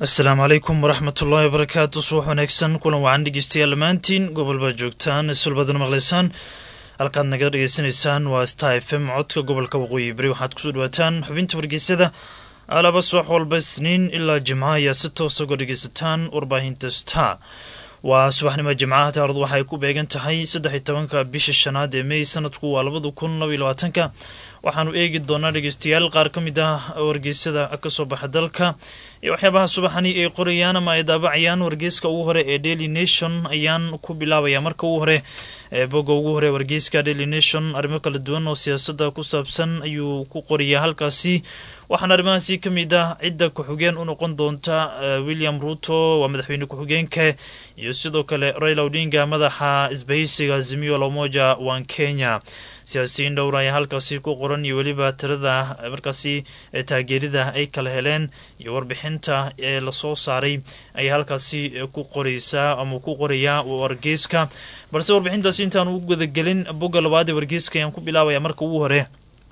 asalaamu calaykum waraxmat ullaahi wabarakaatu subax wanaagsan kulan wacan dhegeystayaal dhammaantiin gobol baad joogtaan isulbadan maqlaysaan halkaad naga dhegeysanaysaan waa star f m codka gobolka waqooyi beri waxaad kusoo dhawaataan xubinta wargeysada alaba subax walba isniin ilaa jimca ayaa si toosa uga dhegeysataan warbaahinta star waa subaxnimo jimcaha taaradu waxay ku beegan tahay saddex iyo tobanka bisha shanaad ee mey sanadku waa labada kun laba iyo labaatanka waxaanu eegi doonaa dhegeystayaal qaar ka mid ah wargeysada kasoo baxa dalka iyo waxyaabaha subaxani ay qorayaan ama ay daabacayaan wargeyska ugu hore ee daily nation ayaan ku bilaabaya marka ugu hore bogga ugu hore wargeyska daily nation arrimo kala duwan oo siyaasada ku saabsan ayuu ku qorayaa halkaasi waxaana arrimahaasi ka mid ah cidda ku-xigeen u noqon doonta william ruto waa madaxweyne ku-xigeenka iyo sidoo kale raila odinga madaxa isbahaysiga azimio lamoja wan kenya siyaasiyiin dhowr ayaa halkaasi ku qoran iyo weliba tirada markaasi taageerida ay kala heleen iyo warbixinta ee lasoo saaray ayaa halkaasi ku qoreysaa ama ku qorayaa wargeyska balse warbixintaasi intaan u gudagelin bogga labaad ee wargeyska ayaan ku bilaabaya marka ugu hore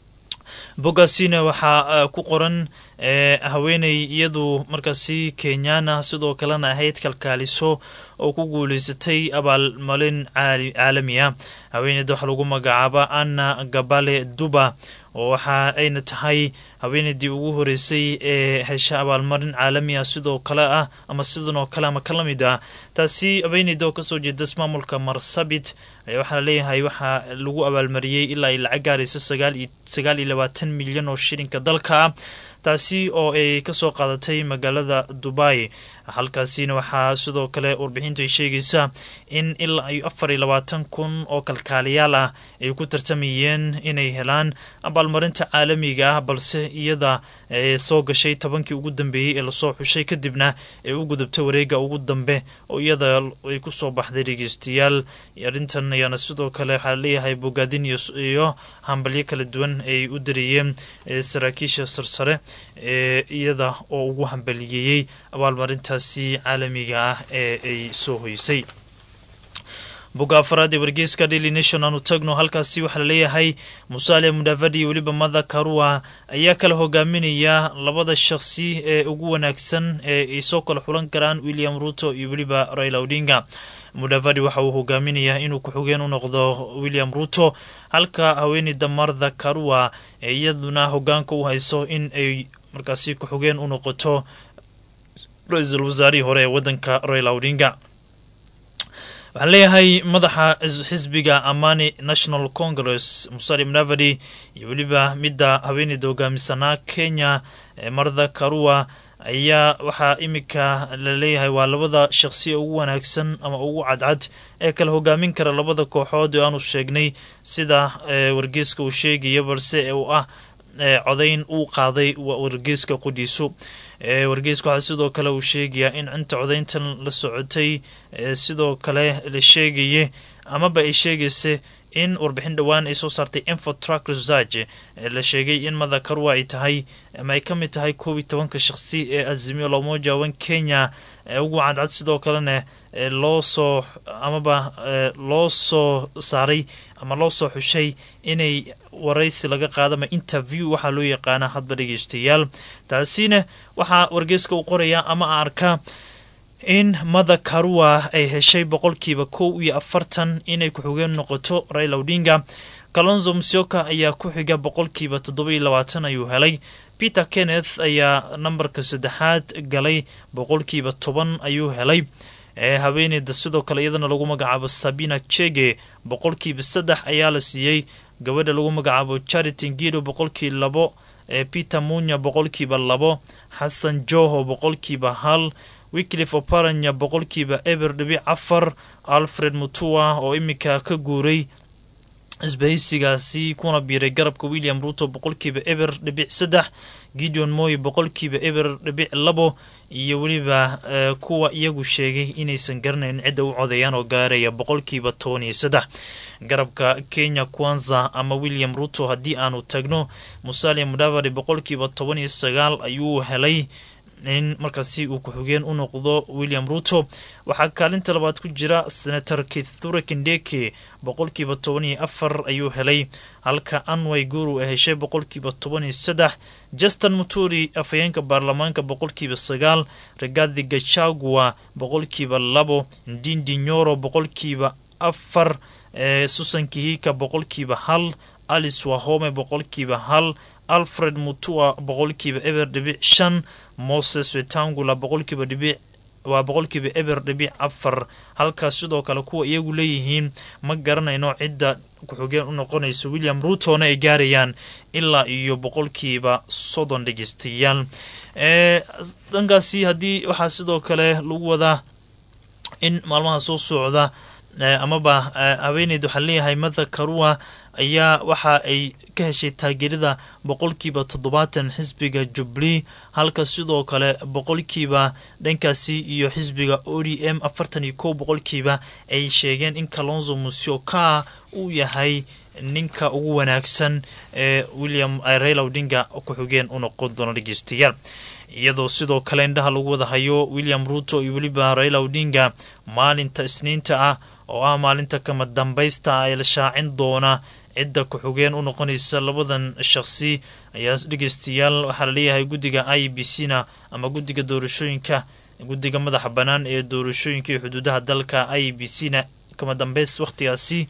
boggaasina waxaa ku qoran haweeney iyadu markaasi kenyana sidoo kalena ahayd kalkaaliso oo ku guuleysatay abaalmalin caalami ah haweeneyda waxaa lagu magacaaba anna gabale duba oo waxa ayna tahay haweeneydii ugu horeysay ee hesha abaalmarin caalami ah sidoo kale ah ama sidan oo kale ama ka la mid ah taasi haweeneyda oo kasoo jeeda ismaamulka marsabit ayaa waxaa laleeyahay waxaa lagu abaalmariyey ilaa ay lacag gaarayso sagaal iyo labaatan milyan oo shilinka dalka ah taasi oo ay kasoo qaadatay magaalada dubai halkaasina waxaa sidoo kale warbixintu ay sheegaysaa in ilaa iyo afar iyo labaatan kun oo kalkaaliyaal ah ay ku tartamayeen inay helaan abaalmarinta caalamiga ah balse iyada soo gashay tobankii ugu dambeeyey ee lasoo xushay kadibna ay u gudubtay wareega ugu dambe oo iyada ay kusoo baxday dhegeystayaal arrintan ayaana sidoo kale waxaa leeyahay bogaadin iyo hambalyo kala duwan ay u dareeyeen saraakiisha sarsare ee iyada oo ugu hambaliyeeyey abaalmarintaasi caalamiga ah ee ay soo hoysay bogga afaraad ee wargeyska daily nation aanu tagno halkaasi waxaa laleeyahay musaale mudavadi iyo weliba mada karua ayaa kala hogaaminaya labada shaqsi ee ugu wanaagsan ee ay soo kala xulan karaan william ruto iyo weliba raila odinga mudavadi waxa uu hogaaminayaa inuu ku-xigeen u noqdo william ruto halka haweeneyda martha karua ee iyaduna hogaanka u hayso in ay markaasi ku-xigeen u noqoto ra-iisul wasaarihii hore ee wadanka raila odinga waxaan leeyahay madaxa xisbiga amani national congress musali mnavadi iyo weliba midda haweeneyda hogaamisanaa kenya martha karua ayaa waxaa iminka laleeyahay waa labada shaqsi ugu wanaagsan ama ugu cadcad ee kala hogaamin kara labada kooxood oo aanu sheegnay sida wargeeska uu sheegaya balse uu ah codayn uu qaaday wargeeska qudhiisu wargeeska waxaa sidoo kale uu sheegayaa in cinta codayntan la socotay sidoo kale la sheegaye amaba ay sheegaysa in warbixin dhowaan ay soo saartay infotruck research la sheegay in mada karwa ay tahay ama ay ka mid tahay koob iyo tobanka shaqsi ee azimio lamoja wan kenya ugu cadcad sidoo kalena loo soo amaba loo soo saaray ama loo soo xushay inay waraysi laga qaado ama interview waxaa loo yaqaana hadba dhegeystayaal taasina waxaa wargeeska u qoraya ama arkaa in mada karua ay heshay boqolkiiba kow iyo afartan inay ku-xigeen noqoto raila odinga kalonzo musyoka ayaa ku xiga boqolkiiba toddoba iyo labaatan ayuu helay peter kenneth ayaa nambarka saddexaad galay boqolkiiba toban ayuu helay haweeneyda sidoo kale iyadana lagu magacaabo sabina chege boqolkiiba saddex ayaa la siiyey gabadha lagu magacaabo charity ngido boqolkii labo peter munya boqolkiiba labo xasan joho boqolkiiba hal wiklif oparanya boqolkiiba eber dhibic afar alfred mutua oo iminka ka guuray isbahaysigaasi kuna biiray garabka william ruto boqolkiiba eber dhibic saddex gideon moy boqolkiiba eber dhibic labo iyo weliba kuwa iyagu sheegay inaysan garanayn cidda u codeeyaan oo gaaraya boqolkiiba toban iyo saddex garabka kenya kwanza ama william ruto haddii aanu tagno musalia mudavadi boqolkiiba toban iyo sagaal ayuu helay in markaasi uu ku-xigeen u noqdo william ruto waxaa kaalinta labaad ku jira senator kithure kindeke boqolkiiba toban iyo afar ayuu helay halka anway guru ay heshay boqolkiiba toban iyo saddex justin muturi afhayeenka baarlamaanka boqolkiiba sagaal regadi gachagua boqolkiiba labo ndindi nyoro boqolkiiba afar susan kihika boqolkiiba hal alice wahome boqolkiiba hal alfred mutua boqolkiiba eber dhibic shan moses wetangula boqolkiiba dhibic waa boqolkiiba eber dhibic afar halkaas sidoo kale kuwa iyagu leeyihiin ma garanayno cidda ku-xigeen u noqonayso william rutona ay gaarayaan ilaa iyo boqolkiiba soddon dhegeystayaal dhankaasi haddii waxaa sidoo kale lagu wadaa in maalmaha soo socda amaba haweeneyd waxaa leeyahay matha karua ayaa waxa ay ka heshay taageerada boqolkiiba toddobaatan xisbiga jubli halka sidoo kale boqolkiiba dhankaasi iyo xisbiga o d m afartan iyo kow boqolkiiba ay sheegeen in kalonzo musioka uu yahay ninka ugu wanaagsan ee william raila odinga ku-xigeen u noqon doono dhegeystayaal iyadoo sidoo kale indhaha lagu wada hayo william ruto iyo weliba raila odinga maalinta isniinta ah oo ah maalinta kama dambaysta ee la shaacin doona cidda ku-xigeen u noqonaysa labadan shaqsi ayaa dhegeystayaal waxaa laleeyahay guddiga i b c na ama guddiga doorashooyinka guddiga madaxa bannaan ee doorashooyinka iyo xuduudaha dalka i b c na kama dambays wakhtigaasi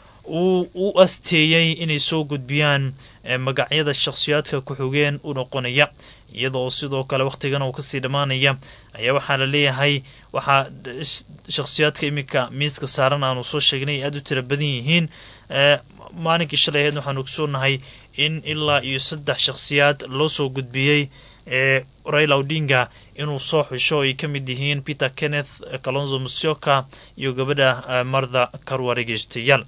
uu u asteeyey inay soo gudbiyaan magacyada shakhsiyaadka ku-xigeen u noqonaya iyadoo sidoo kale wakhtigan uu kasii dhammaanaya ayaa waxaa la leeyahay waxaa shakhsiyaadka iminka miiska saaran aanu soo sheegnay aada u tira badan yihiin maalinkii shalay aheed waxaanu ogsoonahay in ilaa iyo saddex shakhsiyaad loo soo gudbiyey ee raila odinga inuu soo xusho ay ka mid yihiin peter kenneth kalonzo musioka iyo gabadha martha karwa dhegeystayaal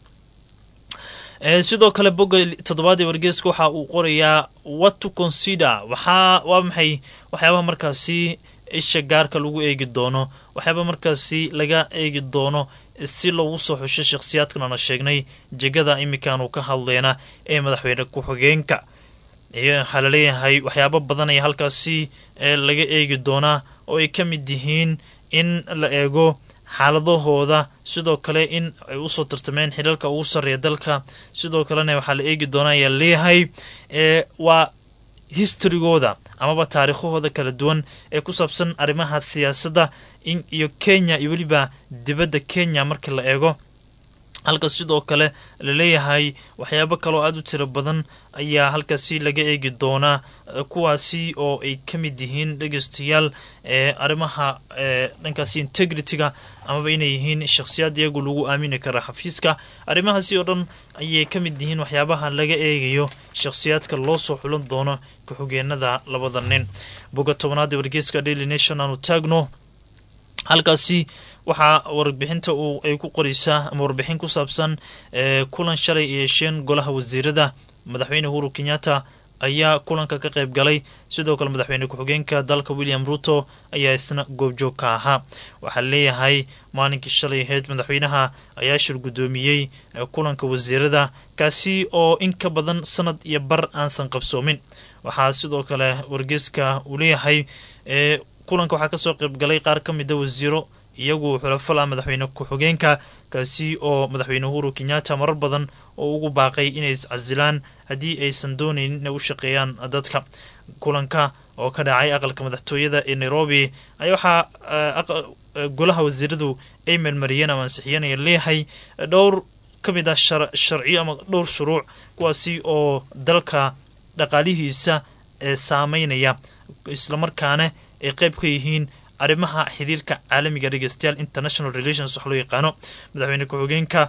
sidoo kale bogga toddobaad ee wargeeska waxa uu qorayaa what to consider waxaa waa maxay waxyaabaha markaasi isha gaarka lagu eegi doono waxyaaba markaasi laga eegi doono si loogu soo xusho shakhsiyaadkan aana sheegnay jegada iminkaanu ka hadleyna ee madaxweyne ku-xigeenka waxaa laleeyahay waxyaabo badan ayaa halkaasi laga eegi doonaa oo ay ka mid yihiin in la eego xaaladahooda sidoo kale in ay usoo tartameen xidhalka ugu sarreeya dalka sidoo kalena waxaa la eegi doonaa ayaa leeyahay waa historygooda amaba taariikhahooda kala duwan ee ku saabsan arrimaha siyaasadda iyo kenya iyo weliba dibadda kenya markii la eego halka sidoo kale laleeyahay waxyaabo kaloo aada u tiro badan ayaa halkaasi laga eegi doonaa kuwaasi oo ay ka mid yihiin dhegeystayaal arrimaha dhankaasi integrityga amaba inay yihiin shakhsiyaad iyagu lagu aamini kara xafiiska arrimahaasi oo dhan ayay ka mid yihiin waxyaabaha laga eegayo shakhsiyaadka loo soo xulan doono ku-xigeenada labada nin boga tobanaad ee wargeyska daily nation aanu taagno halkaasi waxaa warbixinta uu ay ku qoreysaa ama warbixin ku saabsan kulan shalay yeesheen golaha wasiirada madaxweyne uhuru kenyatta ayaa kulanka ka qayb galay sidoo kale madaxweyne ku-xigeenka dalka william ruto ayaa isna goobjoog ka ahaa waxaa leeyahay maalinkii shalay aheyd madaxweynaha ayaa shir guddoomiyey kulanka wasiirada kaasi oo in ka badan sanad iyo bar aansan qabsoomin waxaa sidoo kale wargeyska uu leeyahay kulanka waxaa kasoo qayb galay qaar ka mida wasiiro iyagu xulafala madaxweyne ku-xigeenka kaasi oo madaxweyne uhuru kenyatta marar badan oo ugu baaqay inay iscasilaan haddii aysan doonaynin inay u shaqeeyaan dadka kulanka oo ka dhacay aqalka madaxtooyada ee nairobi ayaa waxaa golaha wasiiradu ay meelmariyeen ama ansixiyeen ayaa leeyahay dhowr ka mid ah sharciyo ama dhowr shuruuc kuwaasi oo dalka dhaqaalihiisa saameynaya islamarkaana ay qayb ka yihiin arrimaha xiriirka caalamiga dhegeystayaal international relations wax loo yaqaano madaxweyne ku-xigeenka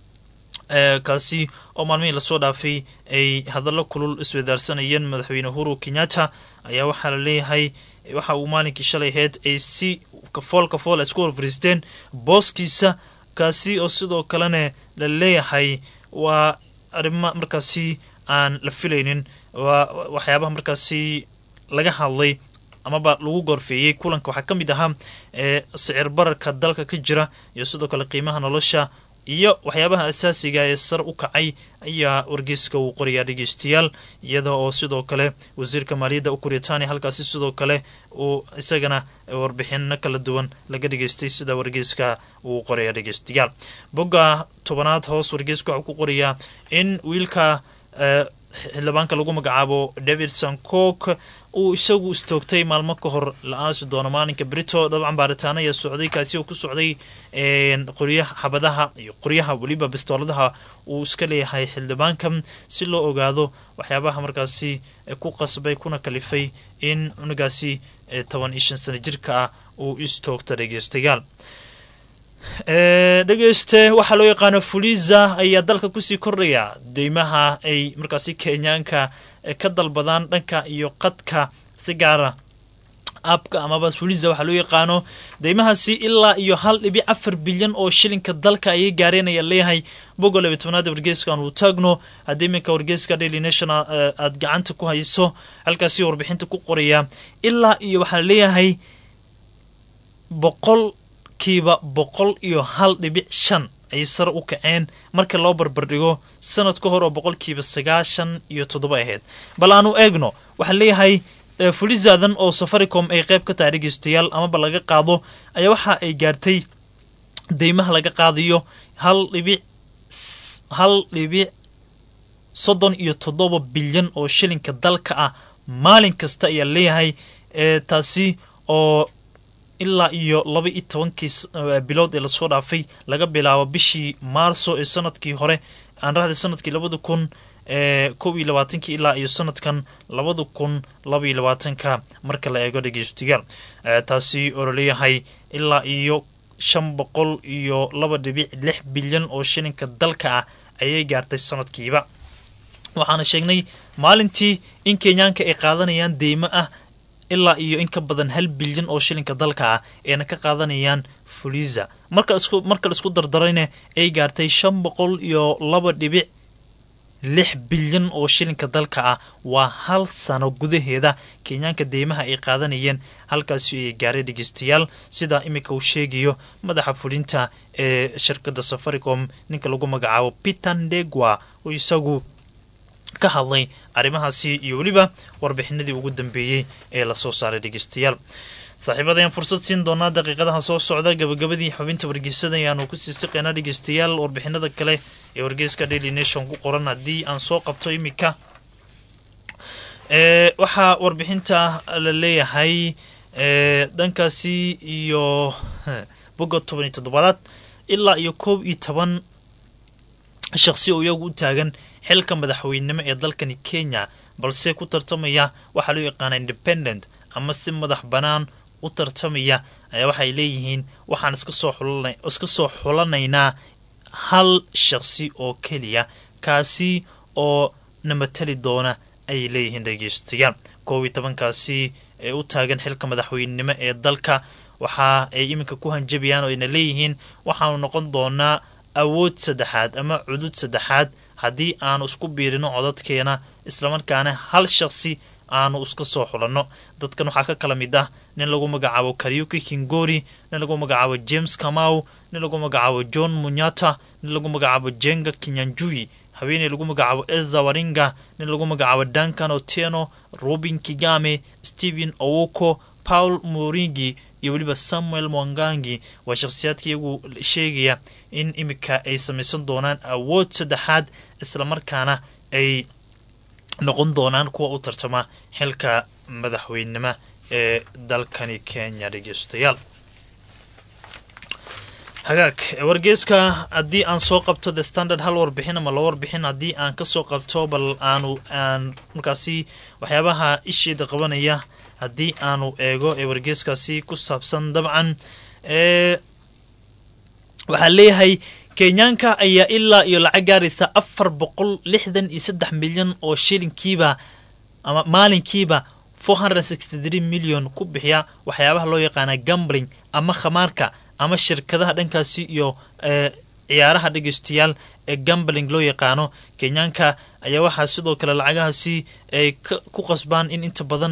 kaasi oo maalmihii lasoo dhaafay ay hadallo kulul iswadaarsanayeen madaxweyne uhuru kenyatta ayaa waxaa la leeyahay waxa uu maalinkii shalay aheyd ay si kafool kafool isku horfariisteen booskiisa kaasi oo sidoo kalena la leeyahay waa arrimo markaasi aan la filaynin waa waxyaabaha markaasi laga hadlay amaba lagu gorfeeyey kulanka waxaa ka mid ahaa sicir bararka dalka ka jira iyo sidoo kale qiimaha nolosha iyo waxyaabaha asaasiga ee sar u kacay ayaa wargeyska uu qorayaa dhegeystayaal iyada oo sidoo kale wasiirka maaliyadda u kuritaaniya halkaasi sidoo kale uu isagana warbixino kala duwan laga dhageystay sida wargeyska uu qoraya dhegeystayaal bogga tobanaad hoos wargeyska waxuu ku qorayaa in wiilka xildhibaanka lagu magacaabo david sankok uu isagu istoogtay maalmo ka hor la aasi doono maalinka brito dabcan baaritaano ayaa socday kaasi oo ku socday qoryaha xabadaha iyo qoryaha weliba bistooladaha uu iska leeyahay xildhibaanka si loo ogaado waxyaabaha markaasi ku qasbay kuna kalifay in cunugaasi toban iyo shan sano jirka ah uu istoogta dhegeystayaal dhegeyste waxaa loo yaqaano fuliza ayaa dalka kusii kordhaya deymaha ay markaasi kenyaanka ka dalbadaan dhanka iyo qadka si gaara abka amaba fuliza waxaa loo yaqaano deymahaasi ilaa iyo hal dhibic afar bilyan oo shilinka dalka ayay gaareen ayaa leeyahay bogo laba tobnaada wargeeskan uu taagno haddii iminka wargeeska daily national aada gacanta ku hayso halkaasi warbixinta ku qoraya ilaa iyo waxaa leeyahay boqol kiiba boqol iyo hal dhibic shan ayay sare u kaceen marka loo barbardhigo sanad ka hor oo boqolkiiba sagaashan iyo toddoba ahayd bal aanu eegno waxaa leeyahay fulizaadan oo safaricom ay qeyb ka tahay dhegeystayaal amaba laga qaado ayaa waxa ay gaartay deymaha laga qaadayo hal dhibic hal dhibic soddon iyo toddoba bilyan oo shilinka dalka ah maalin kasta ayaa leeyahay taasi oo ilaa iyo laba iyo tobankii bilood ee lasoo dhaafay laga bilaabo bishii maarso ee sanadkii hore aan rahday sanadkii labada kun kow iyo labaatankii ilaa iyo sanadkan labada kun laba iyo labaatanka marka la eego dhegeystayaal taasi oo laleeyahay ilaa iyo shan boqol iyo laba dhibic lix bilyan oo shilinka dalka ah ayay gaartay sanadkiiba waxaana sheegnay maalintii in kenyaanka ay qaadanayaan deymo ah ilaa iyo in ka badan hal bilyan oo shilinka dalka ah ayna ka qaadanayaan fuliza marka la isku dardarayna ay gaartay shan boqol iyo laba dhibic lix bilyan oo shilinka dalka ah waa hal sano gudaheeda kenyaanka deymaha ay qaadanayeen halkaasi ay gaaray dhegeystayaal sida iminka uu sheegayo madaxa fulinta ee shirkadda safaricom ninka lagu magacaabo peter ndegwa oo isagu ka hadlay arrimahaasi iyo weliba warbixinadii ugu dambeeyey ee lasoo saaray dhegeystayaal saaxiibada ayaan fursad siin doonaa daqiiqadaha soo socda gabagabadii xubinta wargeysada ayaanu kusii siqaynaa dhegeystayaal warbixinada kale ee wargeyska daily nation ku qoran haddii aan soo qabto iminka waxaa warbixinta la leeyahay dhankaasi iyo boga toban iyo toddobaadaad ilaa iyo koob iyo toban shaqsi oo iyagu u taagan xilka madaxweynenimo ee dalkani kenya balse ku tartamaya waxaa loo yaqaana independent ama si madax bannaan u tartamaya ayaa waxay leeyihiin waxaan iska soo xulanaynaa hal shaqsi oo keliya kaasi oo namatali doona ayay leeyihiin dhegeystayaal koob iyo tobankaasi ee u taagan xilka madaxweynenimo ee dalka waxa ay iminka ku hanjabayaan oo ayna leeyihiin waxaanu noqon doonaa awood saddexaad ama cudud saddexaad haddii aanu isku biirino codadkeena islamarkaana hal shaqsi aanu iska soo xulanno dadkan waxaa ka kala mid ah nin lagu magacaabo karyuki kingori nin lagu magacaabo james kamau nin lagu magacaabo john munyata nin lagu magacaabo jenga kinyanjui haweeney lagu magacaabo eza waringa nin lagu magacaabo duncan otieno robin kigame stephen owoko paul moringi iyo weliba samuel mwangangi waa shakhsiyaadka iyagu sheegaya in iminka ay samaysan doonaan awood saddexaad islamarkaana ay noqon doonaan kuwa u tartama xilka madaxweynenimo ee dalkani kenya dhegeystayaal hagaag wargeeska haddii aan soo qabto the standard hal warbixin ama laba warbixin haddii aan kasoo qabto bal aanu aan markaasi waxyaabaha isheeda qabanaya haddii aanu eego ee wargeeskaasi ku saabsan dabcan waxaa leeyahay kenyaanka ayaa ilaa iyo lacag gaaraysa afar boqol lixdan iyo saddex milyan oo shilinkiiba ama maalinkiiba four hundred sixty three million ku bixiya waxyaabaha loo yaqaana gambling ama khamaarka ama shirkadaha dhankaasi iyo ciyaaraha dhegeystayaal ee gambling loo yaqaano kenyaanka ayaa waxaa sidoo kale lacagahaasi ay ku qasbaan in inta badan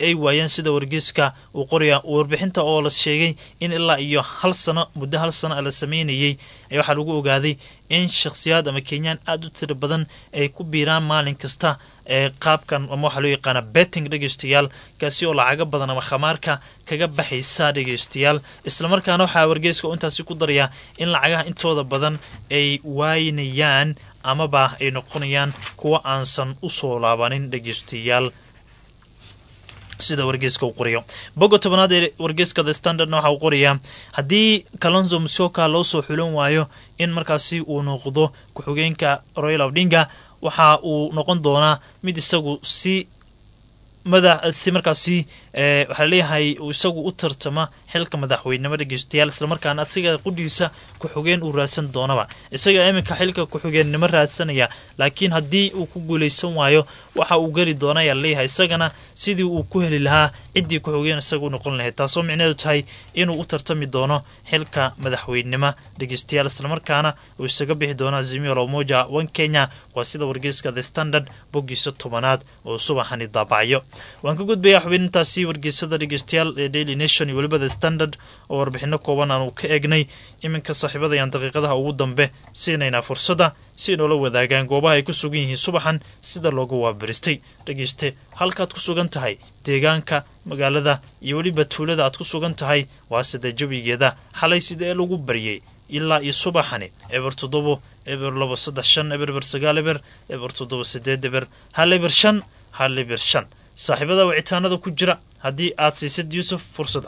ay waayeen sida wargeyska uu qoraya warbixinta oo la sheegay in ilaa iyo hal sano muddo hal sano la sameynayey waxaa lagu ogaaday in shakhsiyaad ama kenyaan aada u tira badan ay ku biiraan maalin kasta ee qaabkan ama waxaa loo yaqaana betting dhegeystayaal kaasi oo lacago badan ama khamaarka kaga baxaysa dhegeystayaal islamarkaana waxaa wargeyska oo intaasi ku daraya in lacagaha intooda badan ay waynayaan amaba ay noqonayaan kuwa aansan usoo laabanin dhegeystayaal sida wargeyska uu qorayo boga tobanaad ee wargeyska the standardna waxa uu qorayaa haddii kalonzo musyoka loo soo xulan waayo in markaasi uu noqdo ku-xigeenka royal odinga waxa uu noqon doonaa mid isagu si madax si markaasi waxaa laleeyahay uu isagu u tartama xilka madaxweynenimo dhegeystayaal islamarkaana asiga qudhiisa ku-xigeen uu raadsan doonaba isaga iminka xilka ku-xigeennimo raadsanaya laakiin haddii uu ku guuleysan waayo waxa uu geli doona ayaa laleeyahay isagana sidii uu ku heli lahaa ciddii ku-xigeen isaga u noqon lahayd taasoo micneedu tahay inuu u tartami doono xilka madaxweynenimo dhegeystayaal islamarkaana uu isaga bixi doono azimio lomoja one kenya waa sida wargeyska the standard boggiisa tobanaad oo subaxani daabacyo waan ka gudbayaa xubintaasi wargeysada dhegeystayaal ee daily nation iyo weliba the standard oo warbixino kooban aanu ka eegnay iminka saaxiibadayaan daqiiqadaha ugu dambe siinaynaa fursadda si noola wadaagaan goobaha ay ku sugan yihiin subaxan sida looga waabaristay dhegeyste halkaad ku sugan tahay deegaanka magaalada iyo weliba tuulada aad ku sugan tahay waa sida jawigeeda xalay sidee lagu baryay ilaa iyo subaxani eber toddobo eber labo saddex shan eber eber sagaal eber eber toddobo sideed eber hal eber shan hal eber shan saaxiibada wicitaanada ku jira haddii aad siisid yuusuf fursada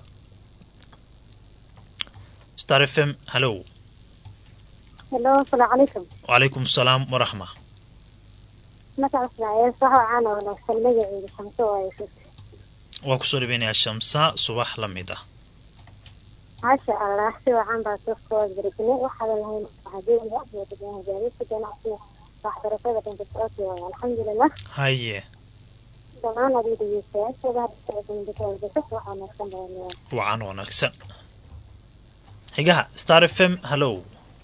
star f m hallow helo asalaamu calaykum wacalaykum asalaam waraxma magaca ismaaciil sax waxaana wanaagsan magaceeda shamso waayo waa kusoo dhaweynayaa shamsa subax la mid ah maasha allah si wacan baa sooskood baragnay waxaadan lahayn waxadeeda gaadiidka ganacsiga waxbarashada dhanka socodka waayo alxamdulilah haye dhammaan adiga dhegeystayaashooda waxaa wanaagsan badan wacan wanaagsan xigaha star f m hallow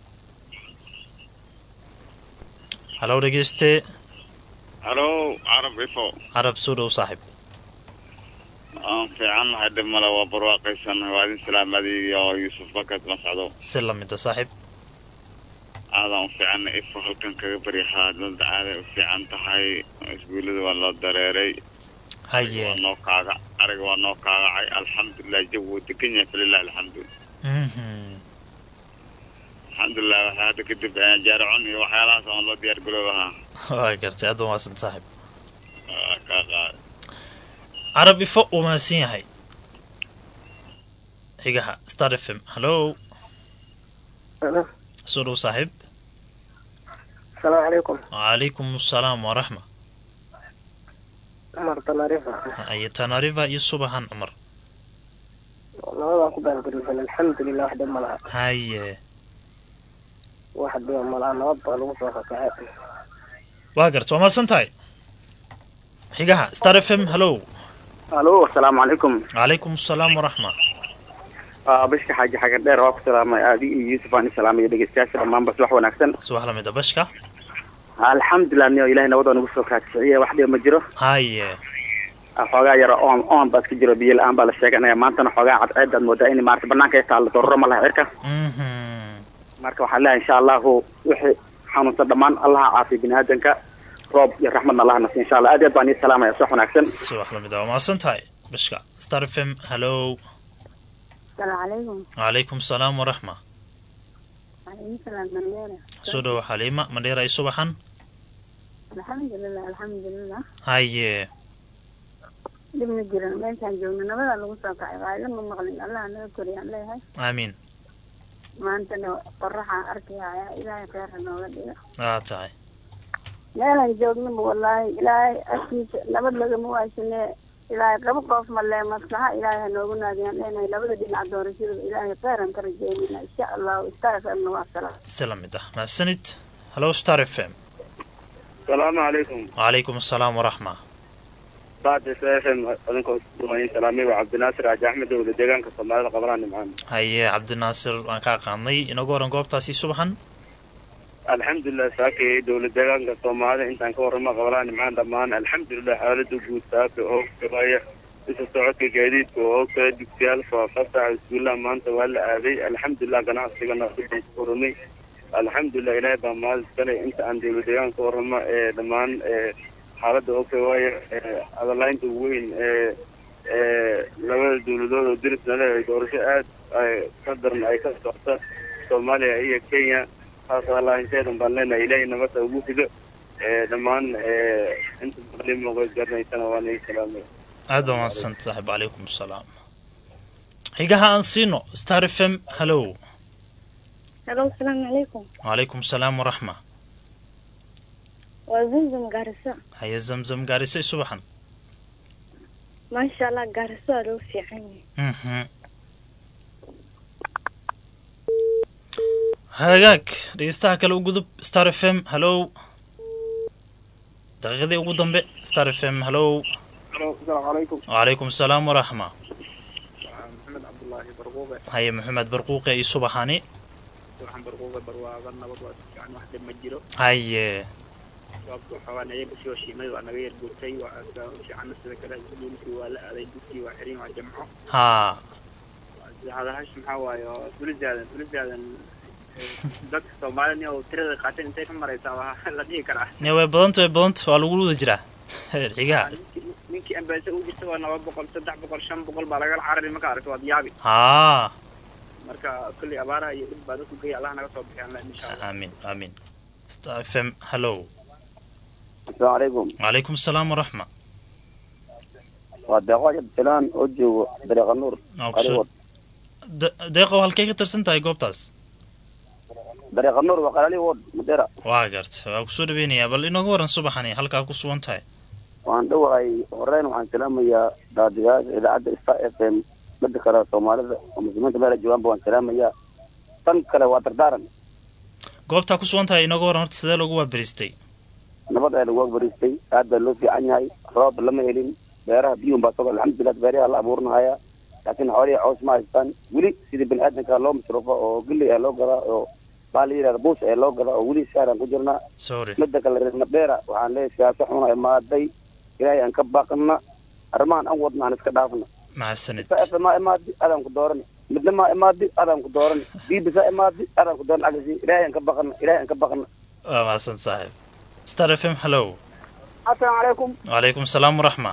hallow dhegeyste halo carab ifo carab soo dhow saaxib aan fiican nahay dhib male waa barwaaqaysannahay waa idin salaamadiy oo yuusuf bakad la socdo si lamida saaxib aadaan u fiicanna ifo halkan kaga baryahaa dada aaday u fiican tahay iskuullada waa loo dareeray haye waa noo kaaga ariga waa noo kaagacay alxamdulilah jawi wuu degan yahay falilah alxamdu Mhm. alxamdulilah waxaa hadda kadib jaaricon iyo waxyaalahaas aan loo diyaar garoobahaa waa gartay aad baa maasan saaxib Waa kaa qaad carab ifo uu mahadsan yahay xigaha star f m hallow soo dhow saaxib asalaamu calaykum wacalaykum asalaam waraxma cumar tanarifa haye tanariva iyo subaxan cumar nabadaan ku baangarisan alxamdulilah wax dhib ma laha haye wax dhiba ma laha nabad baa lagu soo kakacay waa garta waa mahadsan tahay xigaha star f m hallow alo asalaamu calaykum wacalaykum asalaam waraxma Aa, bashka xaaji xagan dheer waa ku salaamay aadi iyo yuusuf aan salaamay dhegeystayaasha dhammaanba subax wanaagsan subax lamida bashka alxamdulilah niyo ilahay nabadoo nagu soo kaadkiciye wax dhiba ma jiro haye Aa, xoogaa yara oon oon baa iska jiro biyo la-aan baa la sheeganaya maantana xoogaa cadceedaad moodaa in maarata banaanka ay taalla dororo ma laha cirka mhm marka waxaan leeyahay insha allahu wixii xanuunsan dhammaan allaha caafiya bini aadanka roob iyo raxmadna allaha nasiya insha allah aad iyo aad baan ii salaamaya subax wanaagsan subax lamida waa mahadsan tahay bashka star f m hallow asalaamu calaykum wacalaykum asalaam waraxma waalaikumsalaam mandheera soo dhow xaliima mandheera iyo subaxan alxamdulilah alxamdulilah haye dhib ma jiran meeshaan joogno nabadaa lagu soo kacay qaayla ma maqlin allaha naga koriyaan leeyahay aamiin maantana qoraxaan arkaya ilaahay kheerha nooga dhiga waa tahay meelaan joognaba wallaahi ilaahay agtiisa nabad lagama waaysanee ilaahay qaba qoof malee maslaxa ilaahay ha noogu naadiyaan leenahay labada dhinac doorashadaba ilaahay kheyran ka rajeynayna insha allahu istaafamna waa salaam si lamid ah mahadsanid hallow star f m salaamu calaykum wacalaykum asalaam waraxma baadi s f m adinkoo isdumayn salaamay waa cabdinaasir aaji axmed owle deegaanka soomaalida qabanaa nimcaan haye cabdinaasir waan ka aqaanay inagu horan goobtaasi subaxan alxamdulilah saakay dowlad deegaanka soomaalida intaan ka warrama qabanaa nimcaan dhammaan alxamdulilah xaalada guud saaka oo gabaaya isa socodka gaadiidka oo kale dugsiyaal faafasa iskuullaha maanta waa la aaday alxamdulilah ganacsigana waxaan ku furunay alxamdulilah ilaahay baa mahad iskale inta aan dowlad deegaan ka warrama ee dhammaan ee xaaladda oo kale waayo ee adalaynta weyn ee ee labada dowladood oo dirisna leedahay doorasho aad ay ka daran ay ka socota soomaaliya iyo kenya taas adalaynteedan baan leenahay ilaahay nabadda ugu rido ee dhammaan ee inta muqdimo garanaysana waa naga salaamay aad baa mahadsan saaxiib calaykum asalaam xigaha aan siino star f m hallow halo asalaamu calaykum wacalaykum salaam waraxma waa zamzam gaariso haya zamzam gaarisay subaxan maasha allah gaariso waa loo fiican yahay mhm hagaag dhegeystaha kale u gudub star f m hallow daqiiqadii ugu dambe star f m hallow asalaamu calaykum wacalaykum salaam waraxma maxamed cabdullaahi barquuqe haya maxamed barquuqe iyo subaxani waxaan barquuqe barwaaqa nabad waa si fiican wax dhib ma jiro haye sababta waxaa waa naga soo shiimay waa naga yar guurtay waa aska fiicana sida kale iskuulkii waa la aaday dugkii waa xirin waa jamco haa hadahash maxaa waaye oo tulisaadan tulisaadan dadka soomaalida oo tirada qaatay intay ka maraysaa waa la dhihi karaa ne way badanta way badanta waa lagu wada jiraa xigaha ninkii- ninkii ambaasa u jirta waa laba boqol saddex boqol shan boqol baa laga carari marka aragto waad yaabi haa marka kolley abaaraha iyo dhib baa dadku geeya allah naga soo bixiyaan la insha allah aamin aamin star f m hallow asalaamu calaykum wacalaykum salaam waraxma waa deeqo jabtilaan oo joogo dariiqa nuur Waa ku soo- De- deeqow halkay ka tirsan tahay goobtaas dariiqa nuur waa qalali wod madera waa garta waa kusoo dhaweynayaa bal inooga waran subaxani halkaa ku sugan tahay waan dhowahay horeyn waxaan salaamayaa daadiyaasha idaacadda star f m midda kale soomaalida oo muslimiinta meela joogaanba waan salaamayaa tan kale waa dardaaran goobtaa ku sugan tahay inooga waran horta sidee loogu waabariistay nabad ayaa lagu agbaristay aad baa loo fiican yahay roob lama helin beeraha biyuun baa sogo alxamdulilah beeraha la abuurinahaya laakiin xoolihii caws ma haystaan weli sidii bini aadamka loo masruufo oo gilley ayaa loo gadaa oo baa la yidhahda buus ayaa loo gadaa oo weli shaaraan ku jirnaa sorry midda kale reer madheera waxaan leeyahay siyaasa xuna imaaday ilaahay aan ka baaqna arrimahan aan wadna aan iska dhaafna mahadsanid saafa maa imaadi adaan ku doorani midna maa imaadi adaan ku doorani biibisa imaadi adaan ku dooran agasi ilaahay aan ka baqna ilaahay aan ka baqna waa mahadsan saaxiib star f m hallow asalaamu calaykum wacalaykum salaam waraxma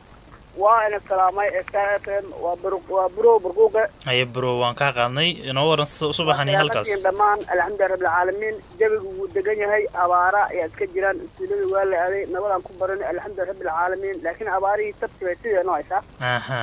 waa ina salaamay star f m waa bur waa burow burquuqe haye bro waan kaa qaadnay inoo waran su- subaxani halkaas Salaamatiin dhammaan alxamdulilah rabbilcaalamiin jawigu wuu degan yahay abaara ayaa iska jiraan iskuuladii waa la aaday nabadaan ku baranay alxamdulilah rabbilcaalamiin laakiin abaarihii sabti bay sidee noo haysaa aha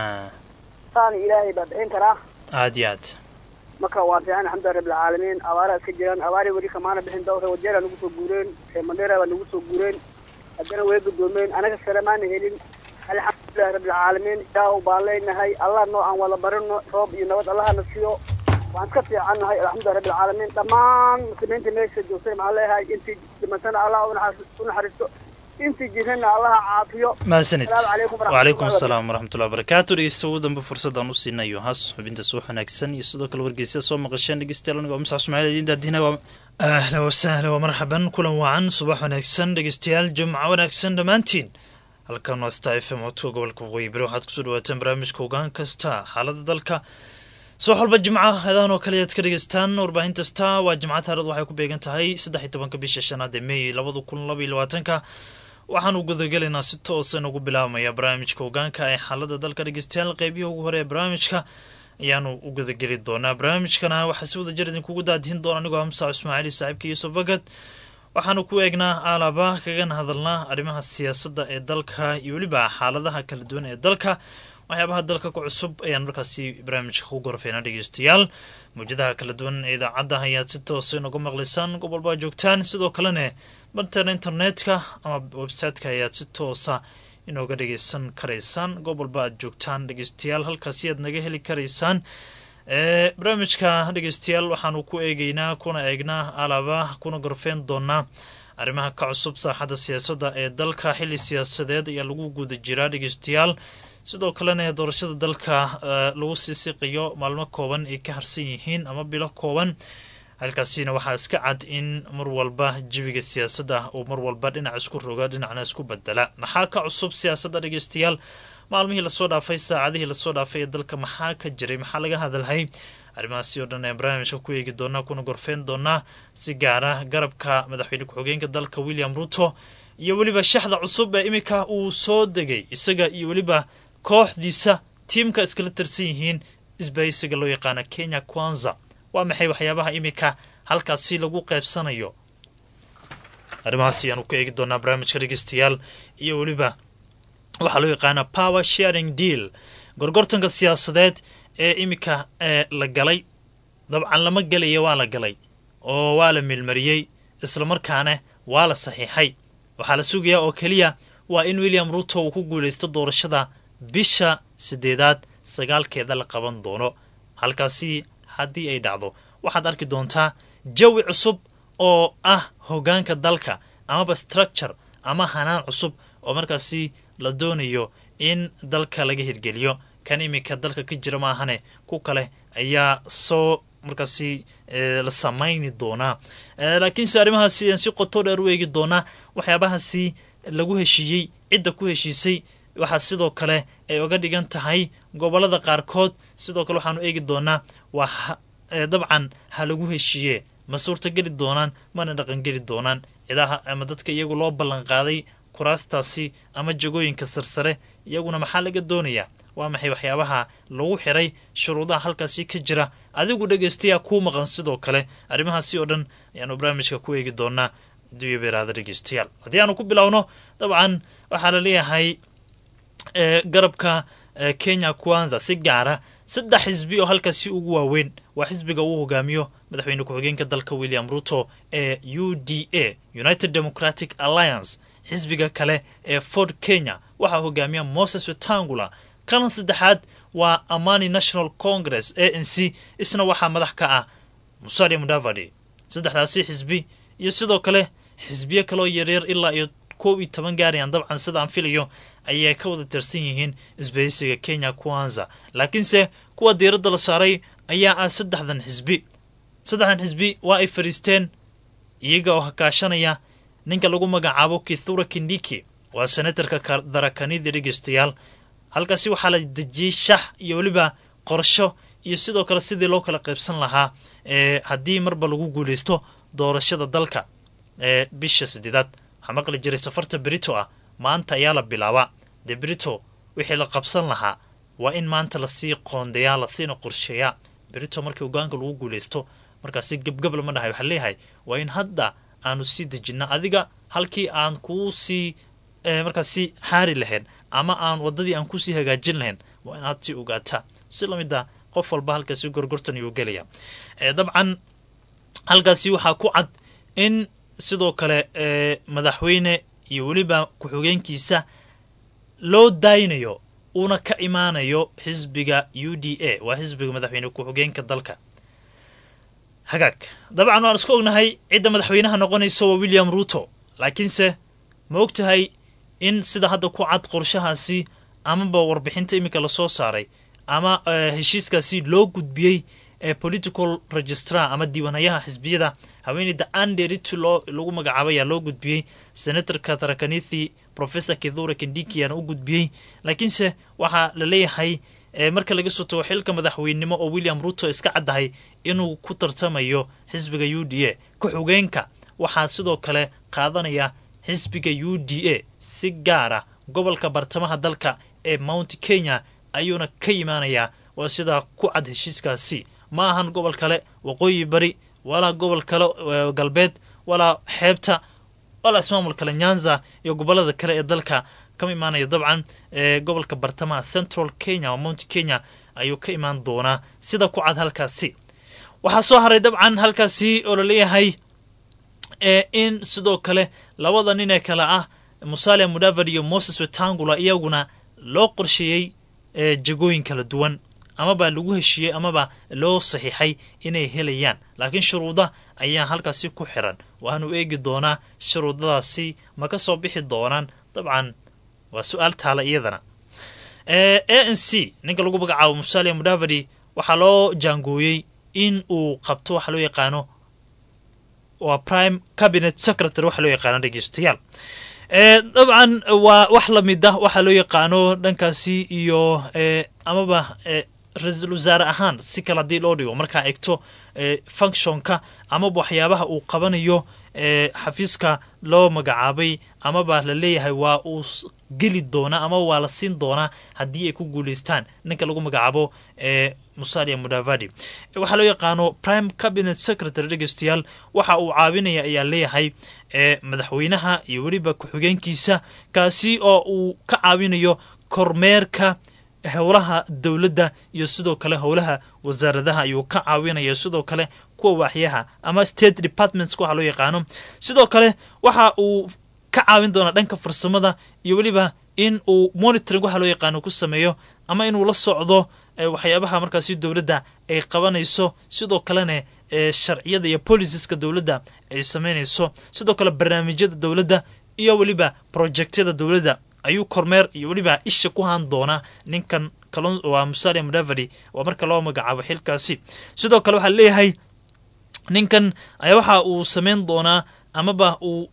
saani ilaahay baa bixin karaa aad iyo aad marka waa fiican alxamdulilah rabbilcaalamiin abaara iska jiraan abaari weli kamaana bixin dawra wajeera nagu soo guureen ee mandheera baa nagu soo guureen haddana way gudoomeen anaga sare maana helin alxamdulilah rabbilcaalamiin ilaahu baan leenahay allah noo aan wada barino roob iyo nabad allahana siiyo waan iska fiicannahay alxamdulilah rabbilcaalamiin dhammaan muslimiinta meesha joogtay maxaan leeyahay intii dhimatana allah u naxariis- u naxariisto intii jirana allaha caafiyo mahadsanid Asalaamu calaykum waraxmatullahi wacalaykum wabarakaatu. asalaam waraxmatullahi wabarakaatu dhegeysta ugu dambe fursadaan u siinayo has xubinta suux wanaagsan iyo sidoo kale wargeysyada soo maqasheen dhegeystayaal aniga waa musax ismaaciil idiin daadina waa ahla wasahla waa marxaban kulan wacan subax wanaagsan dhegeystayaal jumco wanaagsan dhammaantiin halkan waa star f m codka gobolka waqooyi bari waxaad kusoo dhawaataan barnaamijka ogaan kasta xaalada dalka soo xolba jimca heedaan oo kale ayaad ka dhegeystaan warbaahinta star waa jimca taarikhdu waxay ku beegan tahay saddex iyo tobanka bisha shanaad ee meey labada kun laba iyo labaatanka waxaanu gudagelaynaa si toosa nagu bilaabmaya barnaamijka hogaanka ee xaalada dalka dhegeystayaal qeybihii ugu hore ee barnaamijka ayaanu u gudageli doonaa barnaamijkana waxaa si wada jir idinkugu daadihin doona anigoo hamsa ismaaciil saaxiibka yuusuf bagad waxaanu ku eegnaa aalaba kagana hadalnaa arrimaha siyaasadda ee dalka iyo weliba xaaladaha kala duwan ee dalka waxyaabaha dalka ku cusub ayaan markaasi barnaamijka ku gorfeynaa dhegeystayaal mawjadaha kala duwan ee idaacadda ayaad si toosa inagu maqlaysaan gobolbaa joogtaan sidoo kalene bartana internetka ama website-ka ayaad si toosa inooga dhegeysan karaysaan gobolba aad joogtaan dhegeystayaal halkaasi aad naga heli karaysaan ee barnaamijka dhegeystayaal waxaanu ku eegeynaa kuna eegnaa alaba kuna gorfeyn doonaa arrimaha ka cusub saaxadda siyaasadda ee dalka xili siyaasadeed ayaa lagu guda jiraa dhegeystayaal sidoo kalena doorashada dalka eh, lagu sii siqiyo maalmo kooban ay ka harsan yihiin ama bilo kooban halkaasina waxaa iska cad in mar walba jawiga siyaasadda uu mar walba dhinac isku roga dhinacna isku bedela maxaa ka cusub siyaasadda dhegeystayaal maalmihii lasoo dhaafay saacadihii lasoo dhaafay ee dalka maxaa ka jiray maxaa laga hadalhay arrimahaasi oo dhan ee barnaamijka ku eegi doonaa kuna gorfeyn doonaa si gaara garabka madaxweyne ku-xigeenka dalka william ruto iyo weliba shaxda cusub ee iminka uu soo degay isaga iyo weliba kooxdiisa tiimka iskala tirsan yihiin isbaysiga loo yaqaana kenya kwanza waa maxay waxyaabaha iminka halkaasi lagu qaybsanayo arrimahaas ayaanu ku eegi doonaa barnaamijka dhegeystayaal iyo weliba waxaa loo yaqaana power sharing deal gorgortanka siyaasadeed ee iminka ee la galay dabcan lama gelaya waa la galay oo waa la milmariyey islamarkaana waa la saxiixay waxaa la sugayaa oo keliya waa in william ruto uu ku guulaysto doorashada bisha sideedaad sagaalkeeda la qaban doono halkaasi haddii ay dhacdo waxaad arki doontaa jawi cusub oo ah hogaanka dalka amaba structure ama hanaan cusub oo markaasi la doonayo in dalka laga hirgeliyo kan iminka dalka ka jira maahane ku kale ayaa soo markaasi la samayni doonaa laakiinse arrimahaasi ayaan si qoto dheer u eegi doonaa waxyaabahaasi lagu heshiiyey cidda ku heshiisay waxaa sidoo kale ay oga dhigan tahay gobolada qaarkood sidoo kale waxaanu eegi doonaa waa dabcan ha lagu heshiiye ma suurtageli doonaan mana dhaqangeli doonaan cidaha ama dadka iyagu loo ballan qaaday kuraastaasi ama jagooyinka sarsare iyaguna maxaa laga doonayaa waa maxay waxyaabaha lagu xiray shuruudaha halkaasi ka jira adigu dhegeystayaa kuu maqan sidoo kale arrimahaasi oo dhan ayaanu barnaamijka ku eegi doonaa duya beeraada dhegeystayaal haddii aanu ku bilowno dabcan waxaa la leeyahay garabka kenya kwanza si gaara saddex xisbi oo halkaasi ugu waaweyn waa xisbiga uu hogaamiyo madaxweyne ku-xigeenka dalka william ruto ee u d a united democratic alliance xisbiga kale ee ford kenya waxaa hogaamiya moses wetangula kalan saddexaad waa amani national congress a n c isna waxaa madax ka ah musalia mudavadi saddexdaasi xisbi iyo sidoo kale xisbiyo kaloo yaryar ilaa iyo koob iyo toban gaarayaan dabcan sida aan filayo ayay ka wada tirsan yihiin isbahaysiga kenya kwanza laakiinse kuwa diiradda la saaray ayaa ah saddexdan xisbi saddexdan xisbi waa ay fadhiisteen iyaga oo hakaashanaya ninka lagu magacaabo kithura kindiki waa senatarka darakanida dhegeystayaal halkaasi waxaa la dejiyey shax iyo weliba qorsho iyo sidoo kale sidii loo kala qaybsan lahaa ee haddii marba lagu guulaysto doorashada dalka ee bisha sideedaad waxaa maqli jiray safarta berito ah maanta ayaa la bilaabaa dee berito wixii la qabsan lahaa waa in maanta lasii qoondeeyaa lasiina qorsheeyaa berito markii hogaanka lagu guulaysto markaasi gebgab lama dhahay waxaa leeyahay waa in hadda aanu sii dejinna adiga halkii aan kuu sii markaasi xaari lahayn ama aan wadadii aan kusii hagaajin lahayn waa inaad sii ogaataa si lamid a qof walba halkaasi gorgortan ayuu gelaya dabcan halkaasi waxaa ku cad in sidoo kale madaxweyne iyo weliba ku-xigeenkiisa loo daaynayo uuna ka imaanayo xisbiga u d a waa xisbiga madaxweyne ku-xigeenka dalka hagaag dabcan waan isku ognahay cidda madaxweynaha noqonayso waa william ruto laakiinse ma og tahay in sida hadda ku cad qorshahaasi amaba warbixinta iminka lasoo saaray ama heshiiskaasi loo gudbiyey ee political registrar ama diiwaanayaha xisbiyada haweeneyda anderit loo lagu magacaabay ayaa loo gudbiyey senatorka tarakanithi professor kithura kindiki ayaana u gudbiyey laakiinse waxaa la leeyahay marka laga soo tago xilka madaxweynenimo oo william ruto iska caddahay inuu ku tartamayo xisbiga u d a ku-xigeenka waxaa sidoo kale qaadanaya xisbiga u d a si gaara gobolka bartamaha dalka ee mount kenya ayuuna ka yimaanayaa waa sidaa ku cad heshiiskaasi ma ahan gobol kale waqooyi bari walaa gobol kale galbeed walaa xeebta walaa ismaamul kale nyanza iyo gobolada kale ee dalka kama imaanaya dabcan gobolka bartamaha central kenya oo mount kenya ayuu ka imaan doonaa sida ku cad halkaasi waxaa soo haray dabcan halkaasi oo laleeyahay in sidoo kale labada nin ee kale ah musalia mudavad iyo moses wetangula iyaguna loo qorsheeyey jagooyin kala duwan amaba lagu heshiiyey amaba loo saxiixay inay helayaan laakiin shuruuda ayaa halkaasi ku xiran waanu eegi doonaa shuruudadaasi ma ka soo bixi doonaan dabcan waa su-aal taala iyadana a n c ninka lagu magacaabo musalia mudavadi waxaa loo jaangooyey in uu qabto waxa loo yaqaano waa prime cabinet secretary waxa loo yaqaano dhegeystayaal dabcan waa wax lamid ah waxaa loo yaqaano dhankaasi iyo amaba ra-iisul wasaare ahaan si kale haddii loo dhigo markaa egto functionka amaba waxyaabaha uu qabanayo xafiiska loo magacaabay amaba la leeyahay waa uu geli doonaa ama waa la siin doonaa haddii ay ku guuleystaan ninka lagu magacaabo musalia mudavadi waxaa loo yaqaano prime cabinet secretary dhegeystayaal waxa uu caawinaya ayaa leeyahay madaxweynaha iyo weliba ku-xigeenkiisa kaasi oo uu ka caawinayo kormeerka howlaha dowladda iyo sidoo kale howlaha wasaaradaha ayuu ka caawinaya sidoo kale kuwa waaxyaha ama state departments waxa loo yaqaano sidoo kale waxa uu ka caawin doonaa dhanka farsamada iyo weliba in uu monitoring waxa loo yaqaano ku sameeyo ama inuu la socdo waxyaabaha markaasi dowladda ay qabanayso sidoo kalena sharciyada iyo policeska dowladda ay sameynayso sidoo kale barnaamijyada dowladda iyo weliba projectyada dowladda ayuu kormeer iyo weliba isha ku haan doonaa ninkan waa musalia mudavadi waa marka loo magacaabo xilkaasi sidoo kale waxaa leeyahay ninkan ayaa waxa uu sameyn doonaa amaba uu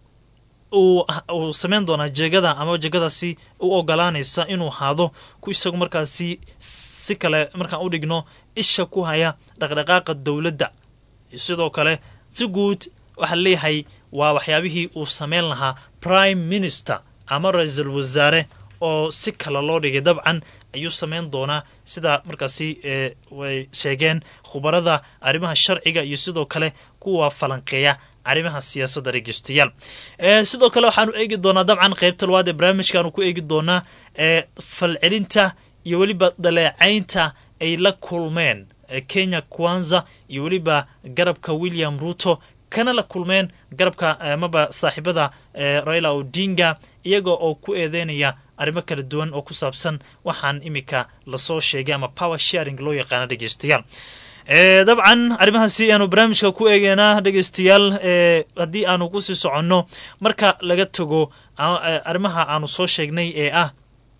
uu sameyn doonaa jeegada ama jeegadaasi u ogolaanaysa inuu haado ku isagu markaasi si kale markaan u dhigno isha ku haya dhaqdhaqaaqa dowladda sidoo kale si guud waxaa leeyahay waa waxyaabihii uu sameyn lahaa prime minister ama ra-iisul wasaare oo si kale loo dhigay dabcan ayuu sameyn doonaa sida markaasi way sheegeen khubarada arrimaha sharciga iyo sidoo kale kuwa falanqeeya arrimaha siyaasadda dhegeystayaal sidoo kale waxaanu eegi doonaa dabcan qeybta labaad ee barnaamijkaanu ku eegi doonaa falcelinta iyo weliba daleecaynta ay la kulmeen kenya kwanza iyo weliba garabka william ruto kana la kulmeen garabka amaba saaxiibada raila odinga iyaga oo ku eedeynaya arrimo kala duwan oo ku saabsan waxaan imika lasoo sheegay ama power sharing loo yaqaano dhegeystayaal dabcan arrimahaasi aanu barnaamijka ku eegeynaa dhegeystayaal haddii aanu kusii soconno marka laga tago arrimaha aanu soo sheegnay ee ah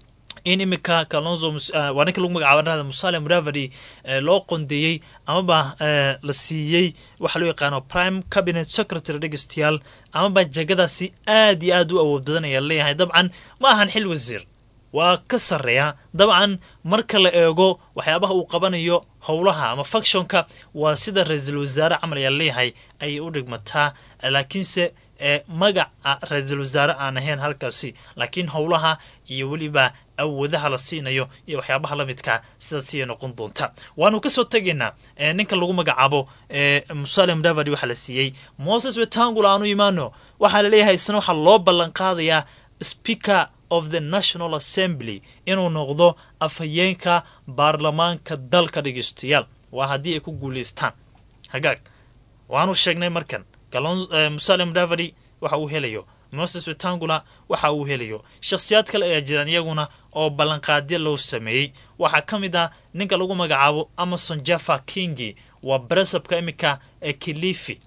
in imika kalonzo waa ninka lagu magacaaba dhahda musalia mudavadi loo qondeeyey amaba la siiyey waxaa loo yaqaano prime cabinet secretary dhegeystayaal amaba jegadaasi aad iyo aad u awood badan ayaa leeyahay dabcan ma ahan xil wasiir waa ka sarreeya dabcan marka la eego waxyaabaha uu qabanayo howlaha ama factionka waa sida ra-iisul wasaare camal ayaa leeyahay ayay u dhigmataa laakiinse magaca ra-iisul wasaare aan ahayn halkaasi laakiin howlaha iyo weliba awoodaha la siinayo iyo waxyaabaha la midka sidaas ayay noqon doonta waanu kasoo tegaynaa ninka lagu magacaabo musalia mudavadi waxaa la siiyey moses wetangula aanu imaano waxaa laleeyahay isna waxaa loo ballan qaadayaa speaker of the national assembly inuu noqdo afhayeenka baarlamaanka dalka dhegeystayaal waa haddii ay ku guuleystaan hagaag waanu sheegnay markan musalia mudavadi waxa uu helayo moses wetangula waxa uu helayo shakhsiyaad kale ayaa jiraan iyaguna oo ballanqaadyo loo sameeyey waxaa ka mid ah ninka lagu magacaabo amason jaffa kingi waa baresabka imika ee kilifi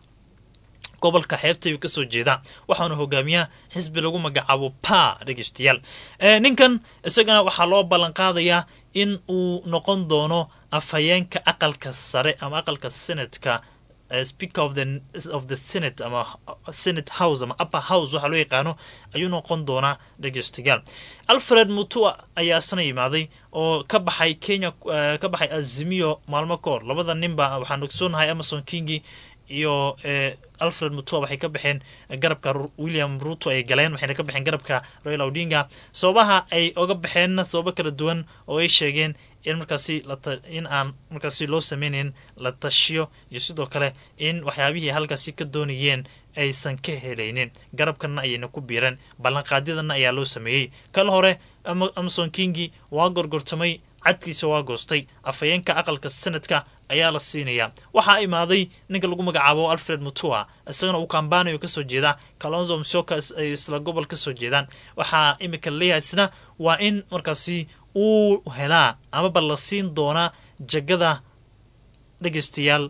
gobolka xeebta ayuu kasoo jeedaa waxaana hogaamiyaa xisbi lagu magacaabo pa dhegeystayaal ninkan isagana waxaa loo ballan qaadayaa in uu noqon doono afhayeenka aqalka sare ama aqalka senatka speaker of the of the senate ama senate house ama upper house waxaa loo yaqaano ayuu noqon doonaa dhegeystayaal alfred mutua ayaa isna yimaaday oo ka baxay kenya ka baxay azimiyo maalmo ka hor labada ninba waxaan ogsoonahay amason kingi iyo alfred mutua waxay ka baxeen garabka william ruto ay galeen waxayna ka baxeen garabka royal odinga sababaha ay oga baxeenna sababo kala duwan oo ay sheegeen in markaasi in aan markaasi loo sameynayn la tashiyo iyo sidoo kale in waxyaabihii halkaasi ka doonayeen aysan ka helaynin garabkanna ayayna ku biireen ballanqaadyadana ayaa loo sameeyey kala hore amason kingi waa gorgortamay cadkiisa waa goostay afhayeenka aqalka sanadka ayaa la siinayaa waxaa imaaday ninka lagu magacaabo alfred mutua isagana uu kambanayo kasoo jeeda kalonzo msoka ay isla gobol kasoo jeedaan waxaa imika laleeyahay isna waa in markaasi uu helaa amaba la siin doonaa jagada dhegeystayaal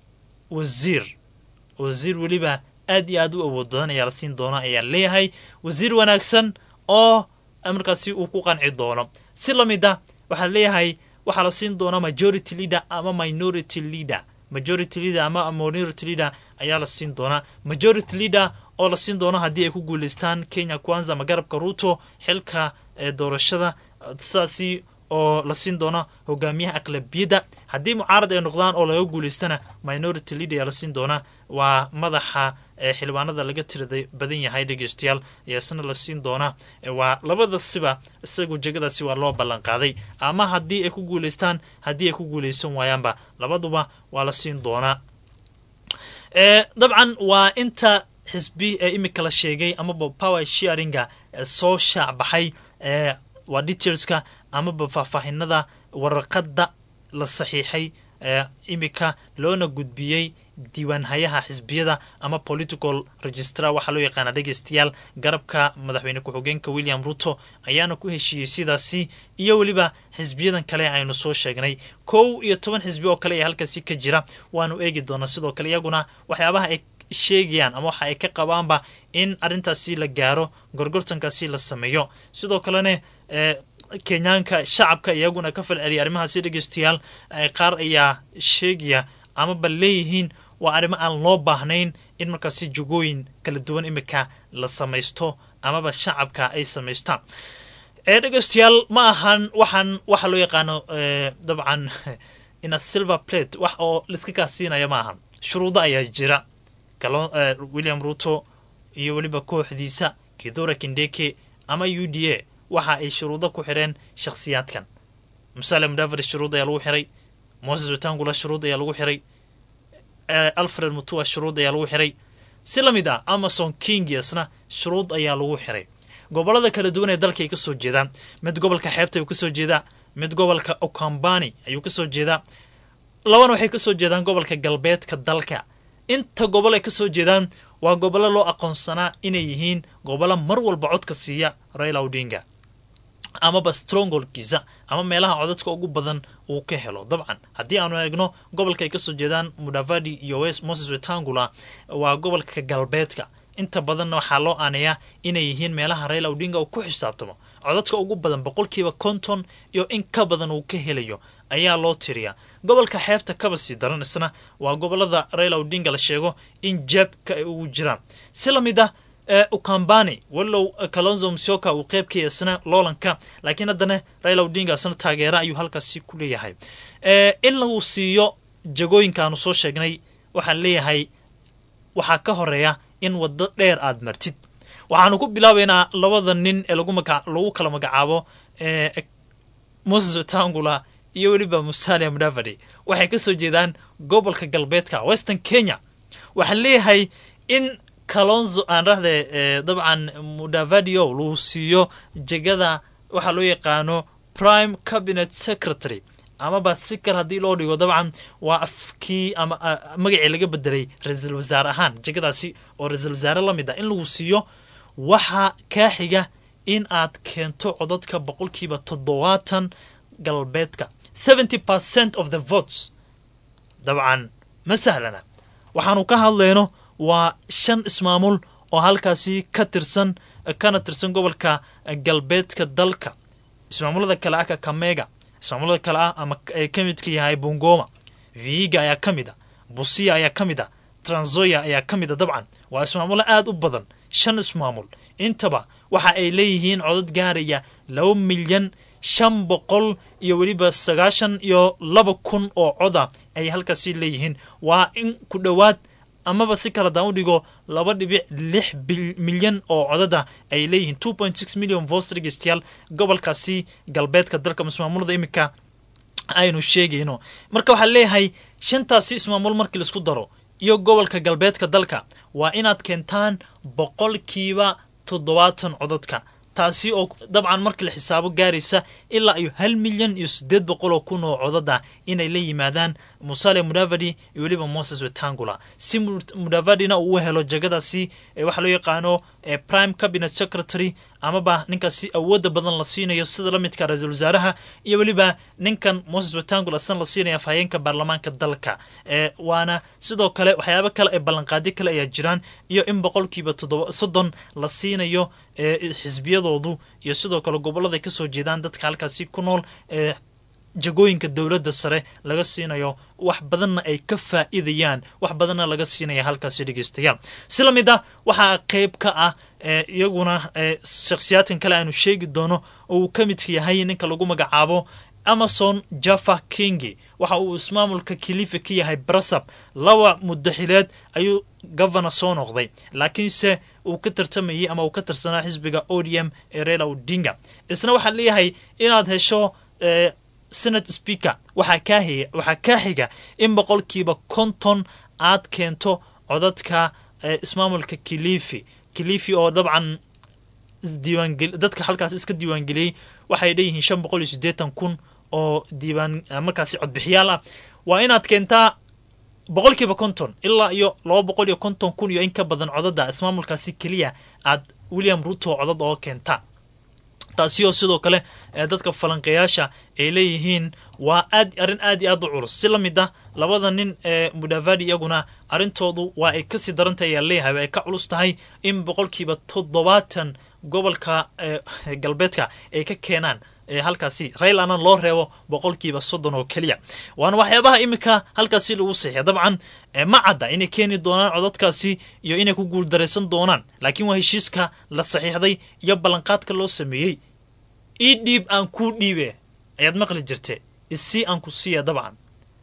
wasiir wasiir weliba aad iyo aad u awood badan ayaa la siin doonaa ayaa leeyahay wasiir wanaagsan oo markaasi uu ku qanci doono si lamid a waxaa leeyahay waxaa la siin doonaa majority leader ama minority leader majority leader ama minority leader ayaa la siin doonaa majority leader oo la siin doono haddii ay ku guuleystaan kenya kwanza ama garabka ruto xilka doorashada sidaasi oo la siin doono hogaamiyaha aqlabiyadda haddii mucaarad ay noqdaan oo laga guuleystana minority leader ayaa la siin doonaa waa madaxa xildhibaanada laga tirada badan yahay dhegeystayaal ayaasna la siin doonaa waa labada siba isagu jegadaasi waa loo ballan qaaday ama haddii ay ku guuleystaan haddii ay ku guuleysan waayaanba labaduba waa la siin doonaa dabcan waa inta xisbi ee imika la sheegay amaba power sharinga soo shaacbaxay waa detailska amaba faahfaahinada waraqada la saxiixay imika loona gudbiyey diiwaanhayaha xisbiyada ama political registrar waxaa loo yaqaana dhegeystayaal garabka madaxweyne ku-xigeenka william ruto ayaana ku heshiiyey sidaasi iyo weliba xisbiyadan kale aynu soo sheegnay kow iyo toban xisbi oo kale ee halkaasi ka jira waanu eegi doonaa sidoo kale iyaguna waxyaabaha ay sheegayaan ama waxa ay ka qabaanba in arrintaasi la gaaro gorgortankaasi la sameeyo sidoo kalena kenyaanka shacabka iyaguna ka falceliyay arrimahaasi dhegeystayaal qaar ayaa sheegaya amaba leeyihiin waa arrimo aan loo baahnayn in markaasi jugooyin kala duwan imika la samaysto amaba shacabka ay samaystaan dhegeystayaal ma ahan waxaan waxa loo yaqaano dabcan ina silver plate wax oo laiska kaasiinaya ma ahan shuruudo ayaa jira william ruto iyo weliba kooxdiisa kidora kindeke ama u d a waxa ay shuruudo ku xireen shakhsiyaadkan musale mudaveri shuruud ayaa lagu xiray moses wetangula shuruud ayaa lagu xiray alfred mutua shuruud ayaa lagu xiray si la mid ah amazon kingiasna shuruud ayaa lagu xiray gobolada kala duwan ee dalka ay ka soo jeedaan mid gobolka xeebta ayuu kasoo jeedaa mid gobolka okambani ayuu kasoo jeedaa labana waxay kasoo jeedaan gobolka galbeedka dalka inta gobol ay kasoo jeedaan waa gobollo loo aqoonsanaa inay yihiin gobollo mar walba codka siiya raila odinga amaba strongholkiisa ama meelaha codadka ugu badan uu ka helo dabcan haddii aanu eegno gobolka ay kasoo jeedaan mudavadi iyo west moses wetangula waa gobolka galbeedka inta badanna waxaa loo aaneeyaa inay yihiin meelaha raila odinga uu ku xisaabtamo codadka ugu badan boqolkiiba konton iyo in ka badan uu ka helayo ayaa loo tiriyaa gobolka xeebta kaba sii daran isna waa gobolada raila odinga la sheego in jeebka ay ugu jiraan si la mid ah ukambani walow kalonzo msioka uu qeybkaya isna loolanka laakiin haddana raila odinga isna taageera ayuu halkaasi ku leeyahay in lagu siiyo jagooyinkaanu soo sheegnay waxaan leeyahay waxaa ka horeeya in waddo dheer aad martid waxaanu ku bilaabaynaa labada nin ee lagu kala magacaabo moses wetangula iyo weliba musalia mudavadi waxay ka soo jeedaan gobolka galbeedka western kenya waxaan leeyahay in kalonzo aan rahde dabcan mudavadio lagu siiyo jegada waxaa loo yaqaano prime cabinet secretary amaba si kale haddii loo dhigo dabcan waa afkii ama magacii laga bedelay ra-iisul wasaare ahaan jegadaasi oo ra-iisul wasaare la mid ah in lagu siiyo waxaa kaa xiga in aad keento codadka boqolkiiba toddobaatan galbeedka seventy percent of the votes dabcan ma sahlana waxaanu ka hadlayno waa shan ismaamul oo halkaasi ka tirsan kana tirsan gobolka galbeedka dalka ismaamulada kale ah kakamega ismaamulada kale ah ama ay ka midka yahay bungoma viiga ayaa ka mid a busia ayaa ka mid a tranzoya ayaa ka mid a dabcan waa ismaamulo aada u badan shan ismaamul intaba waxa ay leeyihiin codad gaaraya laba milyan shan boqol iyo weliba sagaashan iyo laba kun oo coda ay halkaasi leeyihiin waa in ku dhowaad amaba si kala daan u dhigo laba dhibic lix milyan oo codada ay leeyihiin two point six million vost dhegeystayaal gobolkaasi galbeedka dalka ismaamulada iminka aynu sheegayno marka waxaa leeyahay shantaasi ismaamul markii laisku daro iyo gobolka galbeedka dalka waa inaad keentaan boqolkiiba toddobaatan codadka taasi oo dabcan markii la xisaabo gaaraysa ilaa iyo hal milyan iyo siddeed boqol oo kun oo codada inay la yimaadaan musale mudavadi iyo weliba moses wetangula si mudavadina uu helo jegadaasi waxaa loo yaqaano prime cabinet secretary amaba ninkaasi awooda badan la siinayo sida la midka ra-iisul wasaaraha iyo weliba ninkan moses wetangula isna la siinaya afhayeenka baarlamaanka dalka waana sidoo kale waxyaabo kale ee ballanqaadyo kale ayaa jiraan iyo in boqolkiiba toddoba soddon la siinayo xisbiyadoodu iyo sidoo kale gobolada ay kasoo jeedaan dadka halkaasi ku nool jagooyinka dowladda sare laga siinayo wax badanna ay ka faa'iidayaan wax badanna laga siinaya halkaasi dhegeystayaal si la mid ah waxaa qeyb ka ah iyaguna shakhsiyaadkan kale aanu sheegi doono oo uu ka midka yahay ninka lagu magacaabo amazon jaffa kingi waxa uu ismaamulka kilifi ka yahay brasab laba muddaxileed ayuu governor soo noqday laakiinse uu ka tartamayay ama uu ka tirsanaa xisbiga odm ee reela odinga isna waxaa leeyahay inaad hesho senate speaker waxaa kaa waxaa kaa xiga in boqolkiiba konton aad keento codadka ismaamulka kilifi kilifi oo dabcan diiwaangel dadka halkaas iska diiwaangeliyey waxay leeyihiin shan boqol iyo siddeetan kun oo diiwaan markaasi codbixiyaal ah waa inaad keentaa boqolkiiba konton ilaa iyo laba boqol iyo konton kun iyo in ka badan codada ismaamulkaasi keliya aad william ruto codad oo keentaa taasi oo sidoo kale dadka falanqeeyaasha ay leeyihiin waa aad arrin aad iyo aad u culus si la mid ah labada nin ee mudavadi iyaguna arrintoodu waa ay kasii darantahay ayaa leeyahay ay ka culus tahay in boqolkiiba toddobaatan gobolka galbeedka ay ka keenaan halkaasi raylana loo reebo boqolkiiba soddon oo keliya waana waxyaabaha iminka halkaasi lagu saxiya dabcan ma cadda inay keeni doonaan codadkaasi iyo inay ku guuldaraysan doonaan laakiin waa heshiiska la saxiixday iyo ballanqaadka loo sameeyey ii dhiib aan kuu dhiibe ayaad maqli jirte isii aan ku siiya dabcan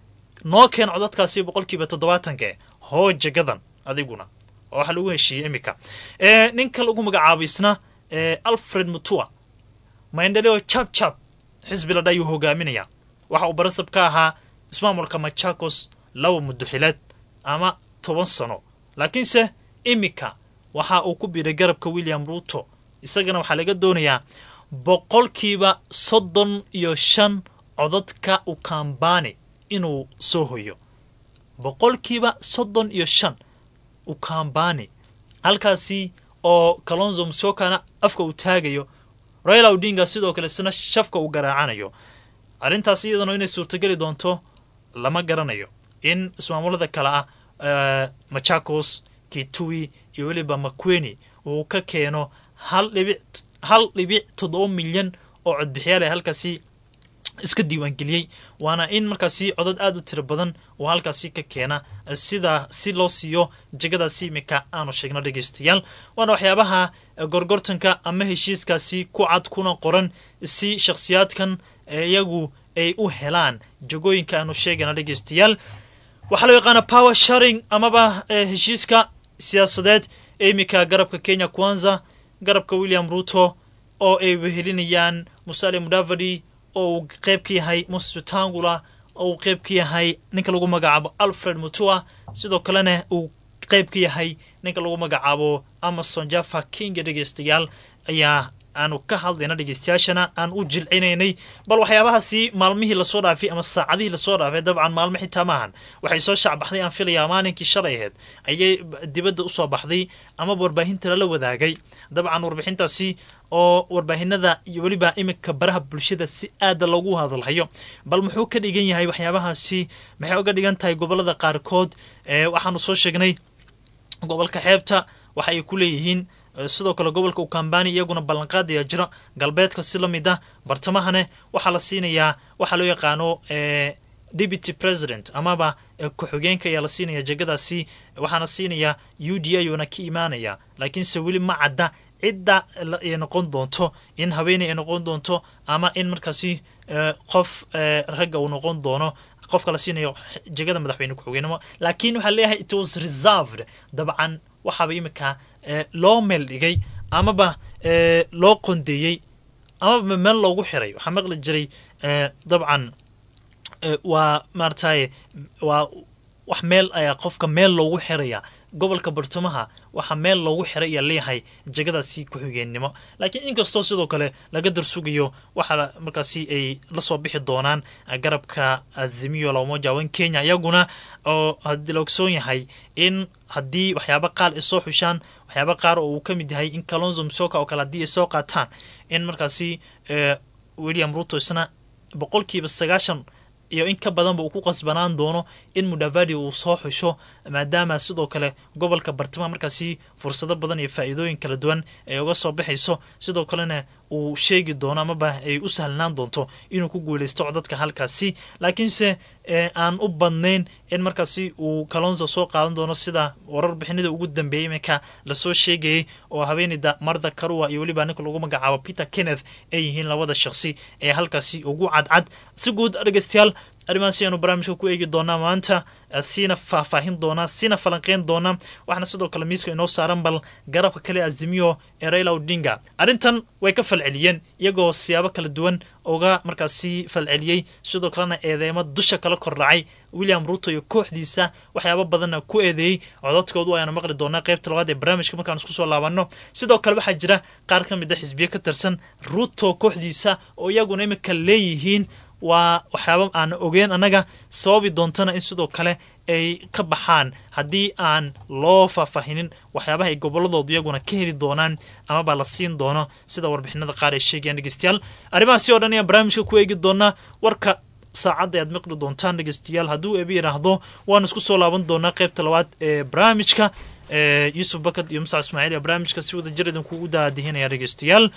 noo keen codadkaasi boqolkiiba toddobaatanke hoo jagadan adiguna oo waxaa lagu heshiiyey iminka ninka lagu magacaabo isna alfred mutua maendeleo jab jab xisbi ladha ayuu hogaaminayaa waxa uu barasab ka ahaa ismaamulka machakos laba muddoxileed ama toban sano laakiinse iminka waxa uu ku biiray garabka william ruto isagana waxaa laga doonayaa boqolkiiba soddon iyo shan codadka ukambani inuu soo hoyo boqolkiiba soddon iyo shan ukambani halkaasi oo kalonzo msokana afka uu taagayo raila odinga sidoo kale isna shafka uu garaacanayo arrintaas iyadana inay suurtogeli doonto lama garanayo in ismaamulada kale ah machakos kitui iyo weliba makweni uu ka keeno hal dhibic hal dhibic toddoba milyan oo codbixiyaal ee halkaasi iska diiwaangeliyey waana in markaasi codad aada u tiro badan oo halkaasi ka keena sida si loo siiyo jegadaasi iminka aanu sheegno dhegeystayaal waana waxyaabaha gorgortanka ama heshiiskaasi ku cad kuna qoran si shakhsiyaadkan iyagu ay u helaan jegooyinka aanu sheegana dhegeystayaal waxaa loo yaqaana power sharing amaba heshiiska siyaasadeed ee iminka garabka kenya kwanza garabka william ruto oo ay wehelinayaan musale mudavadi oo uu qeyb ka yahay moses tangula oo uu qeyb ka yahay ninka lagu magacaabo alfred mutua sidoo kalena uu qeyb ka yahay ninka lagu magacaabo amazon jaffa kinga dhegeystayaal ayaa aanu ka hadlayna dhegeystayaashana aan u jilcinaynay bal waxyaabahaasi maalmihii lasoo dhaafay ama saacadihii lasoo dhaafay dabcan maalmo xitaa maahan waxay soo shacbaxday aan filayaa maalinkii shalay ahayd ayay dibadda usoo baxday ama warbaahinta lala wadaagay dabcan warbixintaasi oo warbaahinada iyo weliba iminka baraha bulshada si aada loogu hadalhayo bal muxuu ka dhigan yahay waxyaabahaasi maxay uga dhigan tahay gobolada qaarkood waxaanu soo sheegnay gobolka xeebta waxa ay ku leeyihiin sidoo kale gobolka ukambani iyaguna ballanqaad ayaa jira galbeedka si la mid ah bartamahane waxaa la siinayaa waxaa loo yaqaano deputy president amaba ku-xigeenka ayaa la siinaya jegadaasi waxaana siinayaa u d ayuuna ka imaanaya laakiinse weli ma cadda cidda ay noqon doonto in haweeney ay noqon doonto ama in markaasi qof ragga uu noqon doono qofka la siinayo jegada madaxweyne ku-xigeenimo laakiin waxaa leeyahay it was reserved dabcan waxaaba iminka loo meel dhigay amaba loo qondeeyey amaba meel loogu xiray waxaa maqli jiray dabcan waa maarataye waa wax meel ayaa qofka meel loogu xiraya gobolka bartamaha waxaa meel loogu xiray ayaa leeyahay jegadaasi ku-xigeennimo laakiin inkastoo sidoo kale laga darsugayo waxaa markaasi ay lasoo bixi doonaan garabka azimiyo lamoja wan kenya iyaguna oo hadii la ogsoon yahay in haddii waxyaaba qaar ay soo xushaan waxyaaba qaar oo uu ka mid yahay in kalonzo msoka oo kale haddii ay soo qaataan in markaasi william ruto isna boqolkiiba sagaashan iyo in ka badanba uu ku qasbanaan doono in mudavadi uu soo xusho maadaama sidoo kale gobolka bartamaha markaasi fursado badan iyo faa-iidooyin kala duwan ay uga soo baxayso sidoo kalena uu sheegi doono amaba ay u sahlanaan doonto inuu ku guuleysto codadka halkaasi laakiinse aan u badnayn in markaasi uu kalonzo soo qaadan doono sida warar bixinida ugu dambeeyey iminka lasoo sheegayay oo haweeneyda marda karua iyo weliba ninka lagu magacaabo peter kenneth ay yihiin labada shaqsi ee halkaasi ugu cadcad si guud dhegeystayaal arrimahaasi ayaanu barnaamijka ku eegi doonaa maanta siina faahfaahin doonaa siina falanqeyn doonaa waxaana sidoo kale miiska inoo saaran bal garabka kale azimiyo ee raila odinga arrintan way ka falceliyeen iyagoo siyaabo kala duwan uga markaasi falceliyey sidoo kalena eedeemo dusha kala kordhacay william ruto iyo kooxdiisa waxyaaba badanna ku eedeeyey codadkoodu ayaanu maqli doonaa qaybta labaad ee barnaamijka markaan isku soo laabanno sidoo kale waxaa jira qaar ka mid a xisbiyo ka tirsan ruto kooxdiisa oo iyaguna imika leeyihiin waa waxyaaba aan ogeen annaga sababi doontana in sidoo kale ay ka baxaan haddii aan loo faahfaahinin waxyaabaha ay goboladoodu iyaguna ka heli doonaan amaba la siin doono sida warbixinada qaar ay sheegayaan dhegeystayaal arrimahaasi oo dhan ayaan barnaamijka ku eegi doonaa warka saacadda ayaad maqli doontaan dhegeystayaal hadduu ebi yidhaahdo waanu isku soo laaban doonaa qaybta labaad ee barnaamijka yuusuf bakad iyo musac ismaaciil ee barnaamijka si wada jir idinkugu daadihinaya dhegeystayaal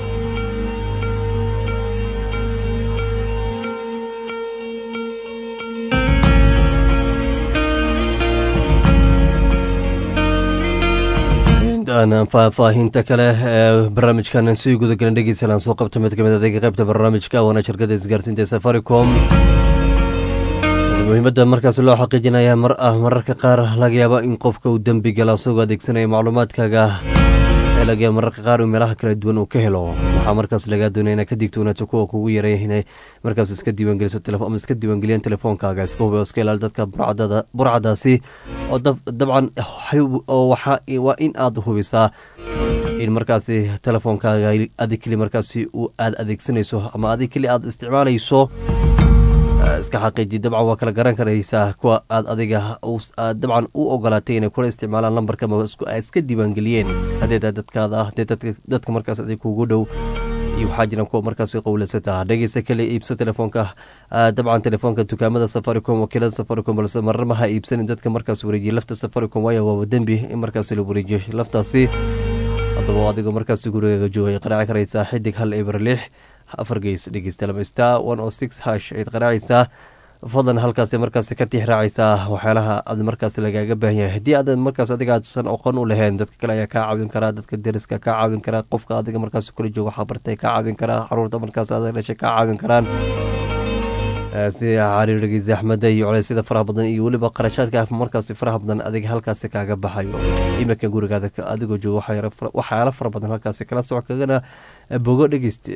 faahfaahinta kale ee barnaamijkan sii gudagelan dhegeysalaan soo qabta mid kamid adeega qaybta barnaamijka waana shirkada isgaarsiinta safaricom muhiimadda markaas loo xaqiijinaya mar ah mararka qaar laga yaaba in qofka uu dembi gala isagoo adeegsanaya macluumaadkaaga ee laga yaaba mararka qaar meelaha kala duwan uu ka helo waxaa markaas lagaa doonaya inaa ka digtoonaato kuwa kugu yaray inay markaas iska diiwaangeliso ama iska diiwaangeliyaan telefoonkaaga iska hube oo iska ilaali dadka burcadaasi oo dabcan waa in aad hubisaa in markaasi telefoonkaaga adig keli markaasi aad adeegsanayso ama adig keli aad isticmaalayso iska xaqiiji dabcan waa kala garan karaysaa kuwa aad adiga dabcan u ogolaatay inay kula isticmaalaan lambarka ay iska diiwaangeliyeen haddee taa dadkaada ah dadka markaas adig kugu dhow iyo waxaa jiraan kuwa markaasi qowlasata dhegeysta kale iibso telefoonka dabcan telefoonka dukaamada safaricom wakiilada safaricom balse marnaba ha iibsanin dadka markaas wareejiya lafta safaricom waayo waaba dembi in markaasi la wareejiyo laftaasi haddaba adigoo markaasi gurigaaga joogay qaraaci karaysaa xidig hal eber lix afar geys dhegeysta lama star one o six hash ayaad qaraacaysaa fadlan halkaas markaas ka tix raacaysaa waxyaalaha aad markaas lagaaga baahan yahay haddii aad markaas adiga aadsan aqoon u lahayn dadka kale ayaa kaa caawin karaa dadka deriska kaa caawin karaa qofka adiga markaas kula jooga waxaa bartay kaa caawin karaa caruurta markaas aad dhashay kaa caawin karaan sida cariirigii zaxmada iyo culeysyada faraha badan iyo weliba qarashaadka markaasi faraha badan adiga halkaasi kaaga baxayo iminka gurigaada adigoo jooga waxyaalo fara badan halkaasi kala soco kagana bogo dhegeyste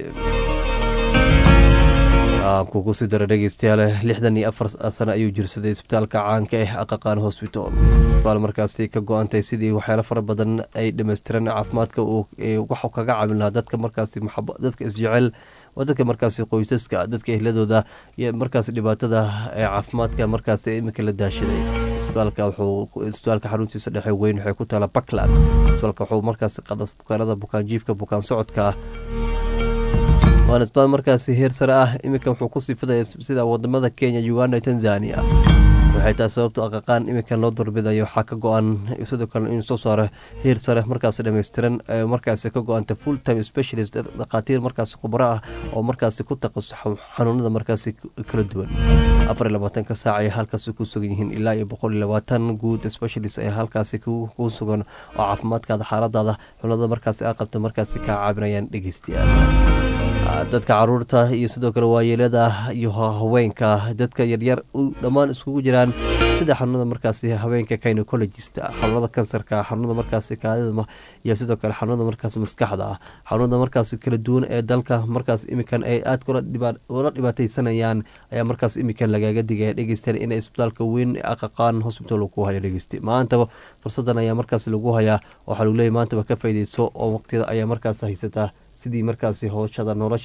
kugu sii dara dhegeystayaal lixdan iyo afar sano ayuu jirsaday isbitaalka caanka ah aqaqaan hosbital isbitaal markaasi ka go-antay sidii waxyaalo fara badan ay dhammaystiran caafimaadka waxu kaga caawin lahaa dadka markaasi dadka isjecel waa dadka markaasi qoysaska dadka ehladooda iyo markaas dhibaatada ee caafimaadka markaasi iminka la daashaday isbitaalka wuxuu isbitaalka xaruntiisa dhexe weyn waxay ku taala puntland isbitaalka wuxuu markaasi qadas bukaanada bukaanjiifka bukaan socodka waana isbitaal markaasi heer sare ah iminka wuxuu ku sifadaya sida wadamada kenya uganda tanzania waxay tahay sababto aqaqaan iminkan loo darbidayo waxaa ka go-an sidoo kale inuu soo saaro heer sare markaas dhammaystiran markaasi ka go-anta full time specialist dhakhaatiir markaasi khubro ah oo markaasi ku taqasus xanuunada markaasi kala duwan afar iyo labaatanka saac ay halkaasi ku sugan yihiin ilaa iyo boqol iyo labaatan guud specialist ay halkaasi ku sugan oo caafimaadkaada xaaladaada xunada markaasi a qabta markaasi kaa caabinayaan dhegeystayaal dadka caruurta iyo sidoo kale waayeelada iyo haweenka dadka yaryar dhammaan iskugu jiraan sida xanuunada markaasi haweenka gynecologist xanuunada kansarka xanuunada markaasi kaadida iyo sidoo kale xanuunada markaas maskaxda ah xanuunada markaas kala duwan ee dalka markaas iminkan ay aad ula dhibaateysanayaan ayaa markaas iminkan lagaaga digaya dhegeystaan in isbitaalka weyn aqaqaan hosbital ku haya dhegeyste maantaba fursadan ayaa markaas lagu hayaa waxaa lagu leeyahy maantaba ka faaideyso oo waqtiyada ayaa markaas haysataa sidii markaasi howshada nolosha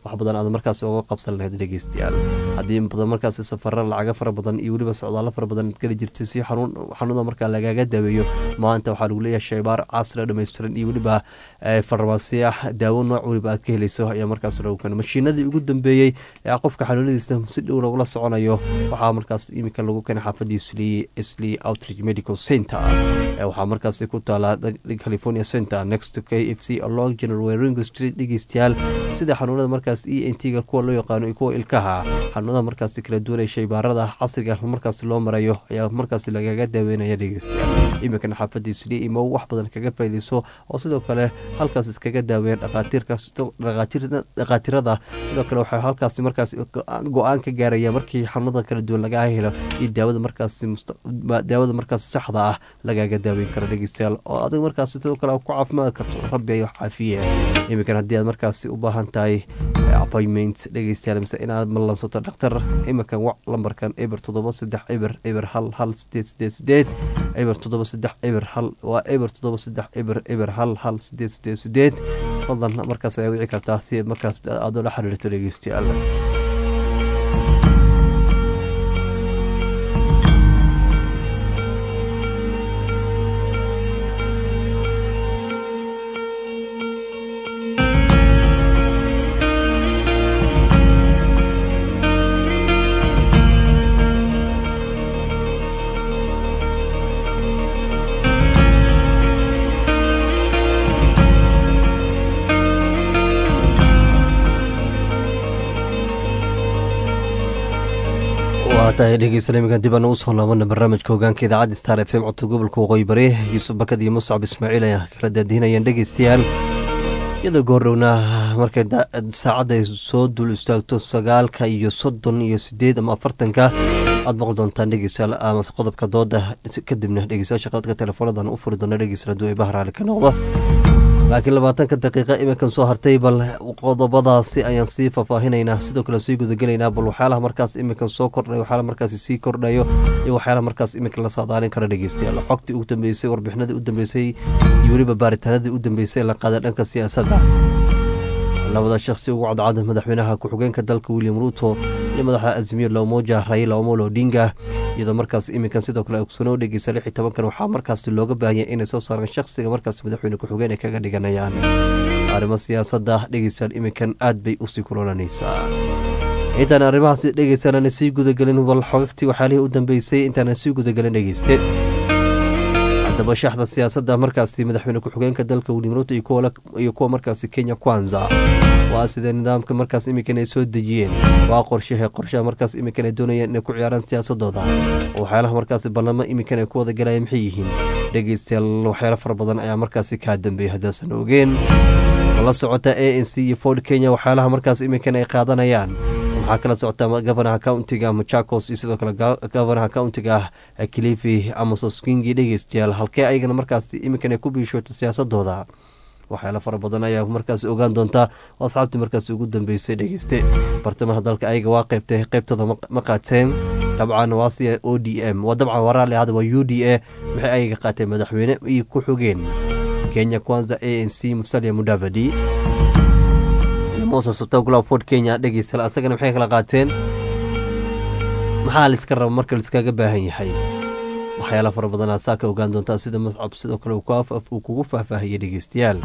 wax badan aad markaas uga qabsan lahayd dhegeystayaal haddii in badan markaas safara lacaga fara badan iyo weliba socdaalo fara badan aad geli jirtay si xanuuda markaa lagaaga daaweeyo maanta waxaa lagu leeyahay shaybaar casri dhammaystiran iyo weliba farmasiya daawo nooc weliba aad ka helayso ayaa markaas lagu keenay mashiinadii ugu dambeeyey ee qofka xanuunadiisa si dhow lagula soconayo waxaa markaas iminka lagu keenay xaafadii sli outreach medical center waxaa markaas ku taala california center next to k f c along general weringo street dhegeystayaal sida xanuunada markaas e n t-ga kuwa loo yaqaano iyo kuwa ilkaha xanuunada markaas kala duwanaya shaybaarada casriga markaas loo marayo ayaa markaas lagaga daaweynaya dhegeystayaal iminkana xaafadii sli imow wax badan kaga faaideyso oo sidoo kale halkaas iskaga daaweeyeen dhakaatirada sidoo kale waxay halkaas markaas go-aan ka gaaraya markii xanuunada kala duwan lagaa helo iyo daawada markaas daawada markaas saxda ah lagaaga daaweyn karo dhegeystayaal oo adig markaas sidoo kale ku caafimaad karto rabbi ay caafiye iminkan haddii aad markaasi u baahan tahay appointment dhegeystayaal mise inaad mallansato dhakhtar iminkan wac lambarkan eber toddoba saddex eber eber hal hal sideed sideed sideed eber toddoba saddex eber hal waa eber toddoba saddex eber eber hal hal sideed sideed sideed fadlan markaas ayaa wici kartaa si markaas aad ula xiriirto dhegeystayaal tahay dhegeysan iminkan dib aan usoo laabana barnaamijka hogaanka idaacadda star f m codka gobolka waqooyi bari yuusuf bakad iyo muscab ismaaciil ay kala daadihinayaan dhegeystayaal iyadoo goordhowna markay saacadda ay soo dul istaagto sagaalka iyo soddon iyo sideed ama afartanka aad maqli doontaan dhegeystayaal ama qodobka dooda kadibna dhegeystayaasha qadadka teleefoonadan u furi doona dhegeystayaal hadduu ay bahraali ka noqdo laakiin labaatanka daqiiqa iminkan soo hartay bal qodobadaasi ayaan sii faahfaahinaynaa sidoo kale sii gudagelaynaa bal waxyaalaha markaas iminkan soo kordhay waxyaalaha markaas sii kordhayo iyo waxyaalaha markaas iminkan la saadaalin kara dhegeystayaal xogtii ugu dambeysay warbixinadii u dambeysay iyo weliba baaritaanadii u dambeysay ee la qaaday dhanka siyaasadda labada shakhsi ugu cadcada madaxweynaha ku-xigeenka dalka william ruuto iyo madaxa azimiir loomoja raila omolo odinga iyadoo markaas iminkan sidoo kale ogsoonoo dhegeysa lix iyo tobankan waxaa markaas looga baahanya inay soo saaraan shakhsiga markaas madaxweyne ku-xigeen ay kaga dhiganayaan arrimo siyaasadda dhegeystayaal iminkan aad bay usii kulolanaysaa intaan arrimahaas dhegeystayaal sii gudagelin bal xogagtii waxyaalihii u dambeysay intaanan sii gudagelin dhegeyste haddaba shaxda siyaasadda markaasi madaxweyne ku-xigeenka dalka william ruto iyo kuwa markaasi kenya kwanza waa sidee nidaamka markaas iminkan ay soo dejiyeen waa qorshahe qorshaha markaas iminkan ay doonayeen inay ku ciyaaraan siyaasadooda waxyaalaha markaasi ballamo iminkan ay ku wada galayaan maxay yihiin dhegeystayaal waxyaalo fara badan ayaa markaasi kaa dambeeyay haddaasan ogeen la socota a n c iyo ford kenya waxyaalaha markaas iminkan ay qaadanayaan waxaa kala socota gofanaha countiga machakos iyo sidoo kale gofanaha countiga kilifi amososkingi dhegeystayaal halkee ayagana markaas iminkan ay ku biishooto siyaasadooda waxyaala fara badan ayaa markaas ogaan doontaa oo asxaabtii markaas ugu dambeysay dhegeyste bartamaha dalka ayaga waa qeybtay qeybtooda ma qaateen dabcan waa siya o d m waa dabcan waa raalli ahada waa u d a maxay ayaga qaateen madaxweyne iyo ku xogeen kenya kwanza a n c musalia mudavadi moses utagula ford kenya dhegeysta asagana maxay kala qaateen maxaa laiska raba marka laiskaga baahan yahay waxyaala fara badanaa saa ka ogaan doontaa sida mascab sidoo kale uu kugu faahfaahiyay dhegeystayaal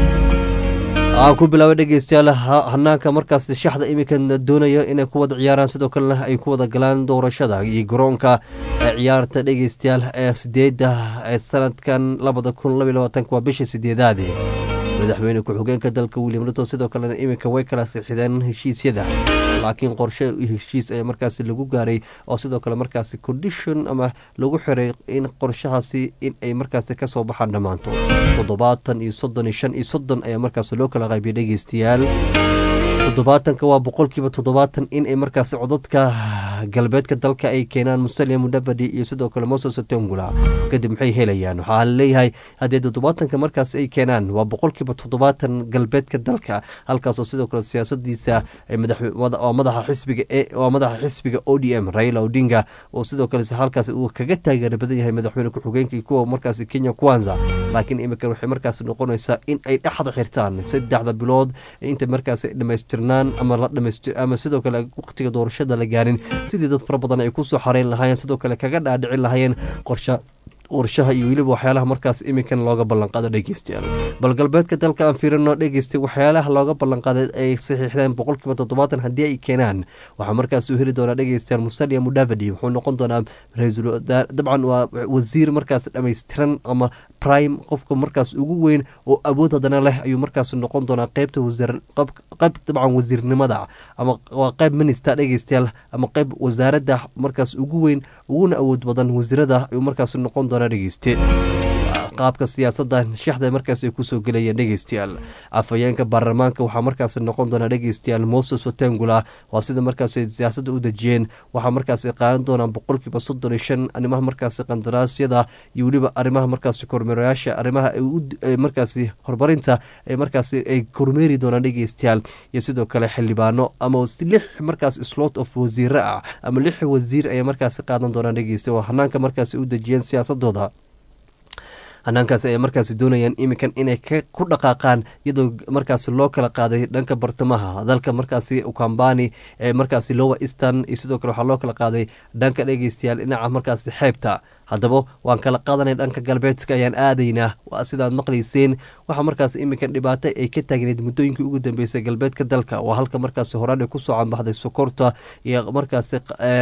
aan ku bilaabay dhegeystayaal hanaanka markaas shaxda iminkan doonayo inay ku wada ciyaaraan sidoo kalena ay ku wada galaan doorashada iyo garoonka ciyaarta dhegeystayaal ee sideeda ee sanadkan labada kun labaiy labaatanka waa bisha sideedaade madaxweyne ku-xigeenka dalka william ruto sidoo kalena iminka way kala sixideen heshiisyada laakiin qorshe heshiis ayaa markaasi lagu gaaray oo sidoo kale markaasi condition ama lagu xiray in qorshahaasi in ay markaasi kasoo baxaan dhammaanto toddobaatan iyo soddon iyo shan iyo soddon ayaa markaasi loo kala qaybiyay dhegeystayaal toddobaatanka waa boqolkiiba toddobaatan in ay markaasi codadka galbeedka dalka ay keenaan musalia mudavadi iyo sidoo kale moses tongula kadib maxay helayaan waxaa laleeyahay haddii toddobaatanka markaas ay keenaan waa boqolkiiba toddobaatan galbeedka dalka halkaasoo sidoo kale siyaasadiisa madaxa xisbiga waa madaxa xisbiga o d m raila odinga oo sidoo kale halkaas uu kaga taageera badan yahay madaxweyne ku-xigeenka kuwa markaasi kenya kwanza laakiin iminkan waxay markaas noqonaysaa in ay dhexda xirtaan saddexda bilood inta markaas dhamaystirnaan ama la dhamaystir ama sidoo kale waqtiga doorashada la gaarin sidii dad fara badan ay kusoo xareyn lahaayeen sidoo kale kaga dhaadhicin lahaayeen qorsha qorshaha iyo weliba waxyaalaha markaas iminkan looga ballanqaado dhegeystayaal bal galbeedka dalka aan fiirino dhegeystay waxyaalaha looga ballanqaaday ay saxiixdeen boqolkiiba toddobaatan haddii ay keenaan waxaa markaas u heli doonaa dhegeystayaal musalia mudavadi wuxuu noqon doonaa ra-iisul dabcan waa wasiir markaas dhammaystiran ama prime qofka markaas ugu weyn oo awood haddana leh ayuu markaas noqon doonaa qeybta wasiir qayb dabcan wasiirnimada ama waa qayb minista dhegeystayaal ama qayb wasaaradda markaas ugu weyn uguna awood badan wasiirada ayuu markaas noqon doonaa dhegeyste qaabka siyaasadda shaxda markaas ay kusoo gelayeen dhegeystayaal afhayeenka baarlamaanka waxaa markaas noqon doonaa dhegeystayaal moses watengula waa sida markaas siyaasadda u dejiyeen waxaa markaas qaadan doonaa boqolkiiba soddon iyo shan arrimaha markaas qandaraasyada iyo weliba arrimaha markaas kormeerayaasha arrimaha markaas horumarinta ee markaas ay kormeeri doonaan dhegeystayaal iyo sidoo kale xildhibaano ama lix markaas slot of wasiire ah ama lix wasiir ayay markaas qaadan doonaan dhegeysta waa hanaanka markaas u dejiyeen siyaasadooda hanaankaasi ay markaasi doonayaan iminkan inay ku dhaqaaqaan iyadoo markaasi loo kala qaaday dhanka bartamaha dalka markaasi ukambani ee markaasi lower eastern iyo sidoo kale waxaa loo kala qaaday dhanka dhegeystayaal dhinaca markaasi xeebta haddaba waan kala qaadanay dhanka galbeedka ayaan aadaynaa waa sidaad maqlayseen waxaa markaas iminkan dhibaato ay ka taagneed muddooyinkii ugu dambeysay galbeedka dalka waa halka markaasi horaan ay kusoo canbaxday sokorta iyo markaasi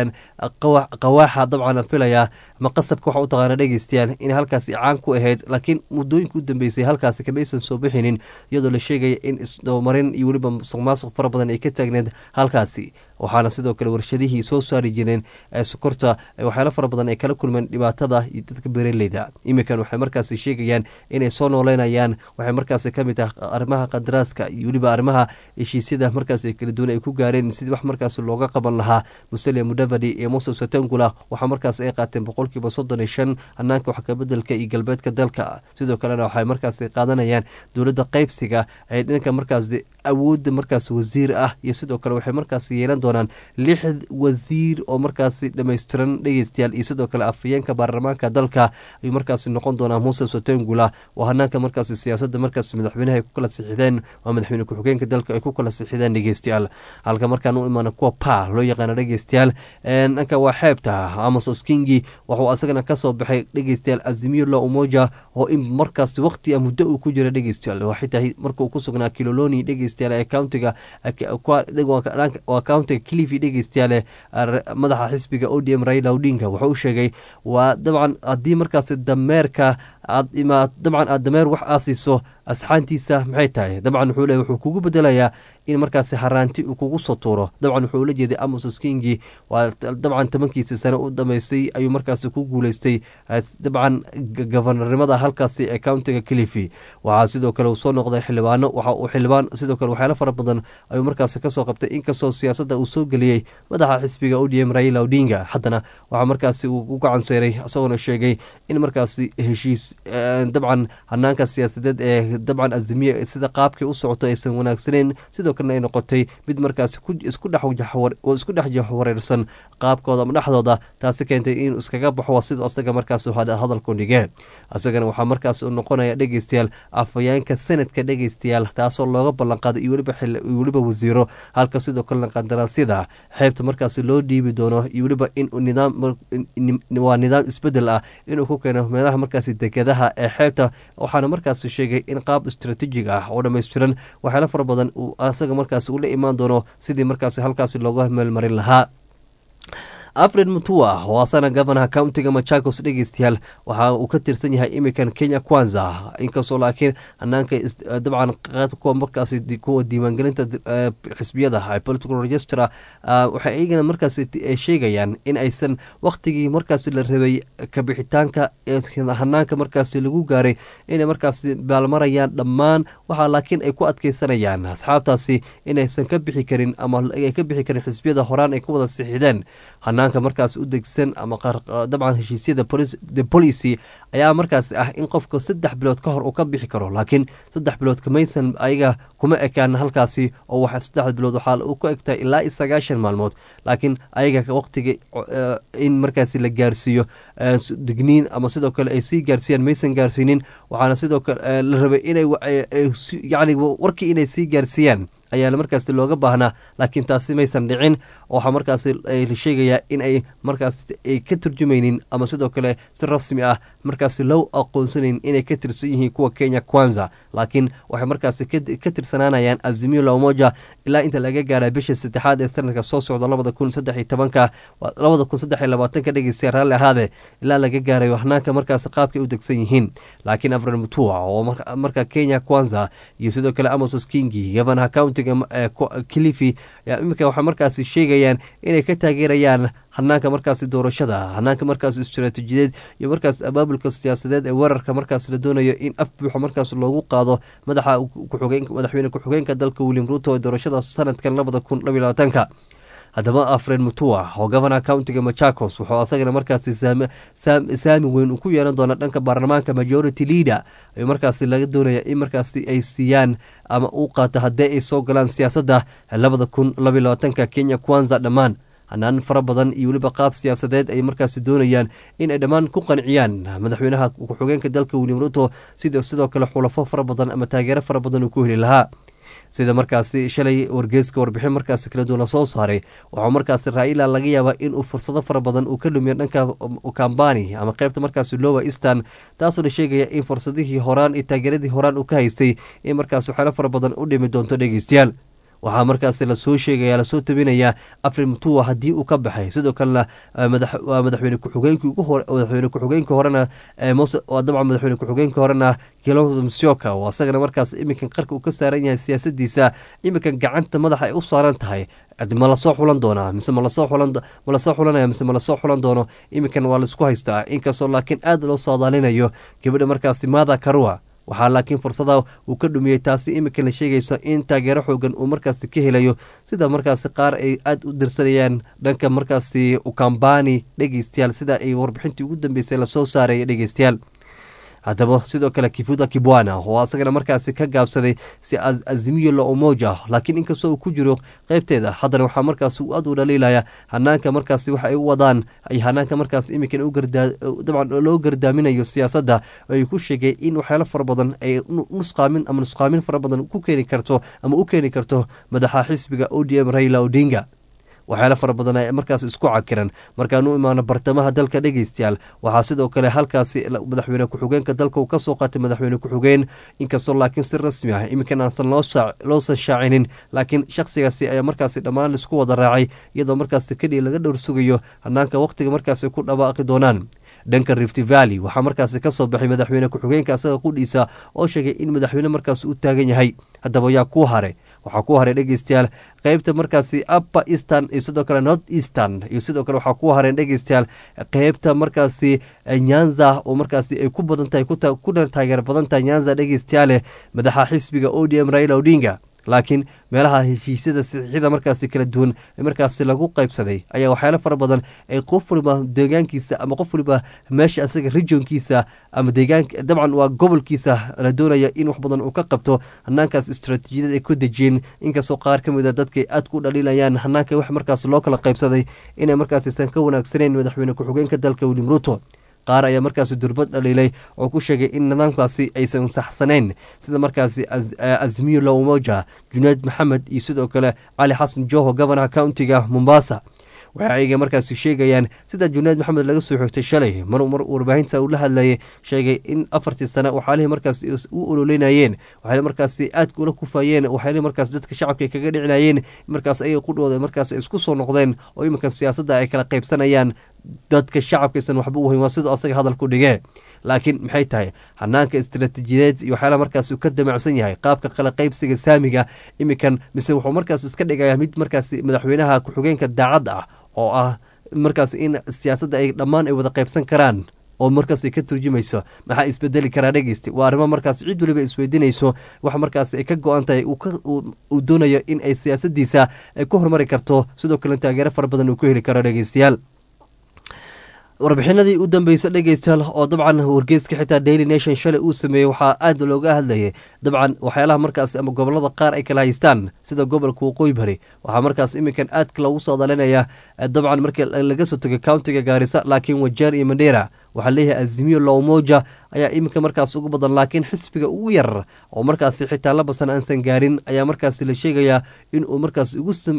qawaaxa dabcan filaya ma qasabka waxa u taqaana dhegeystayaal in halkaasi caan ku ahayd laakiin muddooyinka u dambeysay halkaasi kamaysan soo bixinin iyadoo la sheegaya in isdabamarin iyo weliba musuq maasuq fara badan ay ka taagneed halkaasi waxaana sidoo kale warshadihii soo saari jireen sokorta waxyaalo fara badan ay kala kulmeen dhibaatada iyo dadka beeraleyda iminkan waxay markaasi sheegayaan inay soo nooleynayaan waxay markaasi ka mid tahay arrimaha qadaraaska iyo weliba arrimaha heshiisyada markaas kala duwan ay ku gaareen sidii wax markaas looga qaban lahaa musalia mudavadi iyo moses watengula waxaa markaas ay qaateen boqolkiiba soddon iyo shan hanaanka wax kabedelka iyo galbeedka dalka sidoo kalena waxay markaas qaadanayaan dowladda qeybsiga ee dhanka markaas awoodda markaas wasiir ah iyo sidoo kale waxay markaas yeelan doonaan lix wasiir oo markaasi dhammaystiran dhegeystayaal iyo sidoo kale afhayeenka baarlamaanka dalka ayuu markaasi noqon doonaa moses watengula oo hanaanka markaasi siyaasadda markaas madaxweynaha ay ku kala sixideen waa madaxweyne ku-xigeenka dalka ay ku kala sixideen dhegeystayaal halka markaan u imaano kuwa pa loo yaqaano dhegeystayaal dhanka waa xeebta amos kingi wuxuu asagana kasoo baxay dhegeystayaal azimiyo la umoja oo in markaas waqti a muddo uu ku jira dhegeystayaal waa xitaa markuu ku sugnaa kiloloni dhegeystayaal ee countiga waa countiga clifi dhegeystayaale madaxa xisbiga odm raila odinga wuxuu u sheegay waa dabcan haddii markaas dameerka aad imaa dabcan aad dameer wax aasiiso asxaantiisa maxay tahay dabcan wuxuu le wuxuu kugu bedelayaa in markaasi haraanti uu kugu soo tuuro dabcan wuxuu ula jeeday amos kingi waa dabcan tobankiisa sane u dhamaystay ayuu markaasi ku guuleystay dabcan gabanarnimada halkaasi ee countiga clifi waxaa sidoo kale uu soo noqday xildhibaano waxa uu xildhibaan sidoo kale waxyaalo fara badan ayuu markaasi kasoo qabtay inkastoo siyaasadda uu soo geliyey madaxa xisbiga odm raila odinga haddana waxaa markaasi uu u gacanseeray isagoona sheegay in markaasi heshiis dabcan hanaanka siyaasadeed ee dabcan azimiye sida qaabkay u socoto aysan wanaagsaneyn sidoo kalena ay noqotay mid markaas isku dhex jaxwareersan qaabkooda ama dhexdooda taasi keentay inuu iskaga baxo siduu asaga markaas hadalku dhige isagana waxaa markaas noqonaya dhegeystayaal afhayeenka sanadka dhegeystayaal taasoo looga ballanqaaday iyo weliba wasiiro halka sidoo kalena qandaraasyada xeebta markaas loo dhiibi doono iyo weliba in waa nidaam isbedel ah inuu ku keeno meelaha markaas degadaha ee xeebta waxaana markaas sheegay in qaab istaraatiijig ah oo dhammaystiran waxyaalo fara badan uu asaga markaas ula imaan doono sidii markaas halkaas looga meelmarin lahaa alfred mutua oo asana gofanaha countiga machakos dhegeystayaal waxa uu ka tirsan yahay imikan kenya kwanza inkastoo laakiin hanaanka dabcan kuwa markaas kuwa diiwaangelinta xisbiyada political registra waxay iyagana markaas sheegayaan in aysan waktigii markaas la rabay kabixitaanka hanaanka markaas lagu gaaray inay markaas baalmarayaan dhammaan waxaa laakiin ay ku adkeysanayaan asxaabtaasi inaysan ka bixi karin ama ay ka bixi karin xisbiyada horaan ay ku wada sixideen hanaanka markaas u degsan ama dabcan heshiisyada the policy ayaa markaas ah in qofka saddex bilood ka hor uu ka bixi karo laakiin saddex bilood kamaysan ayaga kuma ekaan halkaasi oo waxa saddex bilood waxaa u ku egtahay ilaa iyo sagaashan maalmood laakiin ayaga waqtiga in markaasi la gaarsiiyo digniin ama sidoo kale ay sii gaarsiiyaan maysan gaarsiinin waxaana sidoo kale la rabay inay yacni warkii inay sii gaarsiiyaan ayaa markaasi looga baahnaa laakiin taasi maysan dhicin waxaa markaasi la sheegayaa in ay markaas ay ka turjumaynin ama sidoo kale si rasmi ah markaasi loo aqoonsanayn inay ka tirsan yihiin kuwa kenya kwanza laakiin waxay markaasi ka tirsanaanayaan azimio la umoja ilaa inta laga gaara bisha saddexaad ee sanadka soo socda labada kun saddex iyo tobanka labada kun saddex iyo labaatanka dhegeystayaa raalli ahaade ilaa laga gaarayo hanaanka markaasi qaabkay u degsan yihiin laakiin afran mutua oo marka kenya kwanza iyo sidoo kale amosos kingi gabanaha county kilifi ayaa iminka waxay markaasi sheegayaan inay ka taageerayaan hanaanka markaasi doorashada hanaanka markaas istaraatiijiyadeed iyo markaas abaabulka siyaasadeed ee weerarka markaas la doonayo in af buuxa markaas loogu qaado madaxa madaxweyne ku-xigeenka dalka william ruto ee doorashada sanadkan labada kun labiyo labaatanka haddaba afren mutua oo gobana countiga machakos wuxuu asagana markaasi saami weyn uu ku yeelan doona dhanka baarlamaanka majority leader ay markaasi laga doonaya in markaasi ay siiyaan ama uu qaato haddii ay soo galaan siyaasadda labada kun labiyo labaatanka kenya kwanza dhammaan hanaan fara badan iyo weliba qaab siyaasadeed ay markaasi doonayaan in ay dhammaan ku qanciyaan madaxweynaha ku-xigeenka dalka william ruto sida sidoo kale xulafo fara badan ama taageero fara badan uu ku heli lahaa sida markaasi shalay wargeyska warbixin markaasi kala duwan lasoo saaray waxaa markaasi raila laga yaabaa inuu fursado fara badan uu ka lumiyo dhanka kambani ama qeybta markaasi lowa eastern taasoo la sheegaya in fursadihii horaan iyo taageeradii horaan uu ka haystay in markaas waxyaalo fara badan u dhimi doonto dhegeystayaal waxaa markaasi lasoo sheegaya lasoo tabinayaa afrin mutua haddii uu ka baxay sidoo kalena waa madaxweyne ku-xigeenkii ugu hore madaxweyne ku-xigeenka horena mose waa dabcan madaxweyne ku-xigeenka horena kilonzo musyoka oo asagana markaas iminkan qarka uu ka saaran yahay siyaasadiisa iminkan gacanta madaxa ay u saaran tahay ma lasoo xulan doonaa mise malasoo xulan ma lasoo xulanaya mise ma lasoo xulan doono iminkan waa laisku haystaa inkastoo laakiin aad loo saadaalinayo gabadha markaasi maada karua waxaa laakiin fursada uu ka dhumiyey taasi iminka la sheegayso in taageero xoogan uu markaasi ka helayo sida markaasi qaar ay aada u dirsanayaan dhanka markaasi ukambani dhegeystayaal sida ay warbixintii ugu dambeysay lasoo saaray dhegeystayaal haddaba sidoo kale kifuda kibwana oo asagana markaasi ka gaabsaday si azimiyo la umoja laakiin inkastoo uu ku jiro qeybteeda haddana waxaa markaas aad u dhaliilaya hanaanka markaasi waxa ay u wadaan ay hanaanka markaas iminkan dabcan loo gardaaminayo siyaasadda ay ku sheegay in waxyaalo fara badan ay nusqaamin ama nusqaamin fara badan ku keeni karto ama u keeni karto madaxa xisbiga o d m raila odinga waxyaalo fara badan ay markaas isku cakiran markaan u imaano bartamaha dalka dhegeystayaal waxaa sidoo kale halkaasi madaxweyne ku-xigeenka dalka uu kasoo qaatay madaxweyne ku-xigeen inkastoo laakiin si rasmi ah iminkan aansan loosan shaacinin laakiin shakhsigaasi ayaa markaasi dhammaan laisku wada raacay iyadoo markaasi kadhii laga dhowr sugayo hanaanka wakhtiga markaasi ku dhawaaqi doonaan dhanka rift valley waxaa markaasi kasoo baxay madaxweyne ku-xigeenka asaga qudhiisa oo sheegay in madaxweyne markaasi u taagan yahay haddaba yaa kuu haray waxaa ku haray dhegeystayaal qeybta markaasi upper eastern iyo sidoo kale north eastern iyo sidoo kale waxaa ku hareen dhegeystayaal qeybta markaasi nyanza oo markaasi ay ku badan tahay kuna taageer badan tahay nyanza dhegeystayaale madaxa xisbiga o d m raila odinga laakiin meelaha heshiisyada saxiixyada markaasi kala duwan ee markaasi lagu qaybsaday ayaa waxyaalo fara badan ay qof waliba deegaankiisa ama qof waliba meesha asaga regionkiisa ama deegaanka dabcan waa gobolkiisa la doonaya in wax badan uu ka qabto hanaankaas istaraatiijiyad ay ku dejiyeen inkastoo qaar ka mid a dadkay aad ku dhaliilayaan hanaanka wax markaas loo kala qaybsaday inay markaasiisan ka wanaagsaneyn madaxweyne ku-xigeenka dalka william ruto qaar ayaa markaasi durbad dhaliilay oo ku sheegay in nidaamkaasi aysan saxsanayn sida markaasi azmiyo la umoja junayd maxamed iyo sidoo kale cali xasan joho gobonaha countiga mombasa waxa ayga markaasi sheegayaan sida junayd maxamed laga soo xogtay shalay mar mar warbaahinta uu la hadlayay sheegay in afartii sane waxaalihii markaasi u ololeynayeen waxay markaasi aadka ula kufayeen waxayna markaas dadka shacabka kaga dhicinayeen markaas ayaga qudhooda markaas isku soo noqdeen oo iminka siyaasadda ay kala qaybsanayaan dadka shacabkaysan waxba u hayn waa siduu asaga hadalku dhigee laakiin maxay tahay hanaanka istaraatiijiyadeed iyo waxyaalaha markaas uu ka damacsan yahay qaabka kala qaybsiga saamiga iminkan mise wuxuu markaas iska dhigaya mid markaasi madaxweynaha ku-xigeenka daacadda ah oo ah markaas in siyaasadda ay dhammaan ay wada qaybsan karaan oo markaas ay ka turjumayso maxaa isbedeli karaa dhegeysta waa arrimo markaas cid waliba isweydiinayso wax markaas ay ka go-an tahay uu doonayo in ay siyaasadiisa ay ku horumari karto sidoo kale taageero fara badan uu ku heli karo dhegeystayaal warbixinadii u dambeysay dhegeystayaal oo dabcan wargeyska xitaa daily nation shalay uu sameeyey waxaa aad looga hadlayay dabcan waxyaalaha markaas ama gobolada qaar ay kala haystaan sida gobolka waqooyi bari waxaa markaas iminkan aadka loogu soo dalinaya dabcan markii laga soo tegay countiga gaarisa laakiin wajeer iyo mandheera waxaa leeyahay azimiyo lowmoja ayaa iminka markaas ugu badan laakiin xisbiga ugu yar oo markaasi xitaa labasan aansan gaarin ayaa markaasi la sheegayaa inuu markaas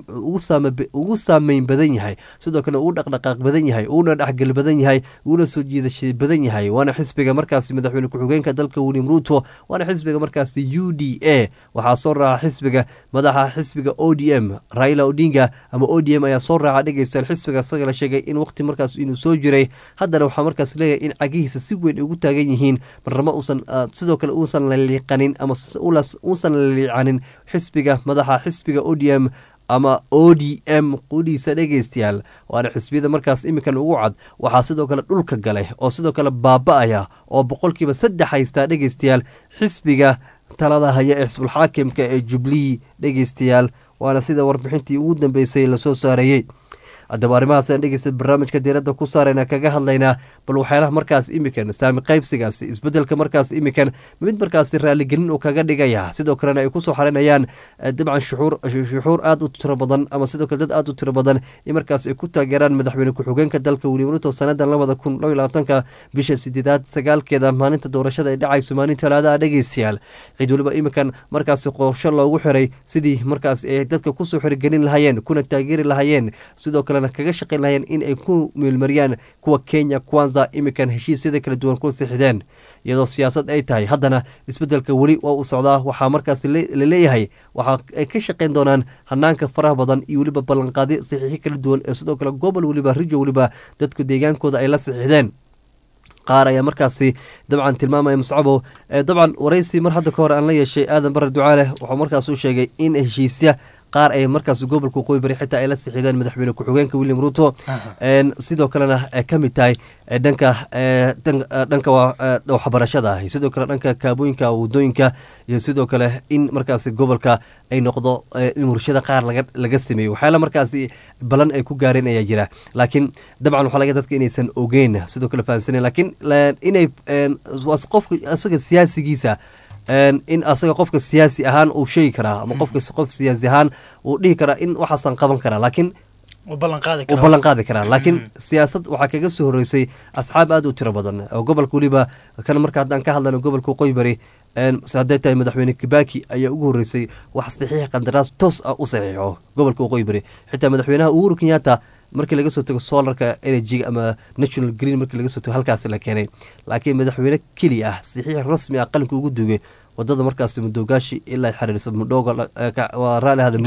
ugu saameyn badan yahay sidoo kale ugu dhaqdhaqaaq badan yahay uuna dhexgel badan yahay uuna soo jiidasha badan yahay waana xisbiga markaasi madaxweyne ku-xigeenka dalka william ruto waana xisbiga markaasi u d a waxaa soo raaca xisbiga madaxa xisbiga o d m raila odinga ama o d m ayaa soo raaca dhegeystayaal xisbiga isaga la sheegay in waqti markaas inuu soo jiray haddana waxaa markaas leeyahay in cagihiisa si weyn ugu taagan yihiin marnamo uusan sidoo kale uusan la liiqanin ama uusan la liicanin xisbiga madaxa xisbiga o d m ama o d m qudiisa dhegeystayaal waana xisbiyada markaas iminkan ugu cad waxaa sidoo kale dhulka galay oo sidoo kale baaba-aya oo boqolkiiba saddex haystaa dhegeystayaal xisbiga talada haya ee xisbulxaakimka ee jublii dhegeystayaal waana sida warbixintii ugu dambeysay lasoo saareeyey haddaba arrimahaasaan dhegeysta barnaamijka diiradda ku saarayna kaga hadlaynaa bal waxyaalaha markaas imikan saami qaybsigaasi isbedelka markaas imikan mid markaasi raaligelin uu kaga dhigaya sidoo kalena ay kusoo xarinayaan dabcan shuxuur aada u tiro badan ama sidoo kale dad aada u tiro badan in markaas ay ku taageeraan madaxweyne ku-xigeenka dalka william ruto sanadan labada kun laba labaatanka bisha sideedaad sagaalkeeda maalinta doorashada ay dhacayso maalin talaadaha dhegeystayaal cid waliba iminkan markaasi qorsho loogu xiray sidii markaas ay dadka kusoo xirigelin lahaayeen kuna taageeri lahaayeen sidoo kalena kaga shaqayn lahayeen in ay ku meelmariyaan kuwa kenya kwanza imikan heshiisyada kala duwan ku sixdeen iyadoo siyaasad ay tahay haddana isbedelka weli waa uu socdaa waxaa markaas la leeyahay waxa ay ka shaqayn doonaan hanaanka faraha badan iyo weliba ballanqaadi saxiixi kala duwan ee sidoo kale gobol weliba rijo weliba dadku deegaankooda ay la sixixdeen qaar ayaa markaasi dabcan tilmaamaya muscabo dabcan waraysi mar hadda ka hore aan la yeeshay aadan bare ducaaleh wuxuu markaas u sheegay in heshiisya qaar ay markaas gobolka waqooyi bari xitaa ay la sixideen madaxweyne ku-xigeenka william ruto sidoo kalena ay ka mid tahay dhanka dhanka waxbarashada ah sidoo kale dhanka kaabooyinka wadooyinka iyo sidoo kale in markaasi gobolka ay noqdo in murshada qaar laga sameeyo waxyaala markaasi balan ay ku gaareen ayaa jira laakiin dabcan waxaa laga dadka inaysan ogeyn sidoo kale fahansanen laakiin inay qofka isaga siyaasigiisa in asaga qofka siyaasi ahaan uu sheegi karaa ama qofka qof siyaasi ahaan uu dhihi karaa in waxaasaan qaban karaa laakiin uu ballan qaadi karaa laakiin siyaasad waxaa kaga soo horeysay asxaab aada u tiro badan oo gobolka weliba kan marka haddaan ka hadlayno gobolka waqooyi bari hadday tahay madaxweyne kibaki ayaa ugu horreysay wax saxiix qandaraas toos ah u saxiixo gobolka waqooyi bari xitaa madaxweynaha uhuru kenyatta markii laga soo tago solarka energyga ama national green markii laga soo tago halkaas la keenay laakiin madaxweyne keli ah saxiix rasmi ah qalinka ugu dugay wadada markaas mudogaashi ilaa xiriirsa mudhooga waa raali ahada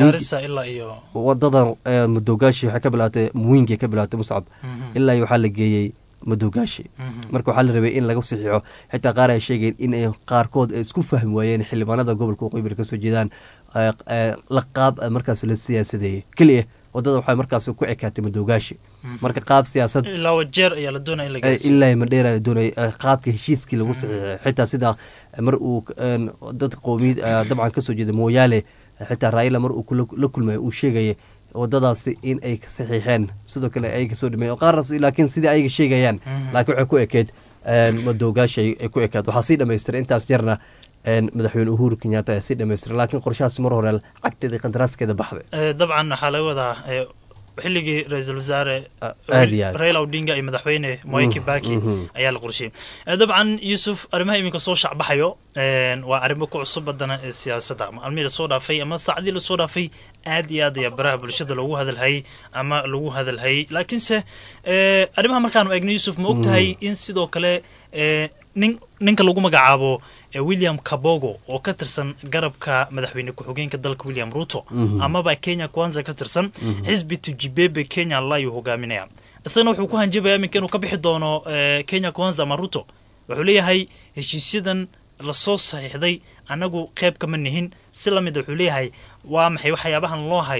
wadada mudogaashi waxay ka bilaatay muwingi ka bilaatay muscab ilaa iyo waxaa la geeyey madogaashi marka waxaa la rabay in laga saxiixo xitaa qaar ay sheegeen in ay qaarkood ay isku fahmi waayeen xildhibaanada gobolka waqooyi bari kasoo jeedaan la qaab markaas la siyaasadeeyey keliya wadada waxay markaas ku ekaatay madogaashi marka qaab siyaasad ilaa wajeer ayaa la doonaya in la ilaa madheera la doonaya qaabka heshiiskii lagu saxiixay xitaa sida mar uu dad qowmiyad dabcan kasoo jeeda mooyaale xitaa raila mar uu la kulmaya uu sheegaya wadadaasi in ay saxiixeen sidoo kale ay kasoo dhameey qaarnas laakiin sidii ayaga sheegayaan laakiin waxay ku ekeed madogaashi ay ku ekeed waxaa sii dhamaystiray intaas yarna madaxweyne uhuru kenyatta ayaa sii dhamaystiray laakiin qorshahaas mar hore cagteeda qandaraaskeeda baxday dabcan waxaa laga wadaa xilligii ra-iisul wasaare raila odinga iyo madaxweyne moi kibaki ayaa la qorshiyey dabcan yuusuf arrimaha iminka soo shacbaxayo waa arrimo ku cusub badana ee siyaasadda maalmihii lasoo dhaafay ama saacadii lasoo dhaafay aad iyo aad ayaa baraha bulshada loogu hadalhayay ama lagu hadalhayay laakiinse arrimaha markaanu eegno yuusuf ma og tahay in sidoo kale nin ninka lagu magacaabo william kabogo oo ka tirsan garabka madaxweyne ku-xigeenka dalka william ruto amaba kenya kwanza ka tirsan xisbi tujibebe kenya layuu hogaaminaya isagana wuxuu ku hanjabaya iminka inuu ka bixi doono kenya kwanza ama ruto wuxuu leeyahay heshiisyadan lasoo saxiixday annagu qeyb kama nihin si lamida wuxuu leeyahay waa maxay waxyaabahan loo hayo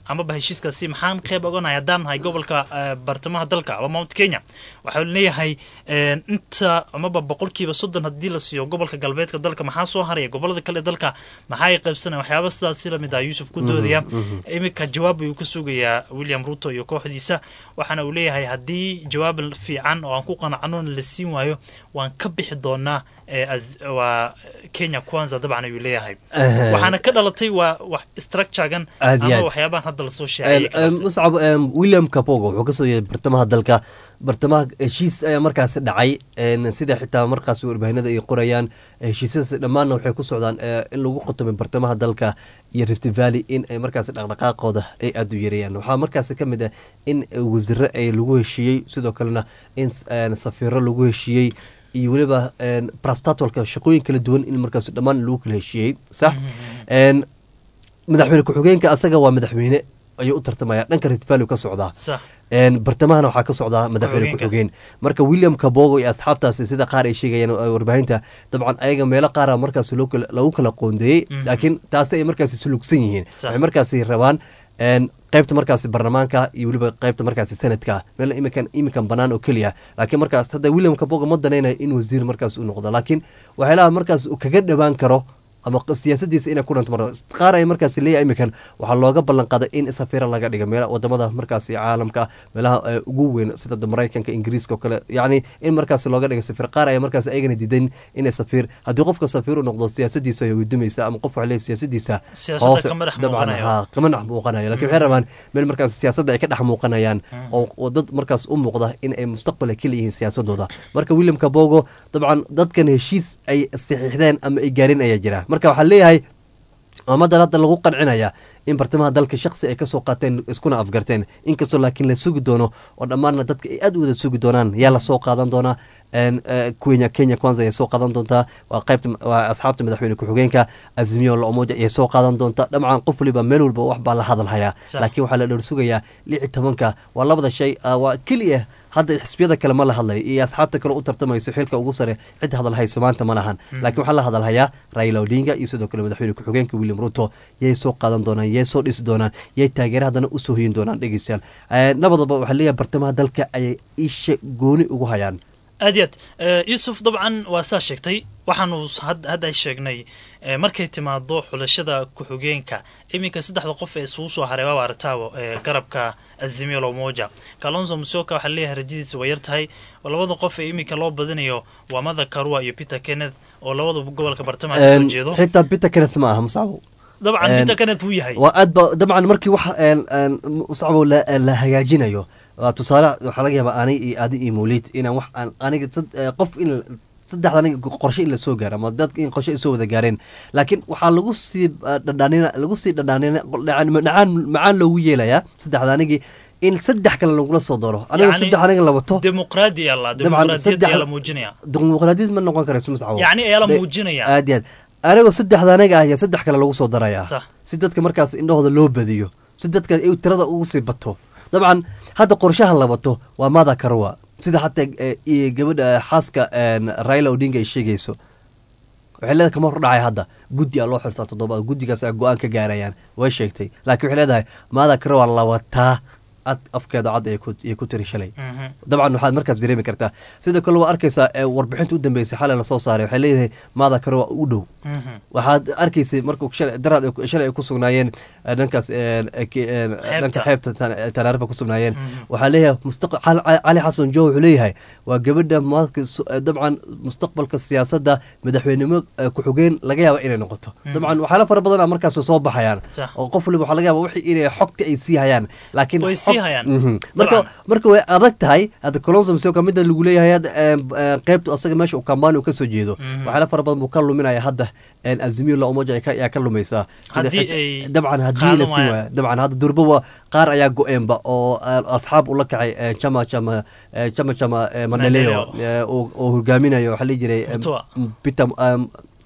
amaba heshiiskaasi maxaan qeyb oganahay haddaan nahay gobolka eh, bartamaha dalka ama mount kenya waxaa leeyahay eh, inta amaba boqolkiiba soddon haddii la siiyo gobolka galbeedka dalka maxaa soo haraya gobolada kale ee dalka maxaa ay qaybsanaya waxyaaba sidaasi lamid ah yuusuf ku doodaya iminka jawaab ayuu ka sugayaa william ruto iyo kooxdiisa waxaana uu leeyahay haddii jawaab fiican oo aan ku qanacnona la siin waayo waan ka bixi doonaa ee az- waa kenya kwanza dabcan ayuu leeyahay Eh. waxaana ka dhalatay waa wax structuregan Aad iyo ama aad. waxyaabahan hadda lasoo sheegay ka dhalatay. muscab em, william kapogo wuxuu kasoo yeeday bartamaha dalka bartamaha heshiis ayaa markaasi dhacay en, sida xitaa markaas warbaahinada ay qorayaan heshiisyadaas dhammaanna waxay ku socdaan eh, in lagu qotomay bartamaha dalka iyo rift valley in ay markaasi dhaqdhaqaaqooda ay aada u yareeyaan waxaa markaasi ka mid ah in wasiiro ay lagu heshiiyey sidoo kalena in s- en, safiiro lagu heshiiyey iyo weliba en, prastatolka shaqooyin kala duwan in markaas dhammaan lagu kala heshiiyey sax En, madaxweyne ku-xigeenka asaga waa madaxweyne ayuu u tartamaya dhanka rift valley ka socdaa sax En, bartamahana waxaa ka socdaa madaxweyne Ku-xigeenka. ku-xigeen marka william kabogo iyo asxaabtaasi sida qaar ay sheegayaan oo warbaahinta dabcan ayaga meelo qaara markaas loo kala- lagu kala qoondeeyey Mhm. laakiin taasi ay markaasi sulugsan yihiin Sax. waxay markaasi rabaan en, qaybta markaasi barlamaanka iyo weliba qaybta markaasi sanadka meel iminkan iminkan banaan oo keliya laakiin markaas hadda william kabogo ma danaynayo in wasiir markaas u noqdo laakiin waxyaalaha markaas uu kaga dhawaan karo ama q- siyaasadiisa inay ku dhanto mar qaar ay markaas leeyahay iminkan waxaa looga ballan qaaday in safiira laga dhiga meel wadamada markaasi caalamka meelaha eh, ugu weyn sida da maraykanka ingiriiska oo kale yacni in markaas looga dhiga safiir qaar ayaa markaas ayagana diidan inay safiir haddii qofka safiir u noqdo siyaasadiisa ay gudumaysa ama qof waxay leeyahay siyaasadiisa Siyaasadda hoose- kama dhex dabcan, muuqanayo. haa, kama dhex muuqanayo laakiin waxay rabaan meel markaas siyaasadda ay ka dhex muuqanayaan oo oo dad markaas u muuqda in ay mustaqbal ka leeyihiin siyaasadooda marka william kabogo dabcan dadkan heshiis ay saxiixdeen ama ay gaarin ayaa jira marka waxaa leeyahay ummaddan hadda lagu qancinaya in bartamaha dalka shaksi ay kasoo qaateen iskuna afgarteen inkastoo laakiin la sugi doono oo dhammaanna dadka ay aad u wada sugi doonaan yaa lasoo qaadan doonaa En, eh, kenya kenya kwanza ayay soo qaadan doontaa waa qaybta waa asxaabta madaxweyne ku-xigeenka azimiyo la umoja ayay soo qaadan doontaa dhamcan qof waliba meel walba wax baa la hadalhayaa Sax. laakiin waxaa la dhowr sugayaa lix iyo tobanka waa labada shay ah, waa keliya hadda xisbiyada kale ma la hadlayo iyo asxaabta kale u tartamayso xilka ugu sare cid hadalhayso maanta ma lahan laakiin waxaa la hadalhayaa raila odinga iyo sidoo kale madaxweyne ku-xigeenka william ruto yay soo qaadan doonaan yay soo dhisi doonaan yay taageera haddana usoo hoyin doonaan dhegeystayaal Eh, labadaba waxaa leeyahay bartamaha dalka ayay isha gooni ugu hayaan aad iyo aad Eh, yuusuf dabcan waa saa sheegtay waxaanu s- had- hadda sheegnay eh, markay timaado xulashada ku-xigeenka iminka saddexda qof ee isugu soo haray waaba aragtaabo eh, garabka azimio lomoja kalonzo musioka waxaa leeyahay rajadiisa way yar tahay oo labada qof ee iminka loo badinayo waa mada karua iyo peter kenneth oo labada gobolka bartamaha ka soo En, jeedo xitaa peter kenneth ma aha musacbo dabcan en, peter kenneth wuu yahay waa aad ba dabcan markii wax een, een, musacbo la la hagaajinayo waa tusaale waxaa laga yaabaa ani iyo adi iyo mawlid inaan wax aan aniga sad- eh, qof in saddexda aniga qorshe in lasoo gaaro ama dadka in qorshe ay soo wada gaareen laakiin waxaa lagu sii eh, dhadhaanina lagu sii dhadhaanina dhacaan macaan loogu yeelayaa saddexda anigii in saddex kale lagula soo daro aniga Yacni, saddex aniga la wato dimuqraadi alla Dabcan, dimuqraadiyad saddex- ayaa la muujinaya dimuqraadiyad ma noqon karayso musacbo yacni ayaa la De- muujinaya aad iyo aad anigoo saddexda anaga ah ayaa saddex kale lagu soo darayaa Sax. si dadka markaas indhahooda loo badiyo si dadka ay tirada ugu sii bato dabcan hadda qorshaha la bato waa mada karwa sida hataa eh, iyo gabadha eh, xaaska en, raila odinga ay sheegayso waxay leedahay kama hordhacay hadda guddi aa loo xirsaa toddobaad guddigaas a go-aan ka gaarayaan way sheegtay laakiin waxay leedahay mada karwa la wataa ad afkeeda cad ay ku- ay ku tiri shalay Mhm. dabcan waxaad markaas dareemi kartaa sidoo kale waa arkaysaa ee warbixinta u dambeysay xalay lasoo saaray waxay leedahay maada kare waa u dhow Mhm. waxaad arkaysay markuu shalay daraad ay ku- shalay ay ku sugnaayeen eh, dhankaas eh, eh, ki- eh, dhanka xeebta Tan- tanaarifa ku sugnaayeen waxaa leeyahay mustaq- Cali Cali xasan joo wuxuu leeyahay waa gabadha maadka su- eh, dabcan mustaqbalka siyaasadda madaxweynimo eh, ku-xigeen laga yaaba inay noqoto dabcan waxyaala fara badan a markaas soo baxayaan Sax. oo qof waliba waxaa laga yaaba wixii inay xogta ay sii hayaan laakiin Way xog- sii hayaan. Mhm. marka Dabcan. marka way adag tahay hadda colonso msioka midda lagu leeyahay hadda eh, eh, qaybtu asaga meesha uu kambani uu kasoo jeedo Mhm. waxyaala fara badan buu ka luminaya hadda en, azimio la umoja ay ka- ayaa ka lumaysaa Sida Haddii xig- ay dabcan haddii qaadan la sii waayaan. waaya dabcan hadda durboba qaar ayaa go-eenba oo eh, asxaab ula kacay eh, chama chama eh, chama chama eh, maneleo Maneleo. eh, oo oo hogaaminayo waxaa la jiray eh, Mutua. peter em,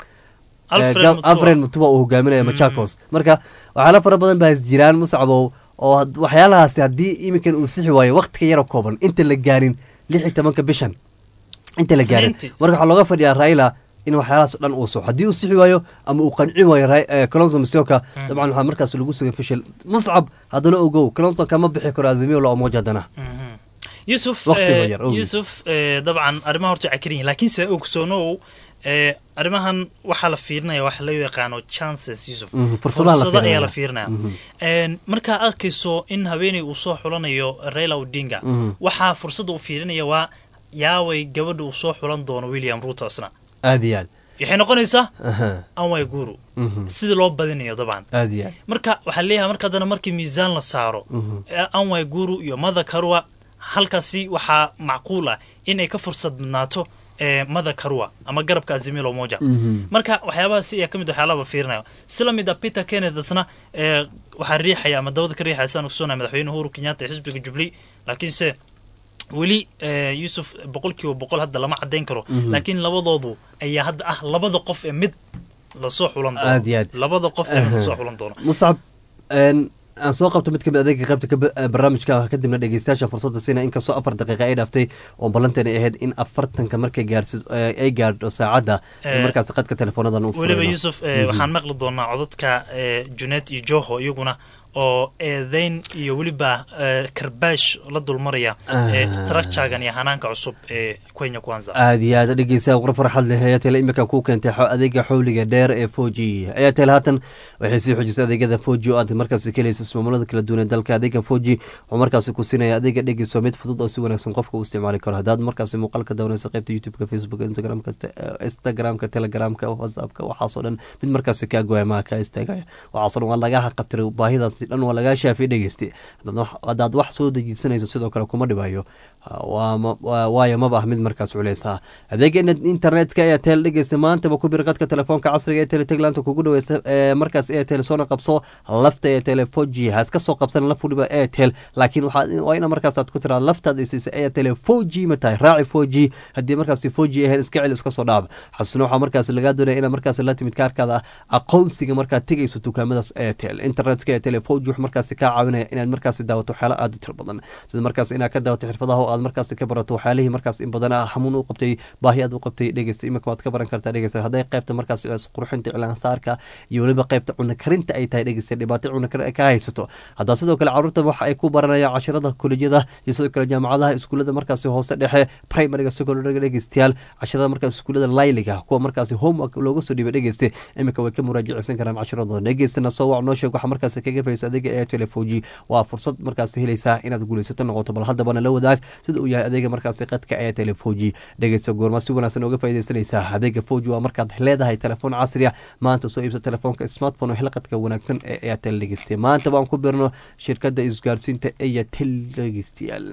Alfred Eh, Gav- Mutua. alfred mutuba uu hogaaminayo machakos marka waxyaala fara badan baa jiraan musacbow oo had- waxyaalahaasi haddii iminkan uu sixi waayo waqtiga yaroo kooban inta la gaarin lix iyo tobanka bishan inta la gaarin Isniintii. marka waxaa looga fadhiyaa raila in waxyaalahaas dhan uu soxo haddii uu sixi waayo ama uu qancin waayo colonso misioka dabcan waxaa markaas lagu sugan fishil muscab haddana ogow colonso kama bixi karo azimio la omoja haddana yusuf Waqtiga yar, ogi. yusuf dabcan arrimaha horta waa karin yihin laakiinse ogsoonow eh, arrimahan waxaa la fiirinaya waxa loo yaqaano chances yusuf Mhm, fursadaha la fursado ayaa fiirinaya. la fiirinaya Mhm. En, markaa arkayso in haweeney uu soo xulanayo raila odinga Mhm. waxaa fursadda uu fiirinaya waa yaaway gabadha uu soo xulan doono william ruto asna aad iyo aad waxay noqonaysaa Aha. anway guru Mhm. sidii loo badinayo dabcan aad iyo aad marka waxaa leeyahay marka haddana markii miisaan la saaro Mhm. ee anway guru iyo mada karwa halkaasi waxaa macquul ah in ay ka fursad badnaato ee mada karwa ama garabka azimilo moja Mhm. marka waxyaabahaasi ayaa ka mid waxyaalaba fiirinayo sila mid a peter kenneth asna ee waxaa riixaya ama dabada ka riixaya saan ogsoonaya madaxweyne uhuru kenyatta ee xisbiga jubilee laakiinse weli eh, yusuf boqolkiiba boqol hadda lama cadeyn karo Mhm. laakiin labadoodu ayaa hadda ah labada qof ee mid lasoo xulan Aad iyo aad. doono labada qof ee mid Aha. lasoo xulan doono muscab een, aan soo qabto mid kamid adeega qaybta ka ba- barnaamijka kadibna dhegeystayaasha fursadda siina inkastoo afar daqiiqa ay dhaaftay oo ballanteena ay ahayd in afartanka markay gaarsi ay gaadho saacadda in Eh, markaas qadka teleefoonadan u weliba furayno. yusuf eh, Mhm. waxaan maqli doonaa codadka eh, junaid iyo joho iyaguna oo eedeyn iyo weliba eh, karbaash la dulmaraya eh, Ah. structuregan iyo hanaanka cusub ee kenya kwanza aad iyo aad dhegeysaa qura farxad leh airtel imika ku keentay xo- adeega xowliga dheer ee four g airtel haatan waxay sii xoojisay adeegyada four g oo aad markaasi ka helayso ismaamullada kala duwan ee dalka adeega four g wuxuu markaasi ku siinaya adeega dhegeyso mid fudud oo si wanaagsan qofka u isticmaali karo haddaad markaasi muuqaalka daawanaysa qaybta youtube-ka facebook instagramka instagramka telegramka whatsappka waxaasoo dhan mid markaasi kaa goya maha kaa istaagaya waxaasoo dhan waa lagaa qabtiray baahidaasi dhan waa lagaa shaafay dhegeyste haddaad wax- haddaad wax soo dejisanayso sidoo kale kuma dhibayo waa ma- waa- waayo maba ah mid markaas culeys ah adeega in- internetka airtel dhegeysta maantaba ku bir qadka telefoonka casriga ee teletaglaanta kugu dhaweysa ee markaas airtel soona qabso lafta airtel four g ha iska soo qabsan laf waliba airtel laakiin waxaa waa ina markaas aad ku tiraa laftaad isiisa airtel four g ma tahay raaci four g haddii markaasi four g ahayn iska celi iska soo dhaaf xasusna waxaa markaas lagaa doonaya inaad markaas la timid kaarkaada aqoonsiga markaad tegayso dukaamadaas airtel internetka airtel four g wuxuu markaasi kaa caawinaya inaad markaasi daawato waxyaala aad u tiro badan sida markaas inaad ka daawato xirfadaha oo aad markaasi ka barato waxyaalihii markaas in badan ah xamuun u qabtay baahi aad u qabtay dhegeysta imika waad ka baran kartaa dhegeysta hadday qaybta markaas qurxinta cilaansaarka iyo weliba qaybta cuna karinta ay tahay dhegeysta dhibaato cuna karin ay ka haysato haddaa sidoo kale caruurta waxa ay ku baranayaan cashirada kolejyada iyo sidoo kale jaamacadaha iskuulada markaasi hoose dhexe primariga secondariga dhegeystayaal cashirada markaas iskuulada layliga kuwa markaasi homework looga soo dhiibay dhegeyste imika way ka muraajaceysan karaan cashiradooda dhegeystana soo wac noo sheeg waxa markaasi kaga faysa adeega airtel four g waa fursad markaasi helaysaa inaad guulaysato noqoto bal haddabana la wadaag sida uu yahay adeega markaasi qadka airtel four g dhegeysta goorma si wanaagsan uga faaideysanaysaa adeega four g waa markaad leedahay telefoon casri ah maanta soo iibsa telefoonka smartphone oo xilqadka wanaagsan ee airtel dhegeysta maanta waan ku birno shirkada isgaarsiinta airtel dhegeystayaal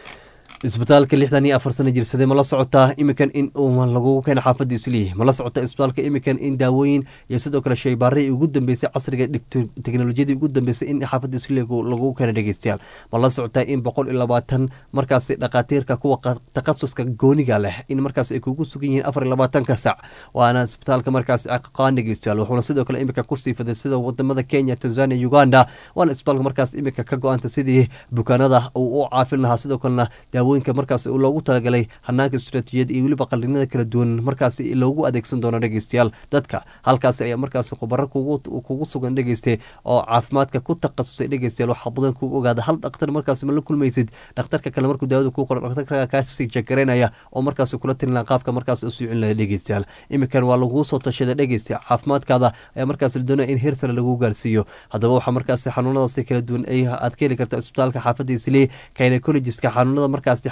isbitaalka lixdan iyo afar sana jirsaday ma la socotaa imikan in uu lagugu keena xaafadda islii ma la socota isbitaalka imikan in daawooyin iyo sidoo kale shaybaarihii ugu dambeysay casriga dhigto teknolojiyadii ugu dambeysay in xaafadda islii lagugu keena dhegeystayaal ma la socotaa in boqol iyo labaatan markaasi dhakhaatiirka kuwa takhasuska gooniga leh in markaas ay kugu sugan yihiin afar iyo labaatanka sac waana isbitaalka markaasi aqaan dhegeystayaal wuxuuna sidoo kale imika kusii faday sida wadamada kenya tanzania uganda waana isbitaalka markaas imika ka go-anta sidii bukaanada uu u caafin lahaa sidoo kalena daawooyinka markaas loogu talagalay hanaanka istaraatiijiyad iyo weliba qalinada kala duwan markaasi loogu adeegsan doono dhegeystayaal dadka halkaasi ayaa markaas khubaro kugu sugan dhegeyste oo caafimaadka ku takhasusay dhegeystayaal waxaa badan kugu ogaada hal dhakhtar markaas ma la kulmaysid dhakhtarka kale markuu daawada kuu qoro dhakhtarka kaasii jagareynaya oo markaas kula talina qaabka markaas u suucin laha dhegeystayaal imikan waa laguu soo tashaday dhegeysta caafimaadkaada ayaa markaas la doonaya in heer sare lagu gaarsiiyo haddaba waxaa markaas xanuunadaasi kala duwan aad ka heli karta isbitaalka xaafadda islee gynecologiska xanuunada markaasi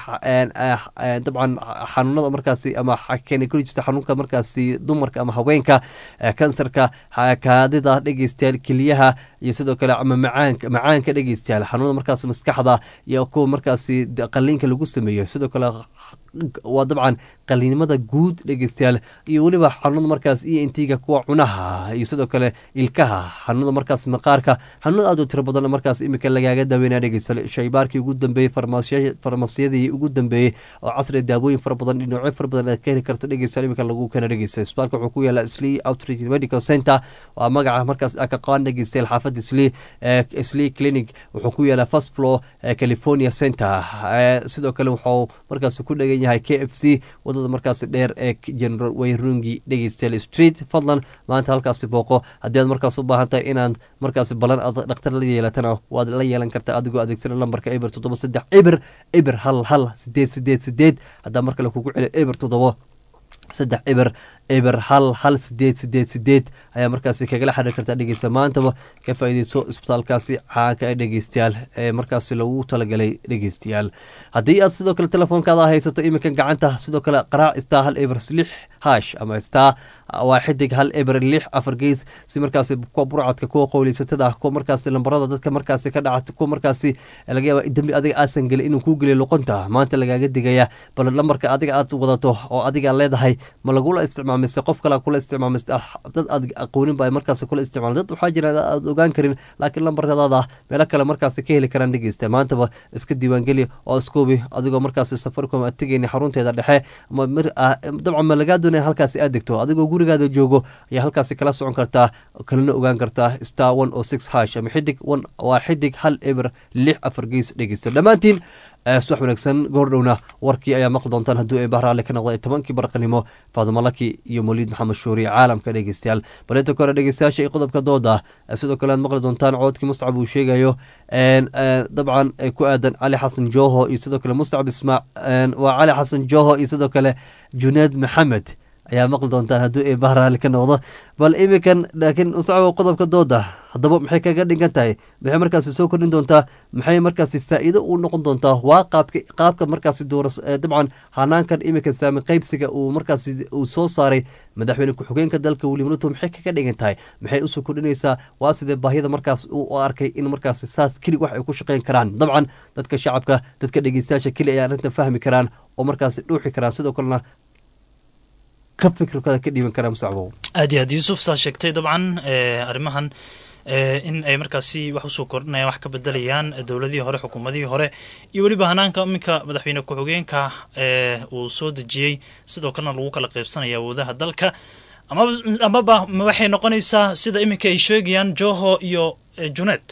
dabcan xanuunada markaasi ama gynecologista xanuunka markaasi dumarka ama haweenka kansarka kaadida dhegeystayaal keliyaha iyo sidoo kale ama macaanka macaanka dhegeystayaal xanuunada markaas maskaxda iyo kuwa markaasi qaliinka lagu sameeyo sidoo kale waa dabcan qaliinimada guud dhegeystayaal iyo weliba xanuunada markaas iyo intiga kuwa cunaha iyo sidoo kale ilkaha xanuunada markaas maqaarka xanuunada aad u tiro badan markaas imika lagaaga daaweynaya dhegeystayaal shaybaarkii ugu dambeeyey farmasiyadii ugu dambeeyey oo casriga daawooyin fara badan dhinacyo fara badan aad ka heli karto dhegeystayaal imika lagu keena dhegeystayaal isbitaalka wuxuu ku yaala slee outreach medical center waa magaca markaas ka qaan dhegeystayaal xaafadda slee slee clinic wuxuu ku yaalaa first floor california center sidoo kale wuxuu markaas ku dhegan yahay k f c wadada markaasi dheer ee general wayrungi dhegeystayaal street fadlan maanta halkaasi booqo haddii aad markaas u baahan tahay inaad markaasi balan aad dhakhtar la yeelatana waad la yeelan kartaa adigoo adeegsana lambarka eber toddoba saddex eber eber hal hal sideed sideed sideed haddaa mar kale kugu celi eber toddoba saddex eber eber hal hal sideed sideed sideed ayaa markaasi kagala xiriir kartaa dhegeysta maantaba ka faa'iideyso isbitaalkaasi caanka ee dhegeystayaal ee markaasi lagu talagalay dhegeystayaal haddii aad sidoo kale telefoonkaada haysato iminkan gacanta sidoo kale qaraac star hal eber lix hash ama star waa xidig hal eber lix afar gees si markaasi kuwa burcadka kuwa qowleysatada ah kuwa markaasi lambarada dadka markaasi ka dhacata kuwa markaasi laga yaaba dembi adiga aasan gelin inuu kuu geliyo luqunta maanta lagaaga digaya bal lambarka adiga aad wadato oo adiga leedahay ma lagula isticmaamise qof kale kula isticmaamis dad aad aqoonin ba markaasi kula isticmaal dad waxaa jira aad ogaan karin laakiin lambaradaada meelo kale markaasi ka heli karaan dhegeysta maantaba iska diiwaangeli oo iskoobi adigoo markaasi safaricom aad tegeyni xarunteeda dhexe dabcan ma lagaa doonaya halkaasi aad degto adigoo gurigaada joogo ayaa halkaasi kala socon kartaa kalena ogaan kartaa star one o six hash ama xidig one waa xidig hal eber lix afar gees dhegeysta dhammaantiin subax wanaagsan goordhowna warkii ayaa maqli doontaan hadduu ee bahraale ka noqday tobankii barqanimo faadimo laki iyo moliid maxamed shuuri caalamka dhegeystayaal balinta kore dhegeystayaasha iyo qodobka dooda sidoo kale aad maqli doontaan coodkii mustacab uu sheegayo dabcan ku aadan cali xasan joho iyo sidoo kale mustacab ismaa waa cali xasan joho iyo sidoo kale junaad maxamed ayaa maqli doontaan hadduu ee bahraali ka noqdo bal iminkan laakiin musacabo qodobka dooda haddaba maxay kaga dhigan tahay maxay markaasi soo kordhin doontaa maxay markaasi faa'iido u noqon doontaa waa qaabka qaabka markaasi dooras dabcan hanaankan iminkan saami qaybsiga uu markaasi uu soo saaray madaxweyne ku-xigeenka dalka william ruto maxay kaga dhigan tahay maxay usoo kordhinaysaa waa sidee baahida markaas u arkay in markaasi saas kelig wax ay ku shaqeyn karaan dabcan dadka shacabka dadka dhegeystayaasha keli ay arrintan fahmi karaan oo markaasi dhuuxi karaan sidoo kalena aad iyo aad yuusuf saa sheegtay dabcan arrimahan in ay markaasi wax usoo kordhinayaan wax ka bedelayaan dowladihii hore xukuumadihii hore iyo weliba hanaanka iminka madaxweyne ku-xigeenka uu soo dejiyey sidoo kalena lagu kala qaybsanaya awoodaha dalka amaba waxay noqonaysaa sida iminka ay sheegayaan joho iyo junet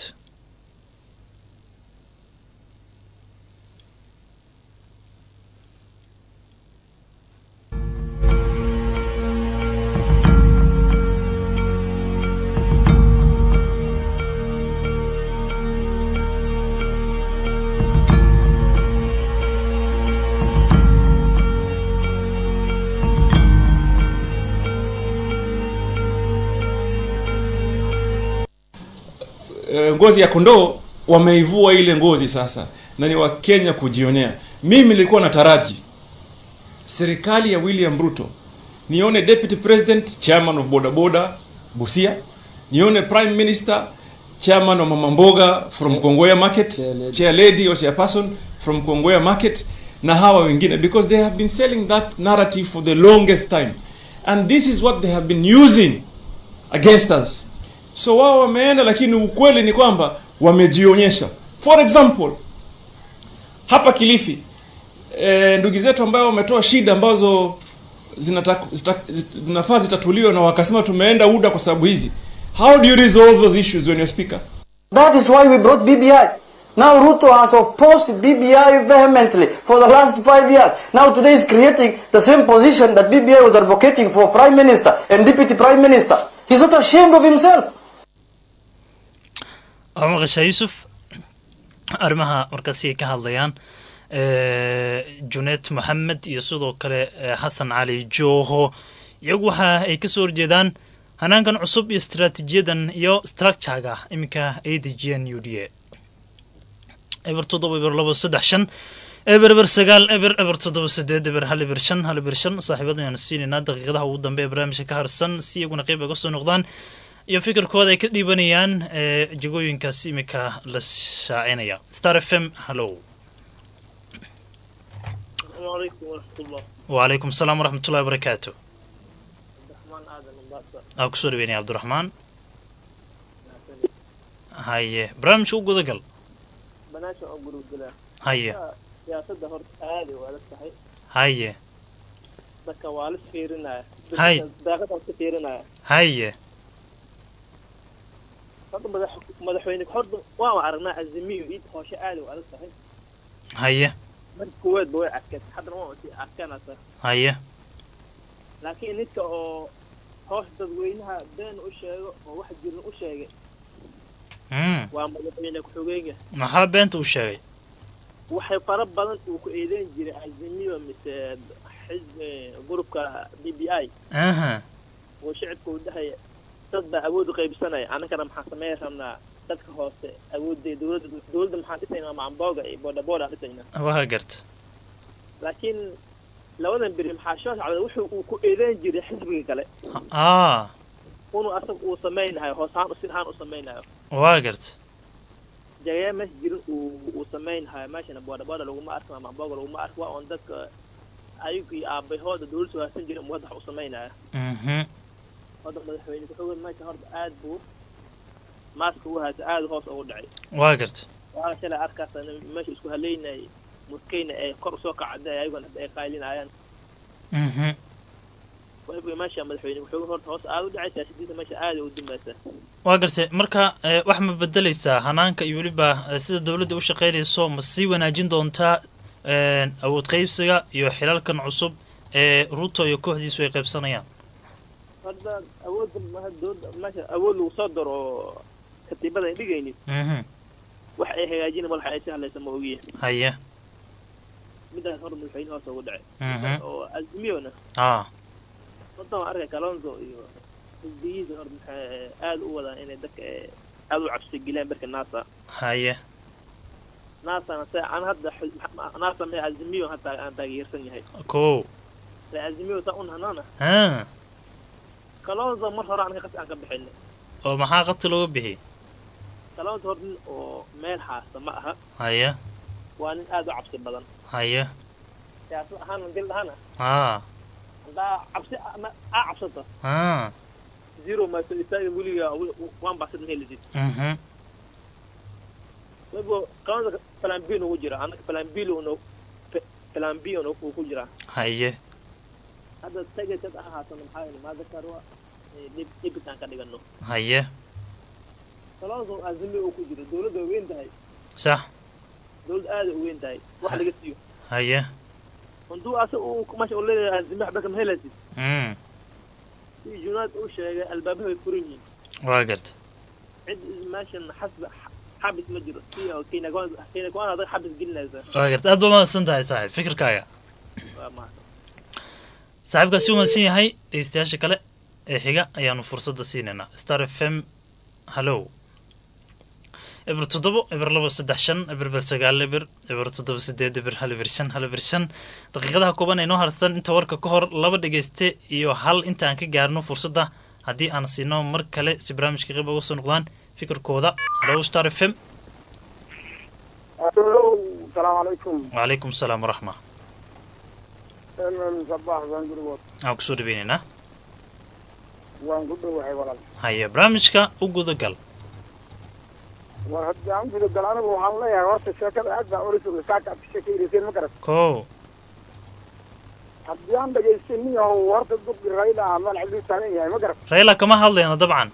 ngozi ya kondoo wameivua ile ngozi sasa na ni wakenya kujionea mimi nilikuwa na taraji serikali ya william ruto nione deputy president chairman of bodaboda busia nione prime minister chairman wa mama mboga from kongoya market chair lady or chairperson from kongoya market na hawa wengine because they have been selling that narrative for the longest time and this is what they have been using against us so wao wameenda lakini ukweli ni kwamba wamejionyesha for example hapa kilifi e, ndugu zetu ambayo wametoa shida ambazo zinafaa zita, zita, zitatuliwa na wakasema tumeenda uda kwa sababu hizi how do you resolve those issues when you're speaker that is why we brought bbi now ruto has opposed bbi vehemently for the last five years now today is creating the same position that bbi was advocating for prime minister and deputy prime minister he's not ashamed of himself waa maqashaa yuusuf arrimaha markaasi ay ka hadlayaan junet moxamed iyo sidoo kale xasan cali joho iyagu waxa ay kasoo horjeedaan hanaankan cusub iyo istraatiijiyadan iyo structurega iminka ay dejiyeen u d a eber toddoba eber labo saddex shan eber eber sagaal eber eber toddoba sideed eber hal eber shan hal eber shan saaxiibada ayaanu siinaynaa daqiiqadaha ugu dambe ee barnaamijka ka harsan si iyaguna qeyb ay kasoo noqdaan iyo fikirkooda ay ka dhiibanayaan jegooyinkaas iminka la shaacinaya star f m hallow wacalaykum asalaam waraxmatullahi wabarakaatu aa kusoo dhaweynaya cabdiraxmaan haye barnaamijka u gudagal haye siyaasadda horta aada u adag tahay haye dadka waa lis fiirinaya Hay. daaqadaas ka fiirinaya haye hadda madax madaxweyne horta waan aragnaa azimiyo iid hooshe aada u adag tahay haye marka kuweedba way adkeed haddana waa sii adkaanaysa haye laakiin ninka oo hoos dadweynaha been u sheego oo wax jirin u sheegay mm waa madaxweyne ku-xigeenka maxaa beenta u sheegay waxay fara badan uu ku eedeyn jiray azimiyo mise xisb gurubka b b i aha oo shicibka uu dhahaya dad baa awood u qaybsanaya annagana maxaan sameyn rabnaa dadka hoose awoodday dowladda dowladda maxaan dhisaynaa macambooga iyo boodhaboodha aan dhisaynaa waa garta laakiin labadan beri maxaa soo socda wuxuu uu ku eedeyn jiray xisbiga kale aa inuu asaga uu samaynayo hoos ahaan si ahaan u samaynayo waa garta jagaya meesha jirin uu uu samaynayo meeshana boodhaboodha laguma arko ama macambooga laguma arko waa oon dadka ayagu iyo aabahooda dowladda sugaasan jirin uu hadda wax u samaynayo mhm hadda madaxweyne ku-xigeen meesha horta aad buu maaska ugu haysa aad hoos ugu dhacay waa garta waana shalay arkaasa meesha isku haleynayay muskeyna ay kor usoo kacday ayaguna hadda ay qaylinayaan mhm wayba meesha madaxweyne ku-xigeen horta hoos aad u dhacay siyaasadiisa meesha aad u dumaysa waa gartay marka eh, wax ma bedeleysaa hanaanka iyo weliba eh, sida dowladda u shaqeynayso ma sii wanaajin doontaa eh, awood qaybsiga iyo xilalkan cusub ee ruto iyo kooxdiisu ay qaybsanayaan hadda awoodda ma- dowladda meesha awood lagu soo daro oo katiibada ay dhigaynin mhm wax ay hagaajina madaxa ay si hadlaysa ma ogiye haye midaas hor madaxweyne hoos ugu dhacay Mhm. oo azimiyona aa wadan waan arkay kalonzo iyo xisbiyihiisa hor maxay aad u wadaan inay dadka eh, aad u cabsi geliyaan berka nasa haye nasana se aan hadda xis- ma- nasa mee azimiyo hataa aan taageersan yahay kow se azimiyo saa un hanana ha kalonzo mar hore anka qas aan ka bixinay oo maxaa qati looga bixiyey kalonzo hor nin oo meel haasta ma aha haye waa nin aad u cabsi badan haye siyaasad ahaan dil dhahana aa haddaa cabsi ama aa cabsato aa zero maaso istaaga weliga one percent ma helisid mhm waybo kalonzo plan b nugu jira annaga plan b nu plan b nu ku jiraa haye hadda tagaysad ahaatana maxaa yeele maadakarwa dhib dhibitaan ka dhigano haye kalonzo azimi uu ku jiro dowladda way weyn tahay sax dowladda aada u weyn tahay wax laga siiyo haye handuu asa uu meesha uu leeyahay azimi waxba kama helaysid mm si junaad uu sheegay albaabaha way furan yihiin waa garta cid meeshan xasb xabis ma jiro si oo kenya kenya kuwan adag xabis gelinaysa waa garta aad ba mahadsan tahay saaxiib fikirkaaga waa mahadsan saaxiibkaasi umadsan yahay dhegeystayaasha kale ee xiga ayaanu fursadda siinaynaa star f m hallow eber toddobo eber labo saddex shan eber ber sagaal eber eber toddoba sideed eber hal eber shan hal eber shan daqiiqadaha kooban ee noo harsan inta warka ka hor laba dhegeyste iyo hal inta aan ka gaarno fursadda haddii aan siino mar kale si barnaamijka qayb uga soo noqdaan fikirkooda hallow star f m salaamu calaykum wacalaykum salaam waraxma sabax baan gurigood aan kusoo dhaweynaynaa waan ku dhowahay walaal haye barnaamijka u gudagal war haddii aan guda gal anigu waxaan leeyahay horta sheekada aad baan ula sugay saaka aad ka sheekaynayseen ma garat kow haddii aan dhagaystay nin yahow horta duqi rayla ah meel ciduu taagan yahay ma garat rayla kama hadlayno dabcan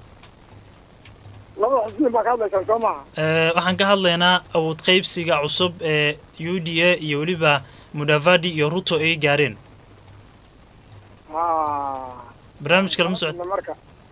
laba xisbiin baa ka hadlaysaan soo maaha Eh, waxaan ka hadlaynaa awood qaybsiga cusub ee u d a iyo weliba mudavadi iyo ruto ay gaareen ha barnaamijka lama socod marka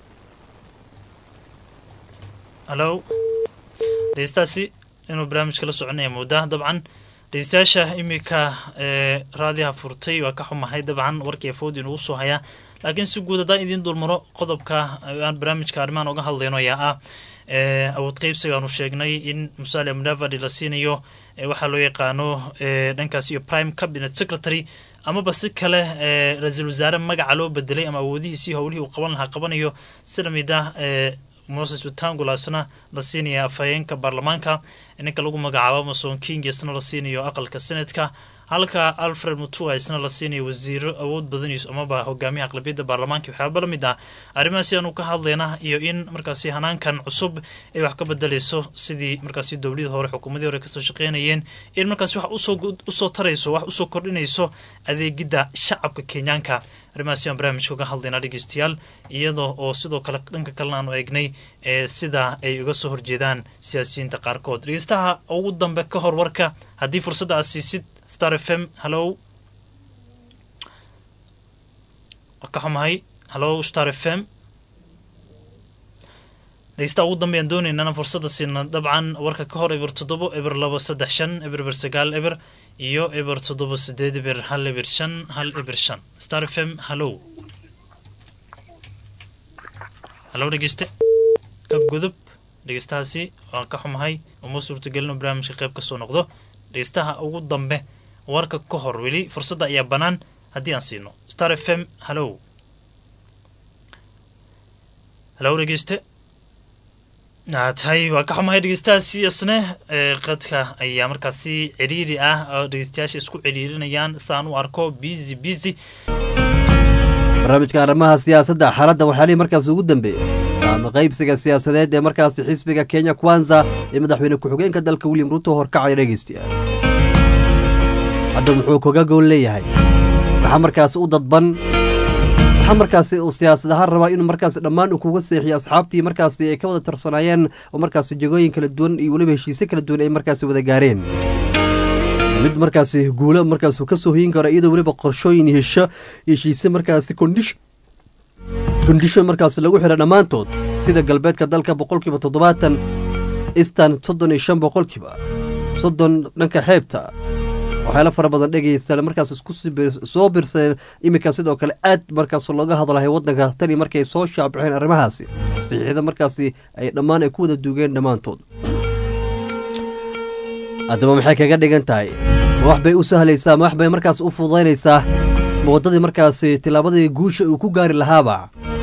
hallo dhegeystaasi inuu barnaamijka la soconaya moodaa dabcan dhegeystayaasha iminka ee raadiyaha furtay waa ka xumahay dabcan warkii afood inugu soo hayaa laakiin si guud haddaan idiin dulmaro qodobka aan barnaamijka arrimahan uga hadlayno ayaa ah ee awood qaybsigaanu sheegnay in musalia mudavadi la siinayo ee waxaa loo yaqaano ee dhankaas iyo prime cabinet secretary amaba si kale ee ra-iisul wasaare magaca loo bedelay ama awoodihiisii howlihii uu qaban lahaa qabanayo si lamid ah ee moses wetangulaasna la siinaya afhayeenka baarlamaanka ninka lagu magacaabo mason king isna la siinayo aqalka senatka halka alfred mutua isna la siinayo wasiiro awood badaniis amaba hogaamiyaha aqlabiyadda baarlamaanka waxyaaba la mid ah arrimahaasi aanu ka hadlayna iyo in markaasi hanaankan cusub ay wax ka bedelayso sidii markaasi dowladii hore xukuumadii hore kasoo shaqeynayeen in markaasi wax usoo usoo tarayso wax usoo kordhinayso adeegidda shacabka kenyaanka arrimahaasi aan barnaamijka uga hadlaynaa dhegeystayaal iyadoo oo sidoo kale dhanka kalena aanu eegnay ee sida ay uga soo horjeedaan siyaasiyiinta qaarkood dhegeystaha ugu dambe ka hor warka haddii fursadda aad siisid star f m hallow ka xumahay hallow star f m dhegeystaha ugu dambeeyaan doonaynana fursadda siina dabcan warka ka hor eber toddobo eber labo saddex shan eber eber sagaal eber iyo eber toddoba sideed eber hal eber shan hal eber shan star f m hallow hallow dhegeyste ka gudub dhegeystahaasi waan ka xumahay uma suurtagelin barnaamijka qayb kasoo noqdo dhegeystaha ugu dambe warka ka hor weli fursadda ayaa bannaan haddii aan siino star f m hallow hallow dhegeyste tahay waa ka xumahay dhegeystahaasi isne qadka ayaa markaasi cidhiiri ah oo dhegeystayaasha isku cidhiirinayaan saan u arko busy busy barnaamijka arrimaha siyaasadda xaaladda waxyaalihii markaas ugu dambeeyey saama qaybsiga siyaasadeed ee markaasi xisbiga kenya kwanza ee madaxweyne ku-xigeenka dalka william ruuto horkacaya dhegeystayaal hadda muxuu kaga gool leeyahay maxaa markaasi u dadban maxaa markaasi uu siyaasad ahaan rabaa inuu markaasi dhammaan uu kuga seexiyo asxaabtii markaasi ay ka wada tarsanaayeen oo markaasi jegooyin kala duwan iyo weliba heshiisyo kala duwan ay markaasi wada gaareen mid markaasi guulo markaasuu ka soo hoyin karo iyadoo weliba qorshooyin hesho heshiise markaasi condition kondishon markaasi lagu xidha dhammaantood sida galbeedka dalka boqolkiiba toddobaatan eastan soddon iyo shan boqolkiiba soddon dhanka xeebta waxyaalo fara badan dhegeysta markaas isku soo birsadeen iminka sidoo kale aad markaas looga hadlahay waddanka tani markay soo shaabixeen arrimahaasi saxiixda markaasi ay dhammaan ay ku wada duugeen dhammaantood haddaba maxay kaga dhigan tahay ma wax bay u sahlaysaa ma wax bay markaas u fududaynaysaa ma waddadii markaasi tillaabadii guusha uu ku gaari lahaaba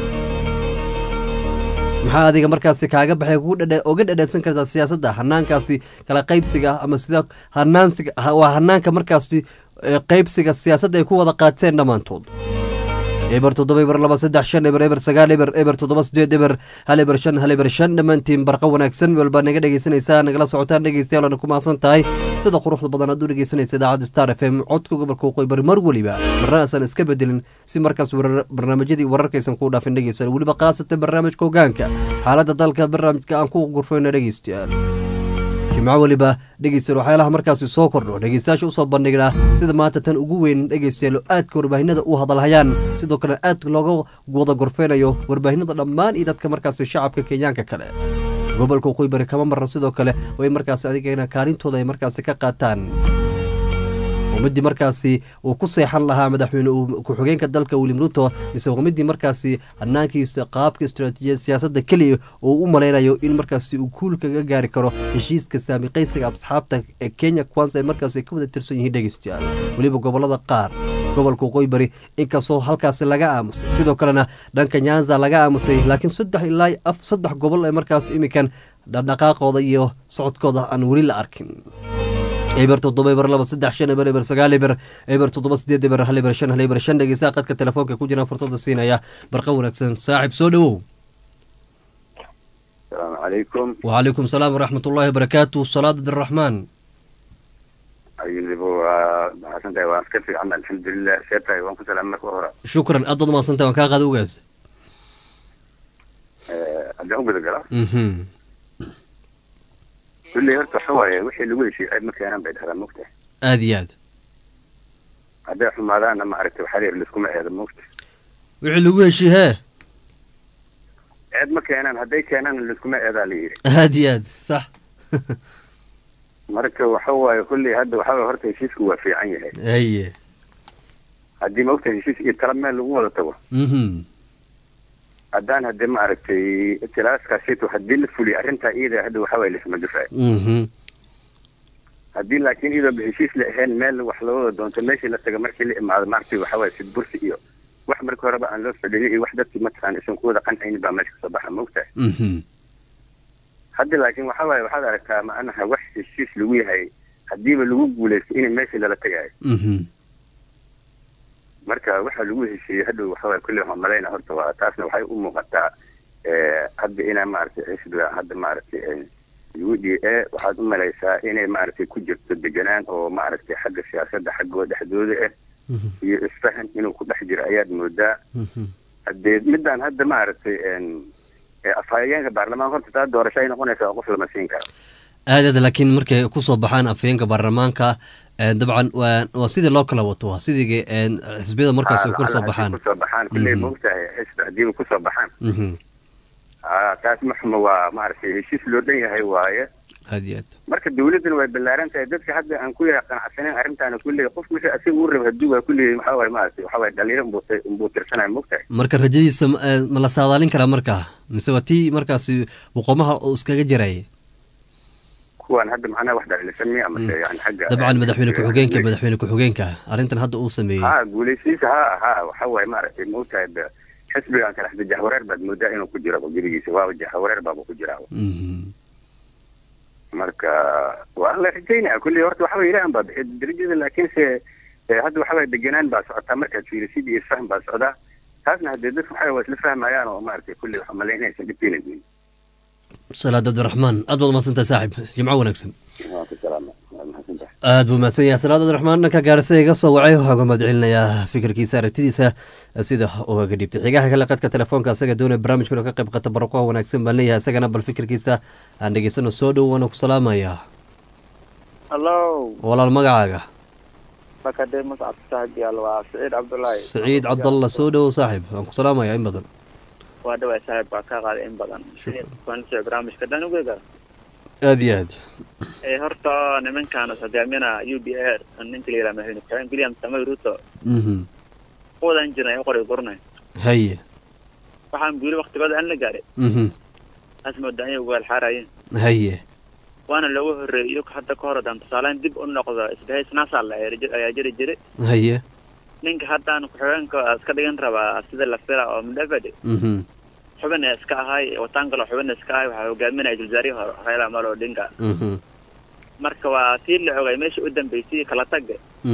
maxaa adiga markaasi kaaga baxay uga dhadhansan kartaa siyaasadda hanaankaasi kala qaybsiga ama sida hanaansiga waa hanaanka markaasi qaybsiga siyaasadda ay ku wada qaateen dhammaantood eber toddoba eber laba saddex shan eber eber sagaal eber eber toddoba sideed eber hal eber shan hal eber shan dhammaantiin barqa wanaagsan walbaa naga dhegeysanaysaa nagala socotaan dhegeystayaal oona ku mahadsan tahay sida quruxda badan aad u dhegeysanaysa idaacadda star f m codka gobolka waqooyi bari mar weliba marna aysan iska bedelin si markaas barnaamijyadii wararkaysan kuu dhaafin dhegeystayaal weliba khaasatan barnaamijka hogaanka xaaladda dalka barnaamijka aan ku gurfayno dhegeystayaal jimco weliba dhegeystayaal waxyaalaha markaasi soo kordho dhegeystayaasha usoo bandhignaa sida maanta tan ugu weyn dhegeystayaal aadka warbaahinada u hadalhayaan sidoo kale aad looga wada gorfeynayo warbaahinada dhammaan iyo dadka markaasi shacabka kenyaanka kale gobolka waqooyi bari kama marno sidoo kale way markaasi adigana kaalintooda ay markaasi ka qaataan midii markaasi uu ku seexan lahaa madaxweyne ku-xigeenka dalka william ruto mise waa midii markaasi hanaankiisa qaabka istaraatiijiyad siyaasadda keliya uu u malaynayo in markaasi uu kuul kaga gaari karo heshiiska saami qaysiga asxaabta ee kenya kwansa ay markaasi ka wada tirsan yihiin dhegeystayaal weliba gobolada qaar gobolka waqooyi bari inkastoo halkaasi laga aamusay sidoo kalena dhanka nyanza laga aamusay laakiin saddex ilaa af saddex gobol ee markaas iminkan dhaqdhaqaaqooda iyo socodkooda aan weli la arkin eber toddoba eber laba saddex shan eber eber sagaal eber eber toddoba sideed eber hal eber shan hal eber shan dhegeystaha qadka telefoonka ku jiraan fursadda siinaya barqa wanaagsan saaxib soo dhowow asalaamu calaykum wacalaykum salaam waraxmat ullahi wabarakaatu salaad abdiraxmaan ayulibo waa mahadsantahay waan iska fiican alxamdulilah see tahay waan ku salaam marka hore shukran aad baad umahadsantahay waan kaa qaada ogaas haddaan u guda gala kulley horta waxa waaye wixii lagu heshiiyey ceeb ma keenan bay dhahdaan mogta aada iyo aad hadday xumaadaanna maaragtay waxaa layidhi liskuma eeda mogta wixii lagu heshii hee ceeb ma keenaan hadday keenaan liskuma eedaa la yidhi aada iyo aad sax marka waxa waaye kulley hadda waxa waaye horta heshiisku waa fiican yahay haye haddii mogta heshiis iyo tala meel lagu wada tago mhm haddaan hadde maaragtay tilaaskaasito haddii la fuliyo arrintaa iyada hadda waxa waaye lisma dufaayo mhm haddii laakiin iyadoo heshiis la ahayn meel wax la wada doonto meeshii la taga markii la imaado maaragtay waxa waaye sidbursi iyo wax marka horeba aan loo fadhiyin iyo wax dadkii mataqaana isan ku wada qancaynin baa meesha kasoo baxa maogtahay mhm hadda laakiin waxa waaye waxaad aragtaa macnaha wax heshiis lagu yahay haddiiba lagu guulaysto in meeshii lala tagayo mhm marka waxa lagu heshiiyey hadda waxa waaye kulley waxaan malayna horta waa taasna waxay u muuqataa hadda inaa maaragtay xisbiga hadda maaragtay u d a waxaad u malaysaa inay maaragtay ku jirto deganaan oo maaragtay xagga siyaasadda xaggoo dhexdooda ah iyo isfahan inuu ku dhex jiro ayaad moodaa haddee midaan hadda maaragtay afhayeenka baarlamaanka horta taa doorasho ay noqonaysaa qof lama siin karo aadaad laakiin markay kusoo baxaan afhayeenka baarlamaanka dabcan waa waa sidii loo kala wato waa sidii xisbiyada markaas ay kusoo baxaan kusoo baxaan kulley moogtahay xisbi haddiiba kusoo baxaan taas maxuma waa maaragtay heshiis loo dhan yahay waaye aad iyo aad marka dawladdana way ballaaran tahay dadka hadda aan ku yahay qanacsaneyn arrintaana kulley qof wixii asiga uu raba hadduu waa kulley waxaa waaye maaragtay waxaa waaye dhalinyaro unbuu unbuu tirsanaya moogtahay marka rajadiisa ma la saadaalin karaa markaa mise waa tii markaasi boqomaha uu iskaga jirayay kuwaan hadda macnaha wax dhalisan miya amase yani xagga dabcan madaxweyne ku-xigeenka madaxweyne ku-xigeenka arrintan hadda uu sameeyey ha guulaysiisa ha ha waxa waaye maaragtay moogtahay xisbigan kale xisbi jahwareer baad moodaa inuu ku jiro gurigiisa waaba jahwareer baaba ku jiraa marka waa la rajaynaya kulley horta waxa way ilaahan baa bixiy darajada laakiinse hadda waxa waye degenaan baa socotaa markaad fiirisid iyo isfahm baa socdaa taasna haddee dadka waxa waa isla fahmayaan oo maaragtay kulley waxaa malay inaysan dhibkeenayn salaad abdiraxmaan aad baad mahadsantahay saaxib jimco wanaagsan aad buu mahadsan yahay salaad abdiraxmaan dhanka gaarisa iga soo wacay waxaa uga mahad celinayaa fikirkiisa aragtidiisa sida ugaga dhiibtay xigaha kale qadka telefoonka asaga doonaya barnaamijkuna ka qayb qata baraqoha wanaagsan baan leeyahay isagana bal fikirkiisa aan dhegeysano soo dhow waana ku salaamayaa hallo walaal magacaaga bakademus cabdisaaxiib waa siciid cabdullaahi saciid cabdalla soo dhowow saaxib waan ku salaamayaa in badan waa dhawaa saaxiib baa kaa qaaday in badan kuanasoo barnaamijka dhan ugeega aad iyo aad ee horta nimankan hogaamina u b a ninka la yidhaha madaxweyne ku-xigeen william samoy ruto wadan jirnay u qoray gurnay haye waxaan guuli waktigooda aan la gaaray taas moodaa inay ugaal xaarayeen haye waana loogu horreeyey iyagu hadda ka hor haddaan tusaaleyn dib u noqdo isbahays nasal ayaa jiri jiray haye ninka haddaan ku-xigeenka iska dhigan rabaa sida la fila oo mudavade xubin ee iska ahay wataan kaloo xubin iska ahay waxaa hogaaminaya wasaarihii hore raila amolo odinga marka waa tii la ogay meesha u dambeysay kala tagga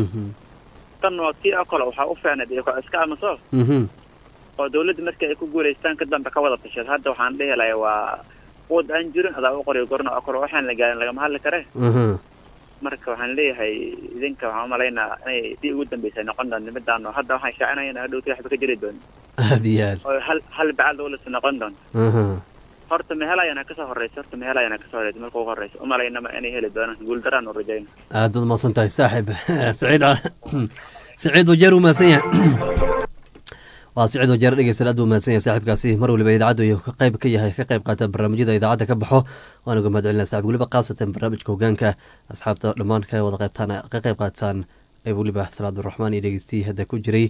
tan waa tii oo kale waxaa u fiicnayd iyagoo iska amaso oo dawladda markii ay ku guulaystaan ka dambe ka wada tasheed hadda waxaan dhihi lahay waa wad aan jirin adaa u qoriyo gorna oo kale waxaan la gaarin lagama hadli kare marka waxaan leeyahay idinka waxaan umalaynaa inay tii ugu dambeysay noqon doonto midaan oo hadda waxaan shaacinaya hadhowti waxba ka jiri doono aad iyo aad oo hal hal bacaad dawladsa noqon doonto horta mehelayana kasoo horeysa horta mehelayana kasoo horeysa marka ugu horeysa umalaynama inay heli doonaan guuldaraan u rajayna aad baad mahadsan tahay saaxib saciid saciid wajeer uu mahadsan yahay waa sicid wajeer dhegeysan aad buu mahadsan yahay saaxiibkaasi mar waliba idaacaddu iyo ka qayb ka yahay ka qayb qaata barnaamijyada idaacadda ka baxo waan uga mahad celinaa saxib weliba khaasatan barnaamijka hogaanka asxaabta dhammaan ka wada qaybtaan ka qayb qaataan ee weliba salaad abdiraxmaan iyo dhegeystiyi hadda ku jiray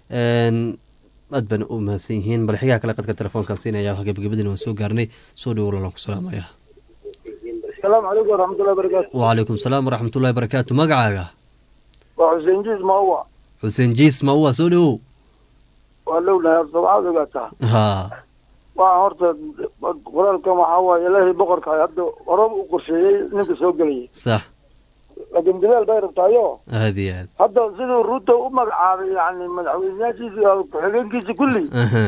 aad baan u mahadsan yihiin bal xigaha kale qadka telefoonkan siinaya gebagabadina waan soo gaarnay soo dhowo lalan ku salaamaya asalaamu calaykum waraxmatullahi barakaatu wacalaykum salaam waraxmatullahi barakaatu magacaaga waa xuseen jiis mauwa xuseen jiis mauwa soo dhowow waa lowlahay horta waxaad ogaataa ha waa horta qoraalkan waxaa waaye ilaahay boqorka hadda horaba u qorsheeyey ninka soo gelayay sax laakiin bilaal bay rabtaayo aad iyo aad hadda siduu ruto u magacaabay yani madaxweyneyaashiisi iyo ku-xigeenkiisi kulli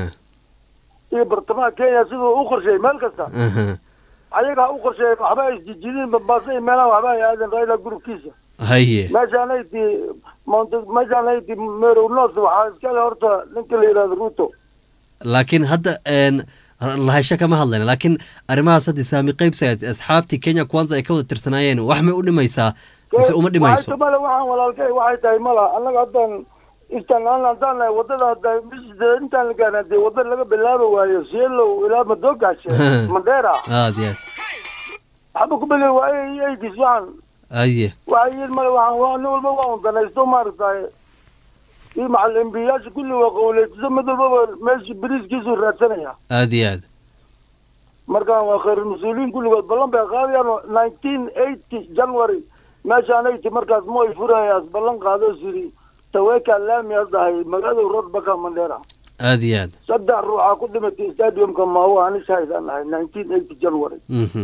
iyo bartamaha kenya siduu u qorsheeyey meel kasta ayaga ha u qorsheeyey waxba ay isjijidin bambaasa iyo meelaha waxba ay aadeen raila gurubkiisa haye meeshaan ayti mount meeshaan ayti merow north waxaa iskale horta ninka la yidhahdo ruto laakiin hadda lahasho kama hadlayna laakiin arrimahaas hadda saami qaybsa asxaabtii kenya kwanza ay ka wada tirsanaayeen wax may u dhimaysaa mise uma dhimayso male waxaan walaalkay waxay tahay mala annaga haddaan istaan haddaan nahay wadada hadda intaan la gaarna dee wada laga bilaabi waayo sielow ilaa madoogaashe mandera aad iyo waxba ku beli waa aidis waxaan aye waxay yihiin male waxaan nin walba waa un danaysto maaragtay iyo macal embiyaasha kulli waa qowleysiso mid walbaba meesha beriiskiisu raadsanaya aad iyo aad markaan waa khayr mas-uuliyiin kulligood ballan bay qaadayaan nineteen eighty january meeshaan ayti markaas moy furayaas ballan qaado siri taweka laami haddahay magaalada road baka mandera aad iyo aad saddex ruuxaa ku dhimatay stadiumka maawo anishahaydaan nahay nineteen eighty january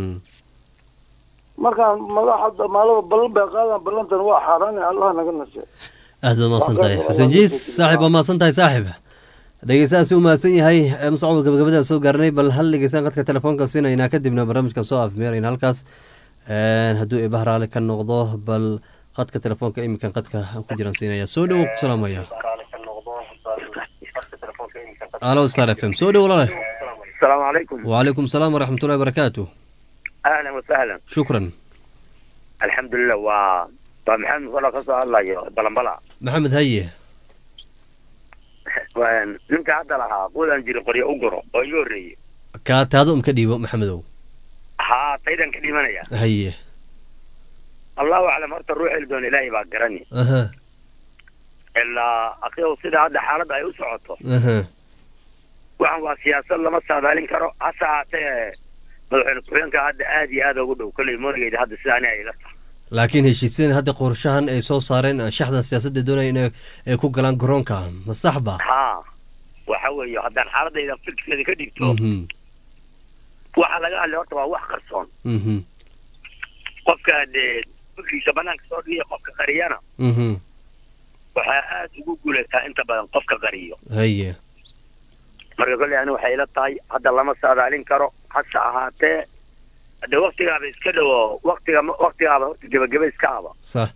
markaan madaxda maalaba ballan bay qaadaan ballantan waa xaaraan allah naga nase aad baad mahadsan tahay xuseen jiis saaxib waa mahadsan tahay saaxib dhegeystahaasi u mahadsan yahay musacab gabagabadaan soo gaarnay bal hal dhegeystaan qadka telefoonka siinaynaa kadibna barnaamijkan soo afmeerayna halkaas hadduu eebaha raali ka noqdo bal qadka telefoonka iminkan qadka ku jiraan siinaya soo dhowo ku salaamaya alo star f m soo dhowo lale asalaamu calaykum wacalaykum salaam waraxmatullahi barakaatu ahlan wasahlan shukran alxamdulilah waa waa maxamed wala ka soo hadlayo balambala maxamed haye Waan- ninka hadda lahaa quudaan jiri qoryo u guro oo iga horreeyey kaa taada um ka dhiibo maxamedow haa taydan ka dhimanaya haye allahu aclam horta ruux heli doona ilaahay baa garani aha ilaa akiyow sida hadda xaaladda ay u socoto aha waxan waa siyaasad lama saadaalin karo hase haatee madaxweyne ku-xigeenka hadda aad iyo aad ugu dhow kolley moonigeyda hadda sida ani ay ila tahay laakiin heshiisyan hadda qorshahan ay soo saareen shaxda siyaasadda doonaya inay ay ku galaan garoonka ma sax ba haa waxa weeye haddaan xaaladayda fikirkeeda ka dhigto Mhm, waxa laga hadlay horta waa wax qarsoon mhm, qofka dee fikriisa banaanka soo dhigaya qofka qariyana mhm. waxaa aad ugu guulataa inta badan qofka qariyo haye marka kolley ani waxay ila tahay hadda lama saadaalin karo hase ahaatee hadde waktigaaba iska dhowo waktiga waktigaaba horta gebageba iska aba sax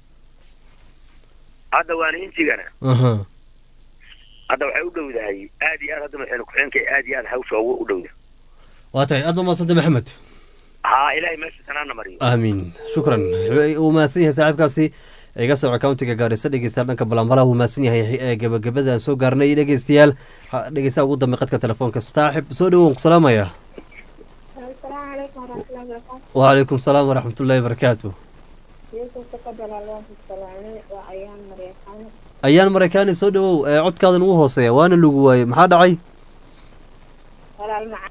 hadda waana intigana aha hadda waxay u dhowdahay aad iyo aad hadda madaxweyne ku-xigeenka aad iyo aad hawsha ugu u dhowda waa tahay aad ba mahadsanta maxamed haa ilaahay meesha sanaana mariyo aamiin shukran uu mahadsan yahay saaxiibkaasi iga soco countiga gaarisa dhegeystayaal dhanka balambala uu mahadsan yahay ee gabagabada aan soo gaarnay dhegeystayaal Ha- dhegeystaha ugu dambe qadka telefoonka saaxib soo dhawow ku salaamaya السلام عليكم ورحمة الله وبركاته وعليكم salaam waraxmatullaahi barakaatu يوسف تقبل الله السلام وأيام مريم ayaan maraykaani soo dhawow ee codkaadan ugu hooseeya waana lagu waayey maxaa dhacay ولا المع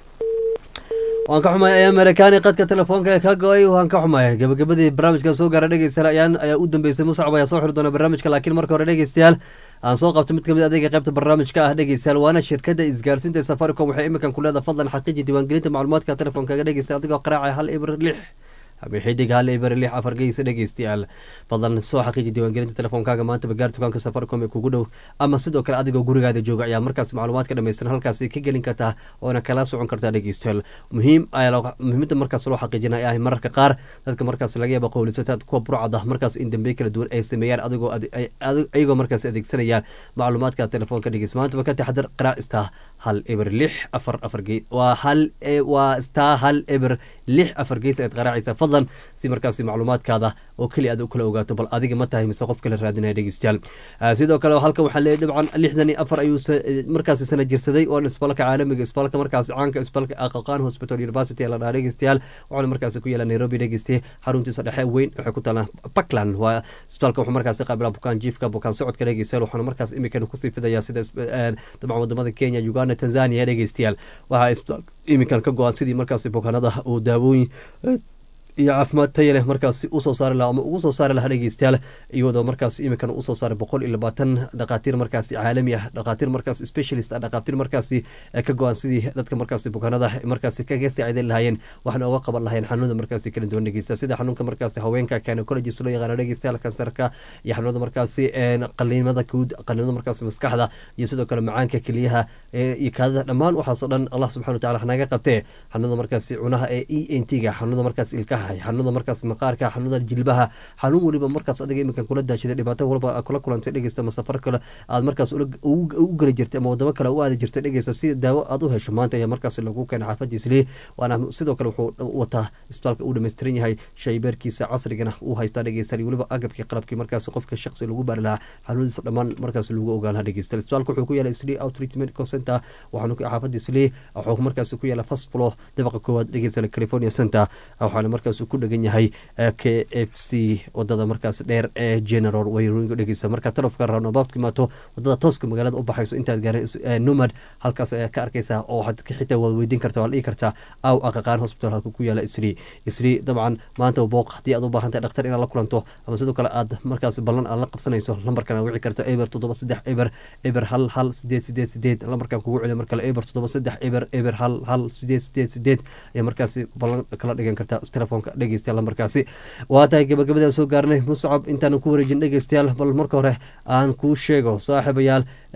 waan ka xumahay ayaan maraykaani qadka telefoonka ee ka go-ay waan ka xumahay gabagabadii barnaamijka soo gaara dhegeystayaal ayaan ayaa u dambeysay muscab ayaa soo xiri doona barnaamijka laakiin marka hore dhegeystayaal aan soo qabto mid kamid adeega qaybta barnaamijka ah dhegeystayaal waana shirkada isgaarsiinta ee safaricom waxay iminkan ku leedahay fadlan xaqiiji diiwaangelinta macluumaadka telefoonkaga dhegeysta adigoo qaraacaya hal ibr lix ama xidig hal ibr lix afar geysa dhegeystayaal fadlan soo xaqiiji diiwaangelinta telefoonkaaga maanta bagaar dukaanka safaricom ee kugu dhow ama sidoo kale adigoo gurigaada jooga ayaa markaas macluumaadka dhammaystiran halkaasi ka gelin kartaa oona kala socon kartaa dhegeystayaal muhiim ayaa loo- muhiimada markaas loo xaqiijinaya ah mararka qaar dadka markaas laga yaaba qowlisataad kuwa burcada markaas in dambe kala duwan ay sameeyaan adigoo ade- ay- adi- ayagoo markaas adeegsanayaan macluumaadka telefoonka dhegeysta maantaba ka taxadar qaraac star hal eber lix afar afar gees waa hal e- waa star hal eber lix afar gees ayaad qaraacaysaa fadlan si markaasi macluumaadkaada oo keli aad u kala ogaato bal adiga ma tahay mise qof kala raadinaya dhegeystayaal Ah, sidoo kale halkan waxaa leeyahay dabcan lixdan iyo afar ayuu sa- eh, markaasi sana jirsaday oo isbaalka caalamiga isbaalka markaasi caanka isbaalka aqaqaan hospital university ee la dhaha dhegeystayaal waxaana markaasi ku yaala nairobi dhegeystaye xaruntiisa dhexe weyn waxay ku taalaa puntland waa isbitaalka wuxuu markaasi qaabilaa bukaan jiifka bukaan socodka dhegeystayaal waxaana markaas imikan kusii fidayaa sida is- eh, dabcan wadamada kenya uganda tanzania dhegeystayaal waxaa isbitaalka imikan ka go-an sidii markaasi bukaanada uu daawooyin eh, iyo caafimaad taya leh markaasi usoo saari lahaa ama ugu soo saari lahaa dhegeystayaal iyadoo markaas imikan usoo saaray boqol iyo labaatan dhakhaatiir markaasi caalami ah dhakhaatiir markaas specialist ah dhakhaatiir markaasi eh, ka go-an sidii dadka markaasi bukaanada markaasi kaga saaciidan lahaayeen waxna uga qaban lahaayeen xanuunada markaasi kala duwan dhegeysta sida xanuunka markaasi haweenka gynecologist loo yaqaano dhegeystayaal kansarka iyo xanuunada markaasi een, qaliimada guud qaliimada markaasi maskaxda iyo sidoo kale macaanka keliyaha eh, iyo kaadada dhammaan waxaasoo dhan allah subxana wataala naga qabtee xanuunada markaasi cunaha ee e n t ga xanuunada markaas ilkaha xanuunada markaas maqaarka xanuunada jilbaha xanuun weliba markaas adiga iminkan kula daashaday dhibaato walba aad kula kulantay dhegeysta ama safar kale aad markaas ula- ugu ugu geli jirtay ama wadamo kale u aadi jirtay dhegeysta si daawo aad u hesho maanta ayaa markaas lagu keenay xaafadiisli waana sidoo kale wuxuu wataa isbitaalka uu dhammaystiran yahay shaybeerkiisa casrigana uu haystaa dhegeysta weliba agabkii qalabkii markaas qofka shaqsi lagu baari lahaa xanuunadiisa dhammaan markaas lagu ogaan lahaa dhegeysta isbitaalka wuxuu ku yaala sli outreach medical center waxaanu ku xaafadii sli wuxuu markaas ku yaala first floor dabaqa koowaad dhegeysta california center waxaana markaas ku dhegan yahay eh, k f c wadada markaas dheer ee general wayroinga dhegeysta marka telefka roundabout imaato wadada tooska magaalada u baxayso intaad gaarin numad halkaas ayaa ka arkaysaa oo waxaad ka xitaa waad weydiin kartaa waa la dhihi kartaa aw aqaqaan hospital halka ku yaala isri isri dabcan maanta booq haddii aad u baahan tahay dhakhtar inaad la kulanto ama sidoo kale aad markaas ballan aad la qabsanayso lambarkan wici karta eber toddoba saddex eber eber hal hal sideed sideed sideed lambarkan kugu celiya mar kale eber toddoba saddex eber eber hal hal sideed sideed sideed ayaa markaasi ballan kala dhigan karta telefoonka dhegeystayaal lambarkaasi waa tahay gabagabadaan soo gaarnay muscab intaan ku wareejin dhegeystayaal bal marka hore aan kuu sheego saaxiibayaal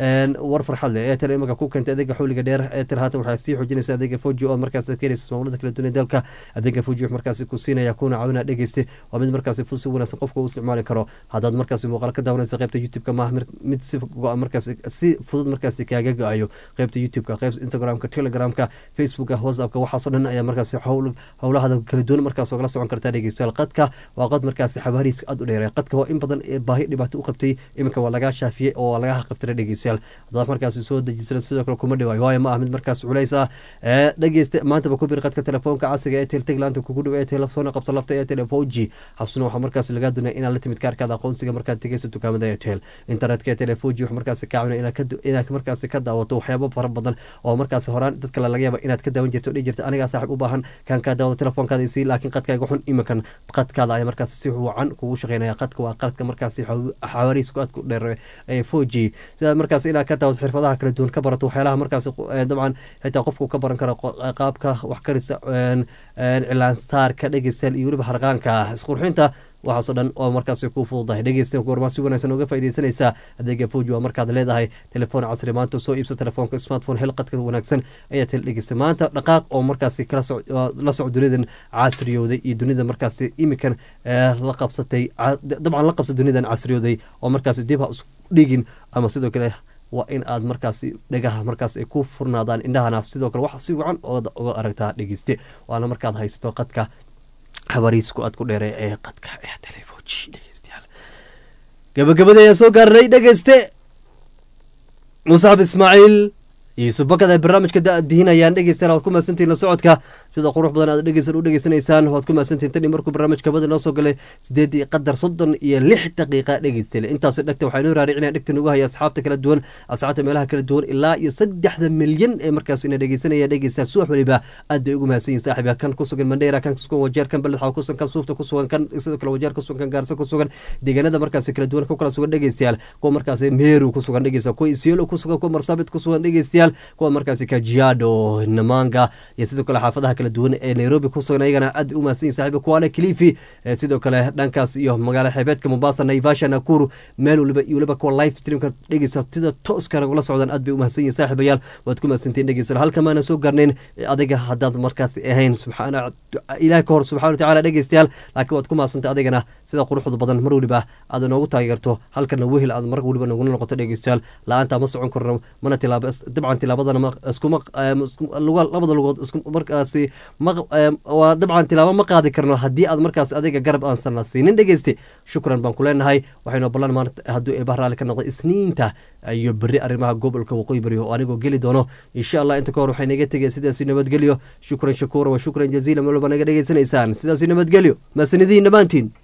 war farxad leh airtel imaka ku keentay adeega xawliga dheer airtel haatan waxaa sii xoojinaysa adeega foji oo markaas keenaysa ismaamulada kala duwan ee dalka adeega foji wax markaasi ku siinaya kuna caawinaa dhegeyste waa mid markaasi si wanaagsan qofka u isticmaali karo haddaad markaasi muuqaal ka daawanaysa qaybta youtube-ka maaha mid si go-a markaasi si fudud markaasi kaaga go-ayo qaybta youtube-ka qaybta instagram-ka telegramka facebooka whatsappka waxaasoo dhan ayaa markaasi howlahada kala duwan markaas ogala socon kartaa dhegeystayaal qadka waa qad markaasi xabaarihiisa aad u dheeray qadka waa in badan ee baahi dhibaato u qabtay iminka waa lagaa shaafiyey oo waa laga qabtira dhegeystayaal haddaad markaasi soo dejisana sidoo kale kuma dhawaayo waayo ma ah mid markaas culays ah dhegeysta maantaba ku bir qadka telefoonka casriga ee tel teglaanta kugu dhow ee telefoona qabsa lafta ee telefoji xasuna waxaa markaas lagaa doonaya inaad la timid kaarkaada aqoonsiga markaad tegeyso dukaamada ee tel internetka ee telefoji wax markaasi ka caawina inaad markaasi ka daawato waxyaabo fara badan oo markaasi horaan dad kale laga yaaba inaad ka daawan jirto o dhihi jirta anigaa saaxib u baahan kaan kaa daawado telefoonkaada isii laakiin qadkaaga xun iminkan qadkaada ayaa markaasi si wacan kugu shaqeynaya qadka waa qadka markaasi xawaariisku aad ku dheer ee foji sidaad markaasi inaad ka daawato xirfadaha kala duwan ka barato waxyaalaha markaasi dabcan xitaa qofku ka baran karo qaabka wax karisa cilaansaarka dhegeystayaal iyo weliba harqaanka isqurxinta waxaasoo dhan oo markaasi ku fududahay dhegeysta goormaa si wanaagsan uga faaideysanaysaa adeega foji waa markaad leedahay telefoon casri maanta soo iibsa telefoonka smartphone hel qadka wanaagsan ayaa tel dhegeysta maanta dhaqaaq oo markaasi la soc dunidan casriyooday iyo dunida markaasi imikan la qabsatay dabcan la qabsa dunidan casriyooday oo markaasi dib ha isku dhigin ama sidoo kale waa in aad markaasi dhagaha markaas ay ku furnaadaan indhahana sidoo kale wax si wacan uga aragtaa dhegeyste waana markaad haysato qadka habariisku aad ku dheere ee qadka ee telefoji dhegeystayaal gabagabada ayaan soo gaarnay dhegeyste musaxab ismaaciil yuusuf bakad ay barnaamijka da-dihinayaan dhegeystayaal waad ku mahadsantihin la socodka sida qurux badan aad dhegeysan u dhegeysanaysaan waad ku mahadsantihin tani markuu barnaamijka bada noo soo galay sideedii qadar soddon iyo lix daqiiqa dhegeystayaal intaas dhegta waxaa inoo raaricina dhegta nagu haya asxaabta kala duwan asxaabta meelaha kala duwan ilaa iyo saddexda milyan ee markaas ina dhegeysanaya dhegeystayaal subax waliba aad bay ugu mahadsan yihin saaxiba kan ku sugan mandheera kan kusugan wajeer kan beledxaw kusugan kan suufta ku sugan kan sidoo kale wajeer ku sugan kan gaarso ku sugan deegaanada markaasi kala duwan ku kala sugan dhegeystayaal kuwa markaasi meeru ku sugan dhegeystayaal kuwa isiolo ku sugan kuwa marsabit ku sugan dhegeystayaal kuwa markaasi kajiado namanga iyo sidoo kale xaafadaha kala duwan ee nairobi ku sugan ayagana aad u mahadsan yihin saaxiba kuwaale kilifi sidoo kale dhankaas iyo magaala xeebeedka mombasa naivasha nakuru meel waliba iyo waliba kuwa live streamka dhegeysta sida tooskana ula socdaan aad bay u mahadsan yihin saaxibayaal waad ku mahadsantihin dhegeysta halka maana soo garnayn adiga haddaad markaasi ahayn subxaana ilaah ka hor subxana watacaala dhegeystayaal laakiin waad ku mahadsantay adigana sida quruxda badan mar waliba aad noogu taageerto halkana wehel aad mar waliba nogula noqoto dhegeystayaal la-aanta ma socon karno mana tilaaba dabcan tilaabadana iskuma labada lugood markaasi waa dabcan tilaabo ma qaadi karno haddii aad markaas adiga garab aansan siinin dhegeyste shukran baan ku leenahay waxaynu ballan maanta hadduu eeba raali ka noqdo isniinta iyo beri arrimaha gobolka waqooyi bari oo anigoo geli doono insha allah inta ka hor waxay naga tegaya sidaasi nabadgelyo shukran shakuura wa shukran jaziila malwalba naga dhegeysanaysaan sidaasi nabadgelyo maasanidiin dhammaantiin